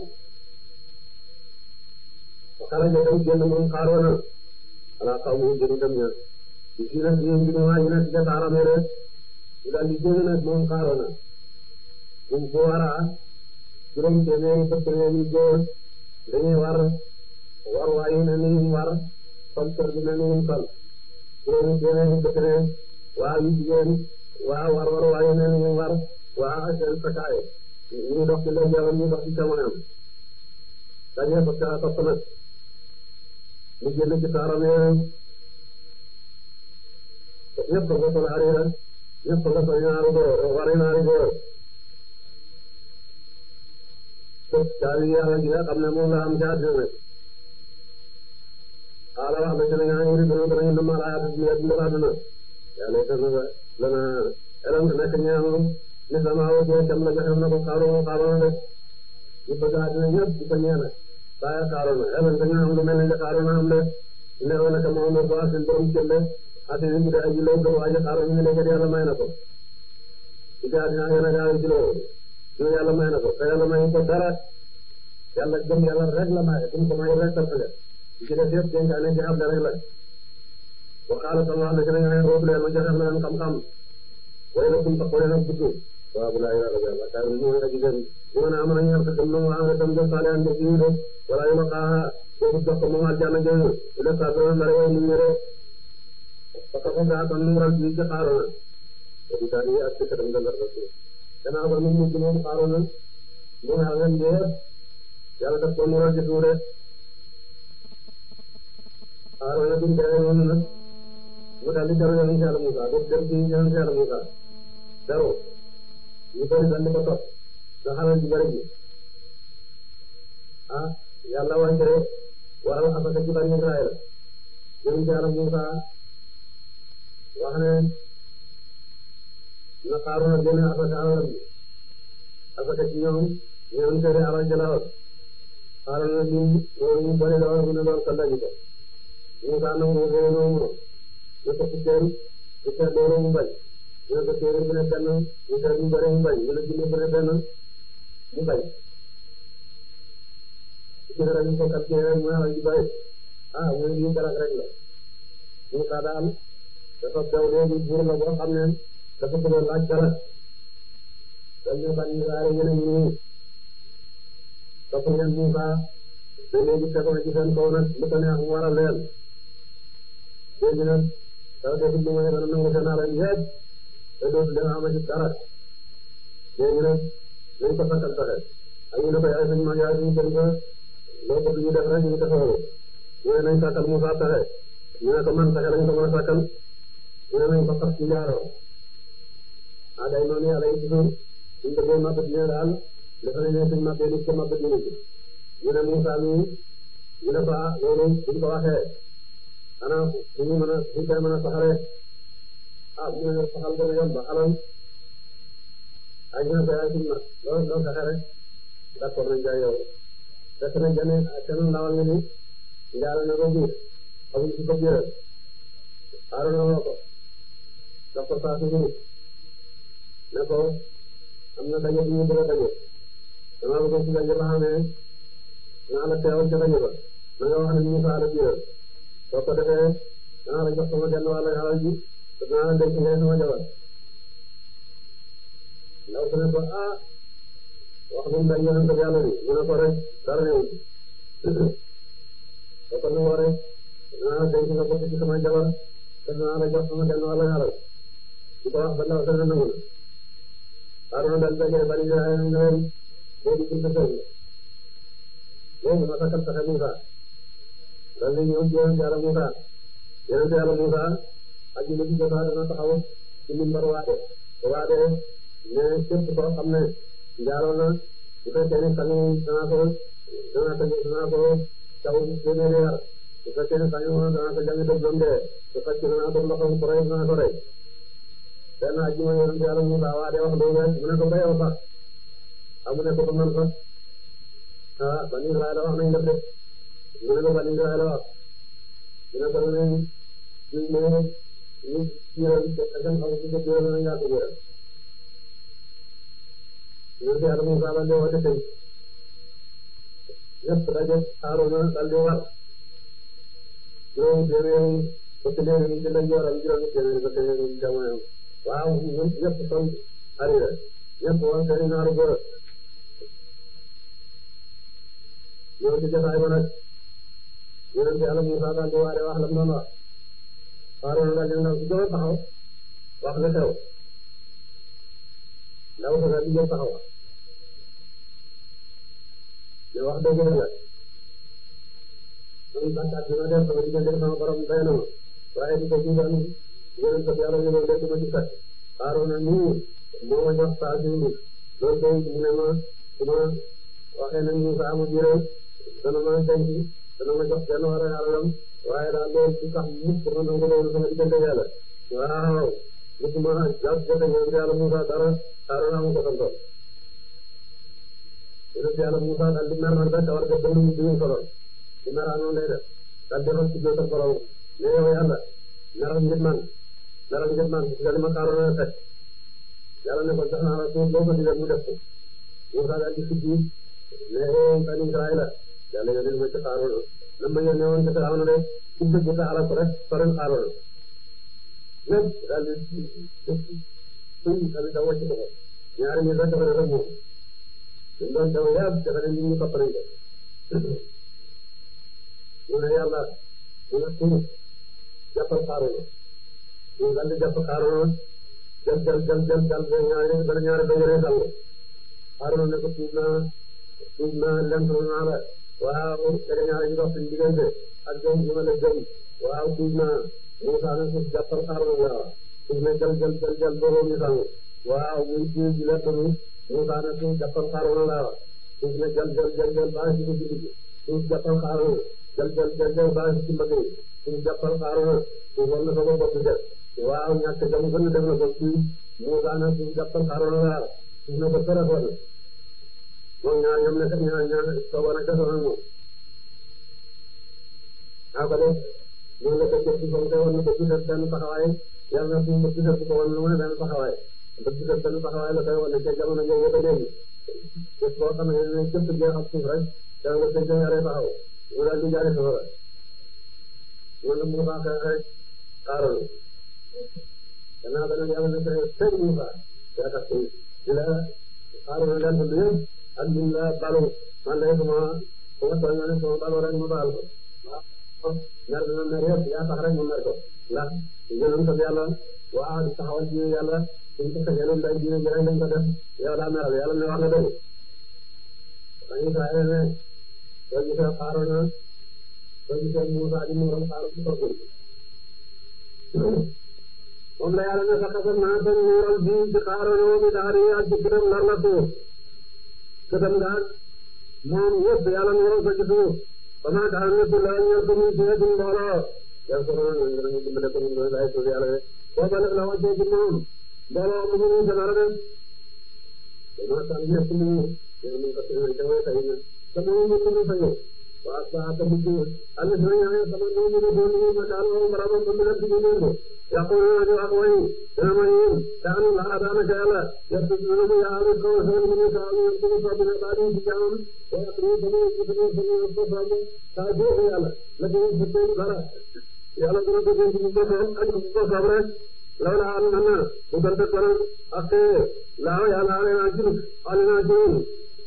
xale ja dem génn moom xaaroona ala xaw mu jëri dem ña ci fii nag yéen bi waa ñu nekk ca taarame rek ñu daal di génn nag moom xaaroona bu bu waraa juróom téeméeri fukk yi góor dañuy war war waayu ne ni ñu war sol kër gi ne ni ñu sol juróomi téeméeri fukk ne waa yu jigéen waa war war waayu ne ni ñu war waa seen sakaay ñu dox ci ndeyjooram ñu dox ci càmmoñam dañuy ko ca topp nag mu génn ci taaram ñëpp nga sol harira ñëpp nga sol ñaari góor wari ñaari góor caabi yàlla gi nga xam ne moom la am ca àddina nag xaala wax na ci ne ñaa ngi dina danañu nama laaya bi ak ndal àdduna yàlla itam na lana elam nekk ñaam ni sama wo jee cam la joxe na ko xaaru xaaru rek ñu bëgg àddina ñëpp di ko ñeena baya xaaru na elam dañu am lu mel ne xaaru na am de ne woon naka moom ko asin borom jënde asin bi de aji law do waaji xaaru ñu ne yàlla may na ko ci àddina ngeen a gaaw ci loolu ñu yàlla may na ko te yàlla may ko dara yàlla gëm yàlla rek la may bu ko may rek toppale ci def yëpp dénkaane ci xam rek la wa qaala sama wax na ci nañu ne roobu leen ma joxe na leen xam-xam way la kum taxoo leen ak gudd waaw bu laa yàlla yàlla kay mu nga jigéen ñu mën a am nañu am tam no am tam def saale ande ci de wala yu la xaa boobu jox ko moom aljanna jooju ila sa do la rew ñu ñere parce que daa tan nural ci ci xaarona di daal yi ak ci kadam dal rasul danaa ko nit ñi moom xaarona mu na ngeen jeex yàlla daf ko nural ci suure xaarona bi dee noonu nag mu daal di jaru yonent Yàlla Musaa dootu dem ci yonent Yàlla Musaa jaru ñu bëri daal di ko topp nga xamal ci bëri bi ah yàlla wàcce waral asaka ci bani Israël yonent Yàlla Musaa wax ne na Xaaruna génne asaka alalam bi asaka ci ñoom ñoom seede alal jëlaat Xaaruna lim loolu ñu bëri la war mu ne loolu ko daji ko Musaa nangu réew noonu ne ko ci seen ci seen loolu mu bañ ñu ne ko téere bu ne benn ñu seet ñu bëri mu bañ ñu ne junne bu ne benn mu bañ ci dara ñu ko calculé rek mu alal ji bëri ah mu ne lii garak rek la Musaa daal dafa daw léegi buur la boo xam ne dafa bëgg a laaj dara dañ ne ban Israël yeneen ñu nii topp ngeen Musaa te léegi fekkoon ci seen kaw nag lu ko neex mu war a leel léegi nag dafa def lu may dana nangu seen alal yépp te dootu leen amati dara léegi nag nañ ko sakkal pexe ak ñu ne ko yaay suñu mag yaay suñu kër loo bëgg ñu def rek ñu ko soxla ñu ne nañ sakkal Musaa pexe ñu ne ko man pexe lañ ko mën a sakkal ñu ne nañ ko fas ci njaaroo ah day noonu yàlla yi toujours suñ bëggee màbb dina daal dafa ne ne suñ màbbee nit ko màbb dina ci ñu ne Musaa mi ñu ne ko ah loolu buñ ko waxee xanaa suñu mën a suñ koy mën a saxalee ah ñu ne saxal gën a yomb alal ah ñu ne ko yaay suñu mag loolu loolu saxee rek d'accord nañ jaay yow fekk na jane seen ndawal nga ni njaal na ko biir xamuñ ci ko biiral xaaral na woo ko daf ko saa suñu ne ko am na daje bu ñu bëgg a daje dama bëgg ci daje ba xamee naa la teewal ca daje ba na nga wax ne ñu saa la biiral soo ko defee danaa la jox sama genn wàll alal ji te danaa la denc ngay sama jabar ndaw su ne ko ah wax lu mu dañ yonent bi yàlla bi mu ne ko rek dara ñëw da ko nangoo rek dinaa denc nga bokk ci sama jabar te dinaa la jox sama genn wàll ñaaral di ko wax ba ndaw dana nangu na Haaruna dal dajale bani Israayil ne leen boo di buntu kër gi léegi ma sakkal pexe Musa dal di ñëw ci yonent yàlla Musa yonent yàlla Musa aji na ci jotaa dana taxaw ci mimbar waade waade ne képp koo xam ne njaaloo na bu fekkee ne sañu danaa ko danaa ko danaa ko taw téeméeri yar bu fekkee ne sañu danaa ko jàng dëgg doom dee su fekkee danaa ko ndoxam ko rey danaa ko rey benn ajjuma yonent yàlla Musa waade wax loolu rek mu ne ko ba yow sax amu ne ko ba man sax ah bani Israayil wax nañ def de mu ne ko bani Israayil wax mu ne ko ne ñu ne ñu jiiral seen xaw si ko jiiral nañ yaa ko jiiral yonent yàlla Musa daal di woote tey ñëpp daje Haaruna daal di war juróomi téeméeri ba téeméeri ci lañ waral juróomi téeméeri ba téeméeri ci jamono waaw ñëpp sol harira ñëpp woon seen naaru góor ñëw ci jotaay ba nag yonent yàlla Musa daal di waare wax la mu doon wax Haaruna daal di ndaw si gën a taxaw wax li xew ndaw sa daal di jël taxaw ne wax dëgg la man bàkkaat bi ma def sama diggante sama borom doy na ma waaye di ko jiital yonent yàlla ñu doon dégg ma ci fekk Haaruna nii moo ma jox saa si indi loolu tey mu ne ma su ma waxee ne Musa ama biiral dana ma denc dana ma jox benn war a alalam waaye daal loolu ci sax mukk ma nangu loolu sama diggante yàlla waaw musuma jàpp jote yonent yàlla Musa dara Haaruna mu ko santoon yonent yàlla Musa daal di mer nag ba tawar ga bëri di ñu solo di meraa noonu lay def daal di rëcc ci jootal borom ne yow yàlla meral ngir man meral ngir man nga li ma Haaruna fekk yàlla ne ko jox naa la suuf boo ko digal mu def ko Musa daal di sukki ne bani Israayila yàlla yónnee ma ci Haaruna na ma yónnee woon ci Firawna de ci dëgg sa alal ko rek sorel Haaruna lépp daal di suñ daal di daw wàcc ko ñaari ñi rek dafa rek moom ñu doon daw yàgg dafa ne nit ñi topp nañ ko mu ne yàlla mu ne suñ jàppal Haaruna ñu daal di jàpp Haaruna jël jël jël jël jël ba ñaari ba ñaari ba ñaari sàngo Haaruna ne ko tuub naa tuub naa lent naa la waaw daga ñaari ñu dox suñu diggante ak jëm ñu ma la jëm waaw tuub naa Musa ne suuf jàppal Haaruna la suuf ne jël jël jël jël boobu ñu sàngo waaw muy tuub ji lett mi Musa ne suuf jàppal Haaruna la suuf ne jël jël jël jël baa ci ko ci suuf jàppal Haaruna jël jël jël jël baa ci mbagg yi suuf jàppal Haaruna suuf war na ko ko bopp def waaw ñàkk jam gën def na ko suuf Musa ne suuf jàppal Haaruna la suuf ne ko téléphone moom ñaar ñoom ne ñaar ñaar toogoon ak desoon ak moom naa ko def noonu la ko jëf ci comme te woon na ko gisal benn taxawaay yàlla na suñu ko gisal ko woon lu mu ne benn taxawaay ba gisal benn taxawaay la koy wane ca jamono jooju ba léegi bés boo xam ne ne jëpp jeex ak suuf rek dana nga koy jëngare taxaw mu daal di jaari safara noonu la Musa xeex rek xaaral gannaaw ba nag yàlla na koy teg Musa yaa tax di la xaaral leen ko yëpp ak lim la balu man de sama sama tooñ ma ne sama balu rek ma baal ko waaw mer dina mer yëpp yaa tax rek ma mer ko ndax yonent bi yàlla waaw di taxawal ci yàlla suñ ko fekkee noonu day diine ji rek lañ ko def yow daa meral yàlla ne wax nga dëgg dañuy Israël ne soo gisee xaaroon na soo gisee Musa di muuram xaaru ci toog moom la yàlla ne sax sax naa seen muural bi ci xaaroon na bi daari ak ci këram nar la suuf këtam daal moom yëpp yàlla muural ko ci suuf ba maa tax ne su la ñëw ko muy ci wetu mbooloo yow ko noonu ñu danañu dimbale ko ñu doon ay suuf yàlla de booba nag la wàccee ci moom mbooloo mu ñu dara de dama tax ñëpp ñu ñu ñu ko tëjee jamono tey nag sama ñu ñu ñu fa ñëw waa saa ta bu ñu alla dina ñaan sama ñu ñu doon ñu ma daal mo barabam bu ñu ci ñu ñu yaqulu ñu wax way dana ma yeen daanu la adana ka yàlla yassu ñu ñu yaalu ko so ñu ñu saa ñu ko so bu ba ñu ci jaam wa ñu ñu ñu ci ñu ñu ko so bu ta do yàlla la ñu ci ñu dara yàlla dina ko ñu ñu ko so ak ko so rek lawla an manna bu gante ko ak laaw yàlla ale na ci ale na ci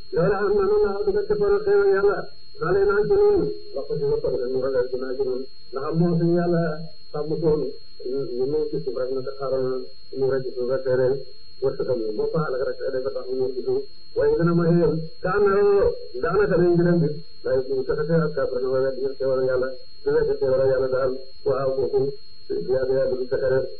loolu am na noonu la dugal defoon ak xéewal yàlla xale naa ci noonu wax ko ci ba pare ñu ragal ci naa ci noonu ndax am moo suñu yàlla sàmm toon ñu ñëw ci suuf rek naka xaaral ñu rek ci suuf rek tere wërsëgal ñu moo faal rek dafa tax ñu ñëw ci suuf waaye dina ma xéewal kaana daanaka lañ gën a mbir waaye bu taxate ak kafir na wala ñu xéewal yàlla su fekkee xéewal yàlla daal waaw kooku yàgg yàgg du fexe rek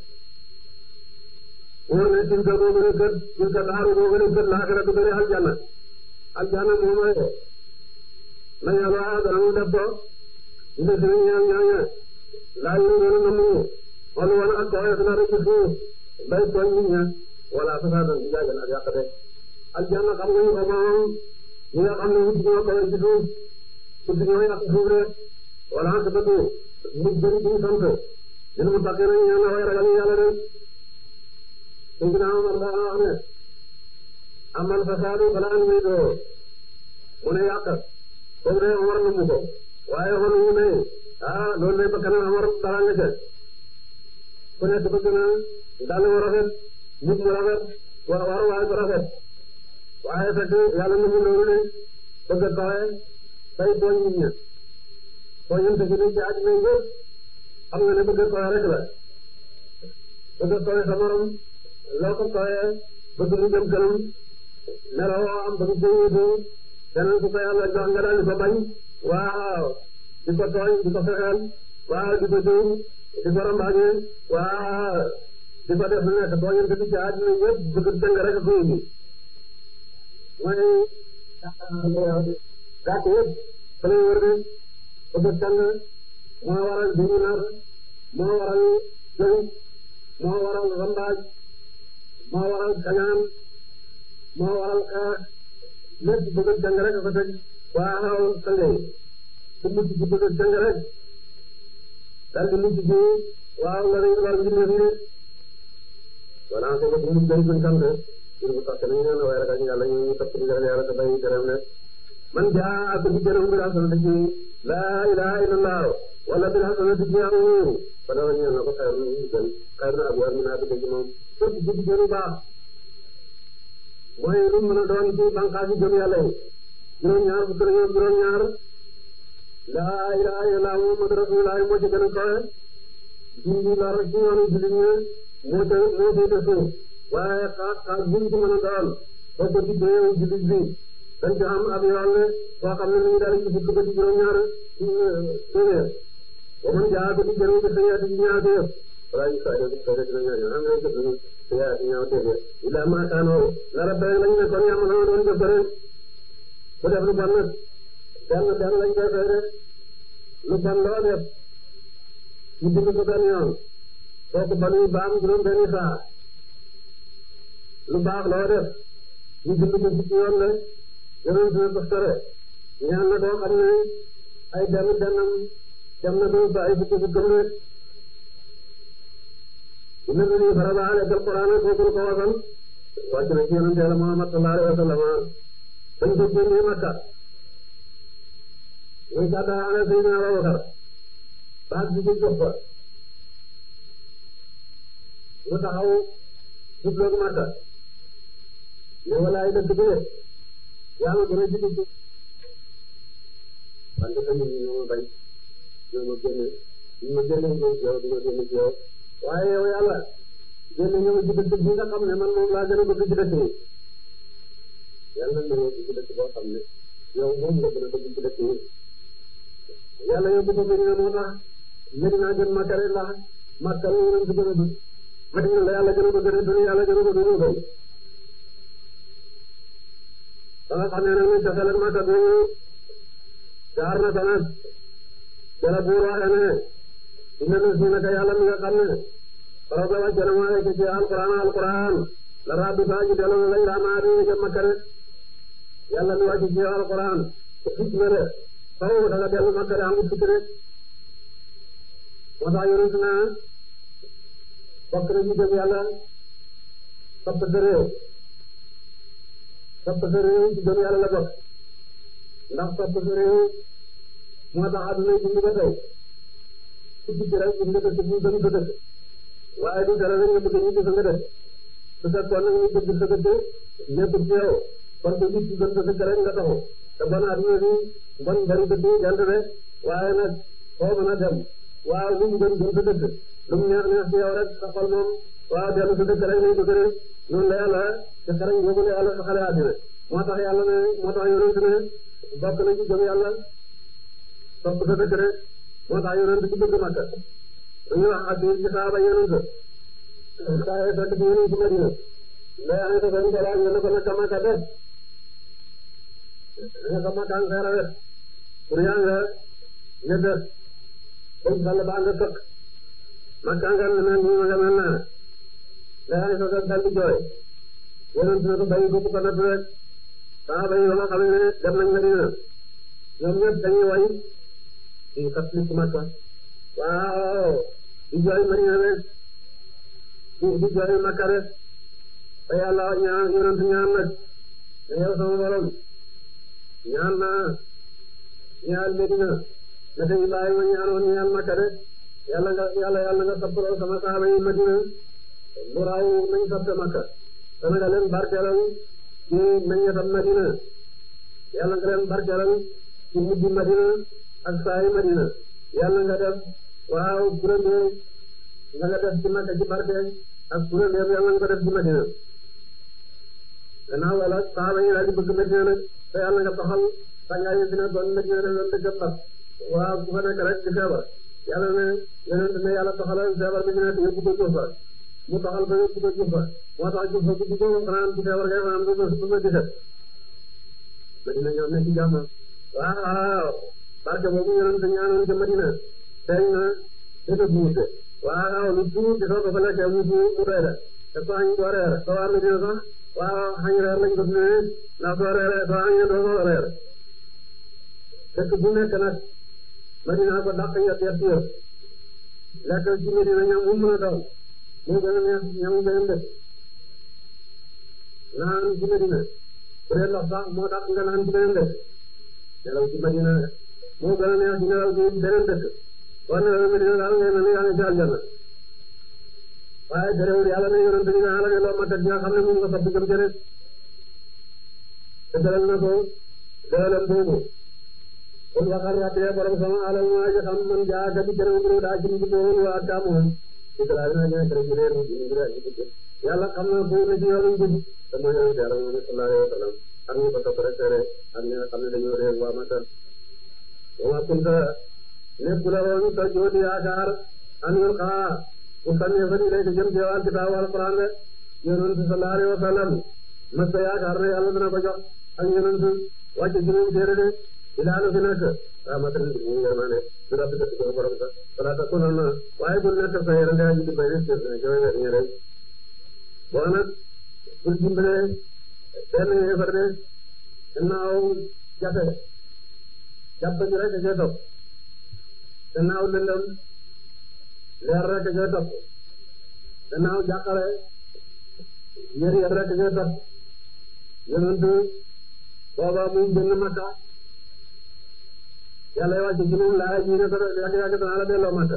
wóor ne tilka boo gën a kët tilka daaru boo gën a kët laaxira du gën a aljanna aljanna moom ay na yàlla dana mu def ko inde si ñaan ñaaña laaj ñu gën a namu wala wala ak kawe dana rek ci suuf bay tooñ nit ña wala fasaadan ci jaagal ak yàq de aljanna xam nga ñu ko moom ñi nga xam ne wut ñoo kawe ci suuf wut ñoo yàq suuf de wala ak dëgg mu bëri ci sant dina mu takkee nañ ñaan way ragal yàlla de Seydina Omar daana wax ne amal fasaadu balaa ñu may doo mu ne yàq boobu de Omar na mu ko waaye Omar mu ne ah loolu de ba kanam Omar dara nga ca ku nekk bëgg na dàll mu rafet nit mu rafet wa war waay bu rafet waaye fekk yàlla na mu loolu de bëgg a kawe bay tooñ nit ña tooñante gi ci àddina yëpp xam nga ne bëgg a kawe rek la bëgg a kawe sa morom loo ko kawe bëgg mu jëm kanam meloo am bëgg ko wutu keneen ku ko yàlla jox nga daal di ko bañ waaw di ko tooñ di ko fexeel waaw di ko jëw di ko rambaaje waaw di ko def lu nekk tooñante bi ci àddina yëpp bëgg jëng rek ko indi mooy gàtt yëpp fa lay wër de bëgg jàng moo waral duñu nar moo waral jëw moo waral rambaaj moo waral kañaan moo waral xeex lépp bëgg jàng rek a ko teg waaw sangay ku mucc ci bëgg jàng rek dal di mucc ci waaw la lay war mbindeef yi wala ko ko mu jëm suñ sant ngir bu tax nañ leen waaye ragal yàlla ñu ñu topp ndigal yàlla te bàyyi gërëm ne man jaa ak bi gërëm bil hasanati ci laa ilaha illallah wala bil hasanati ci am fa dama ñeel na ko xayr na ñu gën xayr na abu amina bi ci moom képp ci di gënu baax mooy lu mën a doon ci bànqaas yi gëm yàlla yi juróom-ñaar fukk na ñoom juróom-ñaar laa ilaha illallah muhammad rasulullah moo ci gën a kawe dindi lor ci yoonu jullit ñi moo ca moo féete suuf waaye xaar xaar bu ñu ci mën a doon boo ko diggee yow jullit bi dañ ci am ab yoon ne boo xam ne ni ñu daal ci fukk ba ci juróom-ñaar téeméer ba mën jaa ko di gën a xëyaati ci ñaar téeméer wala ñu saa yëngu saa yëngu ñaar ñaar am nañu jot nañu xëyaati ñaar téeméer ila ma kaanoo la rabbe lañ ne kon yàlla na doon jëf rek ku def lu bon nag benn benn lañ koy fay rek lu bon loo def ñu bind ko benn yoon kooku ba nuy baam juróom benni saa lu baax loo def ñu bind ko fukki yoon la yonent na ko sore ñaan na koo xam ne ay benn bennam dem na ko ba ay fukki fukkam rek inna lani farada alayka alquran kooku ko wasal wàcc na ci yonent yàlla Muhammad sallallahu alayhi wa sallam dañ ko génnee Makka muy gàddaa ana Seydina Abubakar baag bi ci jox ko mu taxaw jubloog Makka ne walaay dëgg bi yaa ma gën a jiitu ci wante tamit ñoo ma bañ ñoo ma génne ñu ma génne ñëw ci yow du ma génne ci yow waaye yow yàlla génne ñëw ci dëkk bi nga xam ne man moom laa gën a bëgg ci dëkk yi yàlla na ñëw ci dëkk boo xam ne yow moom nga gën a bëgg ci dëkk yi yàlla yóbbu ko Medina moo tax Medina gën Makka rek ndax Makka la yonent gën a bëgg Medina la yàlla gën a bëgg rek dana yàlla gën a bëgg moo gën ba nga xam ne nag ni tasalat Makka bi jaar na sanat jara buur waxee ne inna na si naka yàlla mi nga xam ne farada wàcce na maa ci alquran alquran la rabbi saa ji delloo lay raamaa di jëm Makka rek yàlla mi wàcce ci alquran fit na de faw da nga dellu Makka de amul fit rek moo tax yonent na bokk na ci gëm yàlla topp sa réew topp sa réew ci gëm yàlla la bokk ndax topp sa réew moo tax àdduna yi dund ba tey ku ci rek dund nga dëkk bu gën sa dëkk waaye du dara rek nga bëgg ñu gis nga dëkk su fekkoon nag ñu bëgg sa dëkk nekkul ci yow kon te nit ki gën sa dëkk rek nga taxu te bon adduna bi bon bari dëkk jant de waaye nag foo mën a dem waaw lu mu gën gën sa dëkk lu mu neex neex ci yow rek sa xol moom waaw dellu sa dëkk rek nañ ko gëne noonu la yàlla ci xarañ boobu la yàlla sa xale àddina moo tax yàlla ne moo tax yonent ne bokk na ci gëm yàlla topp sa dëkk rek moo tax yonent ci bëgg Makka dañuy wax ak ci saaba yonent saa yoo fekk ci yonent ci Madina mais am na ko benn laaj nga ne ko naka Makka def naka Makka nga xeer a wet pour yaa nga nga def bañ xale ba nga tëkk Makka nga ne mel nii ma nga mel naa mais am na ko dal di jooy yonent ne ko bàyyi ko bu ko natt rek saaba yi ba nga xam ne dem nañ Madina ñoom ñëpp dañuy way di fàttali ci Makka waaw di jooy Madina rek di di jooy Makka rek te yàlla ñaan yonent ñaan nag ne yow sama borom ñaan naa ñaan Medina naka Ibrahima ñaanoon ñaan Makka rek yàlla nga yàlla yàlla nga sappaloo sama saaba yi Madina lu raw nañ sappe Makka te nga leen barkeelal ci meññetam Madina yàlla nga leen barkeelal ci mujj Madina ak saa yi Madina yàlla nga def waaw kuréel nga nga def ci Makka ci barke ak kuréel yàlla nga ko def ci Madina gannaaw wala saaba yi daal di bëgg Madina nag te yàlla nga taxal tàngaay yi dina doon Madina def doon dëgg mbas waaw ku fa nekk rek di feebar yàlla ne yonent ne yàlla taxalal feebar bi dina yóbbu ko Jufa mu taxal ba yóbbu ko Jufa moo tax Jufa bu dugg xanaan ci feebar ngay xanaan ba ba ba di set Madina ñoom ne ci jàmm waaw barke boobu yonent ñaanoon ca Madina feeñ na dëgg buute waaw lu tuuti soo ko fa lekkee mu mu doy la te soo añ doo reer soo waa Madina sax waaw xañ reer lañ ko tuddee ndax soo reeree soo añee doo ko reer dëkk bu nekk nag Madina ko dàq yett yett yëpp lekk ci Madina ñam mu mën a doon moo gën a neex ñamu beneen dëkk naan ci Madina bu dee ndox sax moo dàq nga naan ci beneen dëkk nelaw ci Madina moo gën a neex ci nelaw ci beneen dëkk war na Madina daal ngay mel ni yaa ngi ci aljanna waaye terewul yàlla ne yonent bi naa la ne loo ma teg nga xam ne moom nga fab gëm ca rek te dalal na ko dooleem boobu kon waxal rabbee borom sama alal maa ji xam man jaa ka bi jërëm ngir daa ci mu boon waa kaamoon ci kala na ñaa tere ci reer ngir ay ci yàlla xam na bu na ci yoonu jub te mooy yonent yàlla moom sallallahu alayhi wa sallam ak ñu ko topp rek tere ak ñi nga xam ne dañoo réer waa Makka wa kunta nekk la woon sa joodi yaakaar an yulqaa bu sànnee fa ñu lay jëm ci wàllu kitaabu alquran de yonent sallallahu alayhi wa sallam mas ta yaakaar ne yàlla dana ko jox ak yonent wàcce ci moom téere de ilaa lu fi nekk rahmatan lil mu'minin du rabbi ka ci borom sa wala ta kunal na waaye bul nekk sa yere ndaa ji di bay ci jowe nga ñu rek boo nag bul dimbale benn yéefar de gannaaw jafe jàpp ñu rek ca topp gannaaw lëndëm leer rek ca topp gannaaw jàqare yër yër rek ca topp yonent booba muy génn Makka yàlla wàcc ci moom laa ji ne ko yàgg yàgg dana la delloo Makka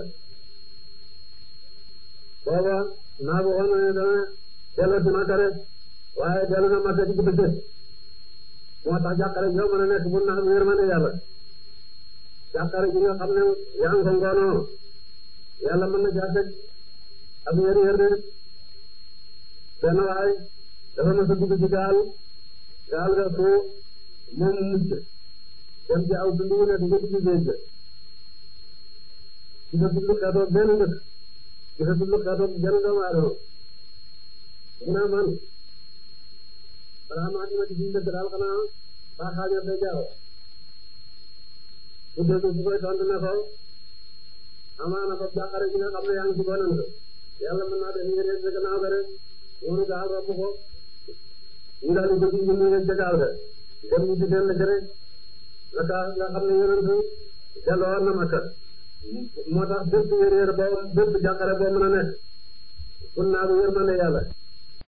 booba naa ko waxoon ne dana delloo ci Makka rek waaye dellu na Makka ci bëccëg moo tax jàqare joo mën a nekk bu na am yërmande yàlla jàqare ji nga xam ne yaa ngi ko ngoonoo yàlla mën na caa teg ab yër yër de benn waay dafa mës a dugg ci gaal gaal ga foo moom mucc dem ci aw dund wu nekk nga dugg géej ga ci sa dund xeetoog benn dëkk ci sa dund xeetoog benn doomu aadama mu ne man balaa maa dina ci suñu dëkk daal xanaa baa xaañal day jaaw bu dégg su koy tontu ne ko amaana ko jàqare gi nga xam ne yaa ngi ci bonam ko yàlla mën naa def ngeen yegg gannaaw ga rek wóoru gaal robb ko ñu daal di ko ci ñu yegg ca gaal ga dem ñu ci seen lëkk rek naka nga xam ne yonent delloo na Makka moo tax bépp yéer boo bépp jàqare boo mën a nekk kun naa bu yërmande yàlla